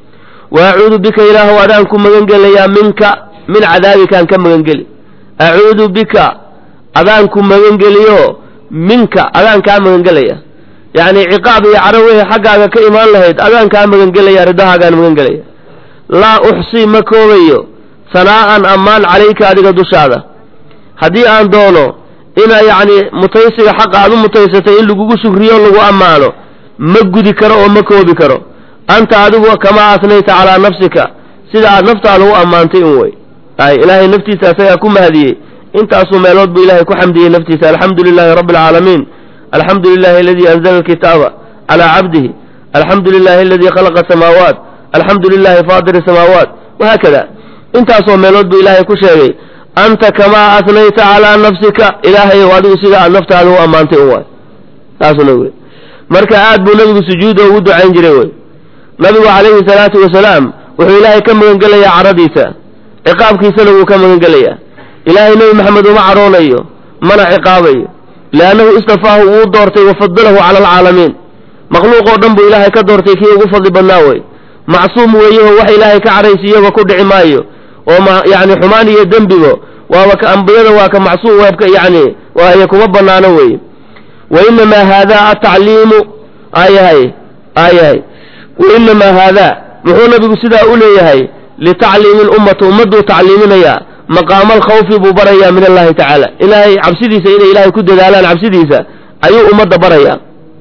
A: wa acuudu bika ilaahu adaan ku magan gelayaa minka min cadaabikaan ka magan geli acuudu bika adaan ku magan geliyo minka adaan kaa magan gelaya yacni ciqaab iyo caro wixii xaggaaga ka imaan lahayd adaan kaa magan gelaya ridahaagaan magan gelaya laa uxsii ma koobayo sanaa'an ammaan calayka adiga dushaada haddii aan doono ina yacni mutaysiga xaqa aad u mutaysatay in lagugu shukriyo lagu ammaano ma gudi karo oo ma koobi karo anta adigu kamaa asnayta calaa nafsika sida aad naftaada u ammaantay un wey ay ilaahay naftiisa asagaa ku mahadiyey intaasuu meelood buu ilaahay ku xamdiyey naftiisa alxamdu lilaahi rabbi alcaalamiin alxamdu lilahi aladii anzala alkitaaba calaa cabdihi alxamdu lilahi aladii khalaqa asamaawaat alxamdu lilahi faadir asamaawaat wahaakada intaasoo meelood buu ilaahay ku sheegay anta kamaa asnayta calaa nafsika ilaahayow adigu sida aad naftaada u ammaantay un waay saasuna wey marka aad buu nabigu sujuuda ugu ducayn jiray wey nabigu calayhi salaatu wasalaam wuxuu ilaahay ka magan gelayaa caradiisa ciqaabkiisana wuu ka magan gelayaa ilaahay nebi maxamed uma cadhoonayo mana ciqaabayo liannahu istafaahu wuu doortay wafadalahu cala alcaalamiin makhluuqoo dhan buu ilaahay ka doortay kii ugu fadli badnaa wey macsuum weeyaho wax ilaahay ka cadhaysiiyaba ku dhici maayo oo ma yacni xumaan iyo dembibo waaba ka ambiyada waa ka macsuum weebka yacni waaye kuma bannaano weeye wa inamaa haadaa atacliimu aayahay aayahay wa inamaa haadaa muxuu nabigu sidaa u leeyahay litacliimi lummata ummadduu tacliiminayaa maqaama alkhawfi buu barayaa min allahi tacaala ilaahay cabsidiisa inay ilaahay ku dadaalaan cabsidiisa ayuu ummadda barayaa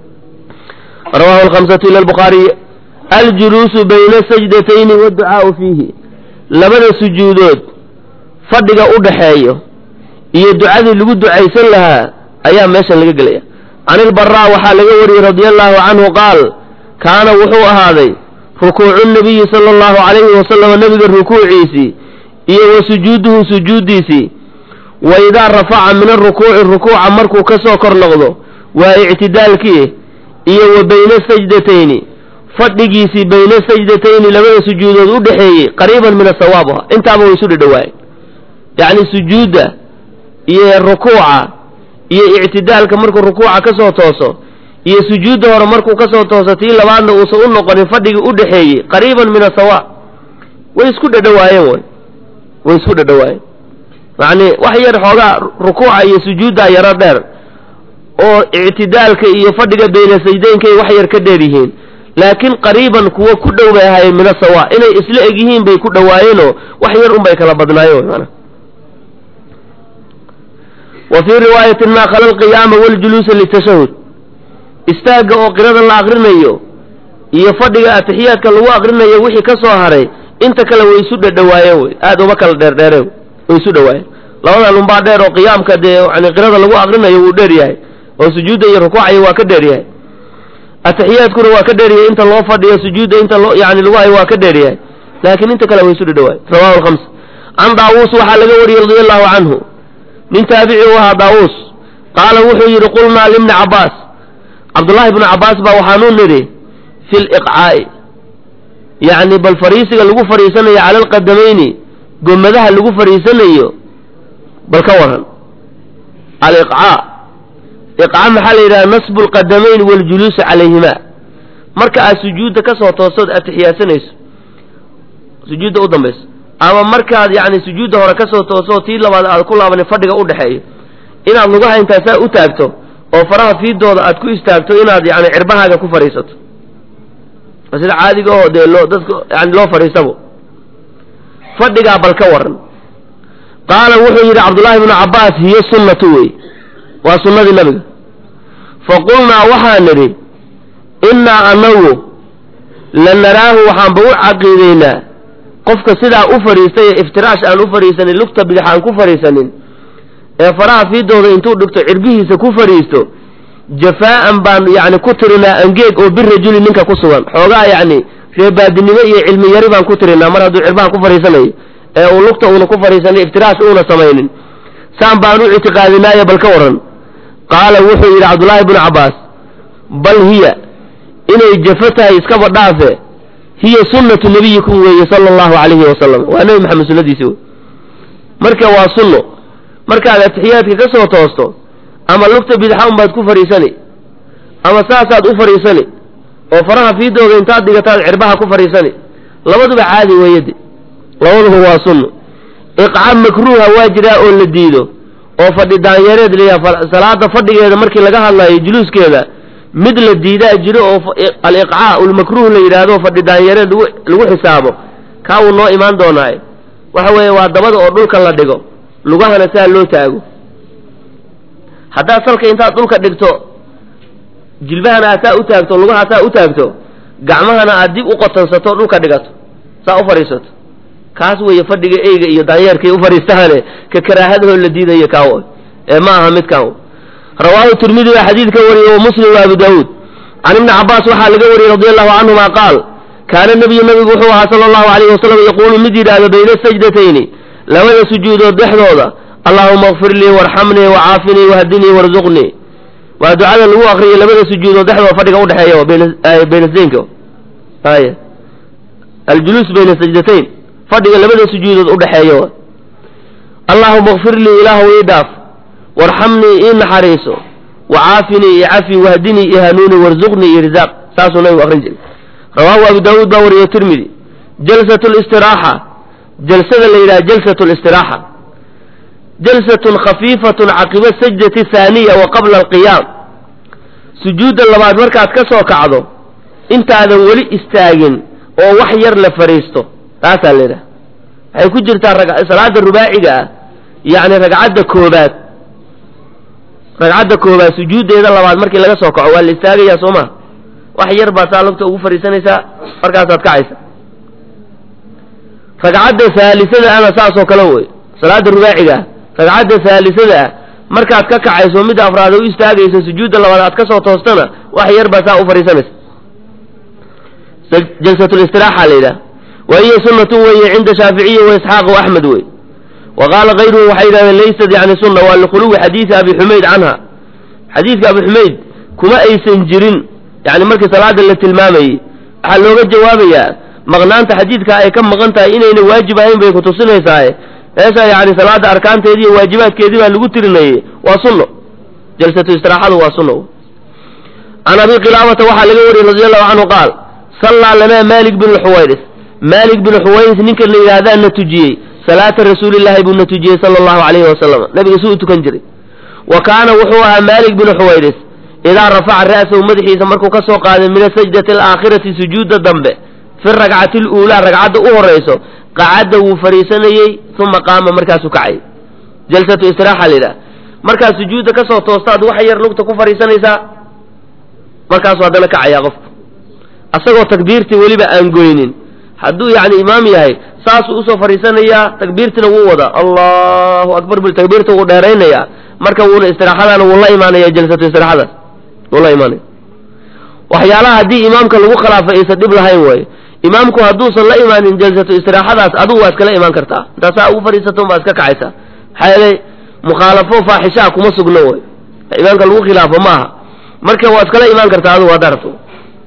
A: rawahu alkhamsatu ila albukhaariy aljuluusu bayna sajdatayni waadducaau fiihi labada sujuudood fadhiga u dhaxeeyo iyo ducadii lagu ducaysan lahaa ayaa meeshan laga gelaya can ilbaraa waxaa laga wariyey radia allahu canhu qaal kaana wuxuu ahaaday rukuucu nabiyi sala allahu calayhi wasalam nebiga rukuuciisii iyo wa sujuuduhu sujuuddiisii wa idaa rafaca min arukuuci rukuuca markuu ka soo kor noqdo waa ictidaalkii iyo wa bayna sajdatayni fadhigiisii bayna sajdatayni labada sujuudood u dhexeeyey qariiban min asawaabiha intaaba way isu dhadhowaayeen yacni sujuudda iyo rukuuca iyo ictidaalka markuu rukuuca ka soo tooso iyo sujuudda hore markuu ka soo tooso tii labaadna uusan u noqonin fadhigii u dhexeeyey qariiban min asawaab way isku dhadhowaayeen way way isku dhadhowaayeen yacni wax yar xoogaa rukuuca iyo sujuudda yaro dheer oo ictidaalka iyo fadhiga bayna sajdeynkay wax yar ka dheer yihiin laakiin qariiban kuwo ku dhow bay ahaayeen min asawa inay isla eg yihiin bay ku dhowaayeenoo wax yar unbay kala badnaayeen mana wa fii riwaayatin maa khala alqiyaama waljuluusa litashahud istaagga oo qirada la akrinayo iyo fadhiga atixiyaadka lagu akrinayo wixii ka soo haray inta kale way isu dhadhowaayeen wey aada uma kala dheerdheereen way isu dhowaayeen labadan unbaa dheer oo qiyaamka dee yani qirada lagu akrinayo wuu dheer yahay oo sujuudda iyo rukuucaya waa ka dheer yahay atixiyaadkuna waa ka dheeryahay inta loo fadhiyo sujuudda inta loo yani lagu hayo waa ka dheeryahay laakiin inta kale way isu dhadhowaay rawahu alkhams can daawuus waxaa laga wariyey radia allahu canhu nin taabici u ahaa daawuus qaala wuxuu yidhi qulnaa libni cabbaas cabdullaahi bnu cabbaas baa waxaanuu nidhi fi liqcaa'i yacni bal fariisiga lagu fadhiisanayo cala alqadamayni gomadaha lagu fadhiisanayo bal ka waran aliqcaa iqca maxaa la yidhaha nasbu alqadamayn waljuluusu calayhima marka aad sujuudda ka soo toosood atixiyaasanayso sujuudda u dambayso ama markaad yacni sujuudda hore ka soo toosoo tii labaad aad ku laabanin fadhiga u dhexeeyo inaad lugaha intaasaa u taagto oo faraha fiidooda aad ku istaagto inaad yani cirbahaaga ku fadhiisato sida caadiga oo dee loo dadka yani loo fadhiisabo fadhigaa bal ka waran qaala wuxuu yidhi cabdullaahi bnu cabbaas hiyo sunnatu wey waa sunnadii nabiga fa qulnaa waxaan nidhi innaa anagu la naraahu waxaanba u caqiidaynaa qofka sidaa u fadhiistay ee iftiraash aan u fadhiisanin lugta bidix aan ku fadhiisanin ee faraha fiidooda intuu dhigto cirbihiisa ku fadhiisto jafaa'an baan yacni ku tirinaa angeeg oo birajuli ninka ku sugan xoogaa yacni reebaadinimo iyo cilmi yari baan ku tirinaa mar hadduu cirbaha ku fadhiisanayo ee uu lugta uuna ku fadhiisanin iftiraash uuna samaynin saan baan u ictiqaadinaaye bal ka waran qaala wuxuu yidhi cabdullaahi bnu cabbaas bal hiya inay jafo tahay iskaba dhaafe hiya sunnatu nabiyikum weeye sala allahu calayhi wasalam waa nebi maxamed sunnadiisi wey marka waa sunno markaad atixiyaadka ka soo toosto ama lugta bidxa unbaad ku fadhiisani ama saasaad u fadhiisani oo faraha fiidooda intaad dhigataad cirbaha ku fadhiisani labaduba caadi weeyade labaduba waa sunno iqca makruuha waa jiraa oo la diido oo fadhi daanyareed layaha salaada fadhigeeda markii laga hadlayo juluuskeeda mid la diidaa jiro oo aliqcaa ulmakruuh la yidhaahdo fadhi daanyareed lagu xisaabo kaa wuu noo imaan doonaaye waxa weeye waa dabada oo dhulka la dhigo lugahana saa loo taago haddaad salka intaad dhulka dhigto jilbahana aad saa u taagto lugaha saa u taagto gacmahana aad dib u qotansato dhulka dhigato saa u fadhiisato kaas weeye fadhiga eyga iyo daanyeerkay u fadhiistaane ka karaahadahoo la diidayo kaawo ee ma aha midkaan rawaahu tirmidi baa xadiidka wariyey wa muslim wa abu daawuud can ibni cabbaas waxaa laga wariyey radi allahu canhuma qaal kaana nebiyu nabigu wuxuu ahaa sala allahu alayhi wasalam yaquulu mid yidhaahdo bayna sajdatayni labada sujuudood dhexdooda allaahuma akfir lii warxamnii wacaafinii wahdinii warzuqnii waa ducada lagu akriyay labada sujuudood dhexdooda fadhiga udhexeeya bayna saynka ay aljuluus bayna sajdatayn fadhiga labada sujuudood udhexeeya allaahuma akfir lii ilaahu ii dhaaf warxamnii ii naxariiso wacaafinii io cafi wahdinii io hanuuni warzuqnii iyo risaaq saasuu nabigu akrin jiray rawaahu abu daawuud baa wariyo tirmidi jalsat listiraaxa jalsada la yidhaha jalsat listiraaxa jalsatun khafiifatun caqiba sajdati haaniya wa qabla alqiyaam sujuudda labaad markaad ka soo kacdo intaadan weli istaagin oo wax yar la fadhiisto taasaa la yidhaha waxay ku jirtaa salaada rubaaciga ah yacni ragcadda koobaad ragcadda koobaad sujuuddeeda labaad markii laga soo kaco waa la istaagayaa soo ma wax yar baad saa lugta ugu fadhiisanaysaa markaasaad kacaysa ragcadda haalisada ana saasoo kale wey salaada rubaaciga ah ragcadda haalisada ah markaad ka kacayso midda afraad u istaagaysa sujuudda labaad aad ka soo toostana wax yar baad saa u fadhiisanaysa jalsatulistiraxa la yidhaha wa hiya sunnatun weeye cinda shaaficiyi wa isxaaq wa axmed wey wa qaala kayruhu waxay yidhahdeen laysat yani sunna waa likhuluwi xadiidi abi xumayd canha xadiidka abi xumayd kuma aysan jirin yani markii salaada la tilmaamayey waxaa looga jawaabayaa maqnaanta xadiidka ay ka maqan tahay inayna waajib ahayn bay kutusinaysaa meesha yani salaada arkaanteedii iyo waajibaadkeedii baa lagu tirinayey waa sunno jalsatu istiraaxadu waa sunno can abi qilaabata waxaa laga wariyey radi allahu canhu qaal sallaa lanaa malik bin xuwayris malik bin xuwayris ninka la yidhaahdaa na tujiyey salaata rasuulillaahi buu na tujiyey sala allahu calayhi wasalam nabiga si u tukan jiray wa kaana wuxuu ahaa malik bin xuwayris idaa rafaca ra'sahu madaxiisa markuu ka soo qaaday min asajdati alaakhirati sujuudda dambe fi rakcati luulaa ragcadda u horayso qacadda wuu fadhiisanayey uma qaama markaasuu kacay jalsatu istiraaxa la yidhaha markaad sujuudda ka soo toostaad wax yar lugta ku fadhiisanaysaa markaasuu haddana kacayaa qofku asagoo takbiirtii weliba aan goynin hadduu yacni imaam yahay saasuu usoo fadhiisanayaa takbiirtina wuu wadaa allahu akbar bu takbiirta wuu dheeraynayaa marka wuuna istiraaxadaana wuu la imaanaya jalsatu istiraaxadaas wuu la imaanaya waxyaalaha haddii imaamka lagu khilaafay aysan dhib lahayn waaye imaamku hadduusan la imaanin jalsatu istiraaxadaas adigu waa iskala imaan kartaa intaasaa ugu fadhiisato baa iska kacaysaa maxaa yeelay mukhaalafo faaxishaa kuma sugno way imaamka lagu khilaafo maaha marka waa iskala imaan kartaa adigu haddaa rabto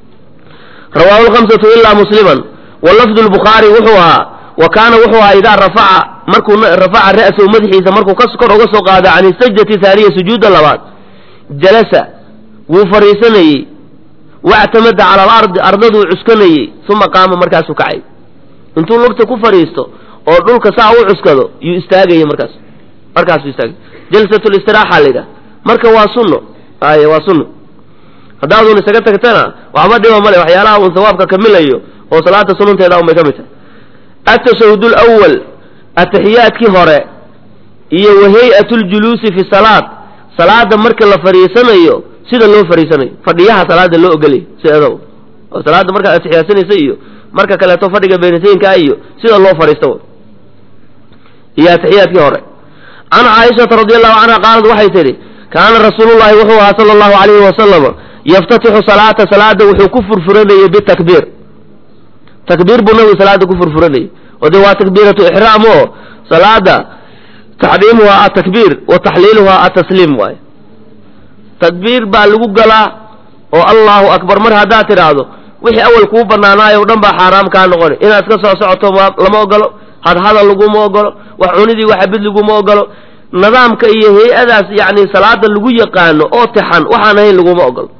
A: rawaahu lhamsatu ilaa musliman wa lafdu lbukhaari wuxuu ahaa wa kaana wuxuu ahaa idaa rafaca markuu rafaca ra'sahu madaxiisa markuu ka kor uga soo qaado can sajdati haaniya sujuudda labaad jalasa wuu fadhiisanayey wactamada cala alardi ardaduu cuskanayey uma qaama markaasuu kacay intuu lugta ku fadhiisto oo dhulka saa u cuskado yuu istaagaya markaas markaasuu istaagay jalsatulistiraxa la yidhaha marka waa sunno ay waa sunno haddaaduun isaga tagtana waxba dhiba male waxyaalaha uun sawaabka kamilayo oo salaada sunanteeda un bay ka mid tahay atashahud lwal ataxiyaadkii hore iyo wa hay-at ljuluusi fi salaad salaada marka la fadhiisanayo sida loo fadhiisanayo fadhiyaha salaada loo ogolay sideeda oo salaada markaad atixiyaasanaysa iyo marka kaleeto fadhiga beenasayinkaa iyo sida loo fadhiisto iyo atixiyaadkii hore can caaishata radi allahu canha qaalad waxay tidhi kaana rasuulullahi wuxuu ahaa sala allahu alayhi wasalam yaftatixu salaata salaada wuxuu ku furfuranayey bitakbiir takbiir buu nabigu salaada ku furfuranayey oo dee waa takbiiratu ixraam oo salaada taxriimuhaa atakbiir wa taxliiluhaa atasliim waay takbiir baa lagu galaa oo allahu akbar mar haddaad tidhaahdo wixii awal kuu banaanaayo o dhan baa xaaraam kaa noqoni inaad iska soo socoto lama ogolo hadhadal laguma ogolo wax cunidii waxabid laguma ogolo nidaamka iyo hay-adaas yacni salaada lagu yaqaano oo tixan waxaan ahayn laguma ogolo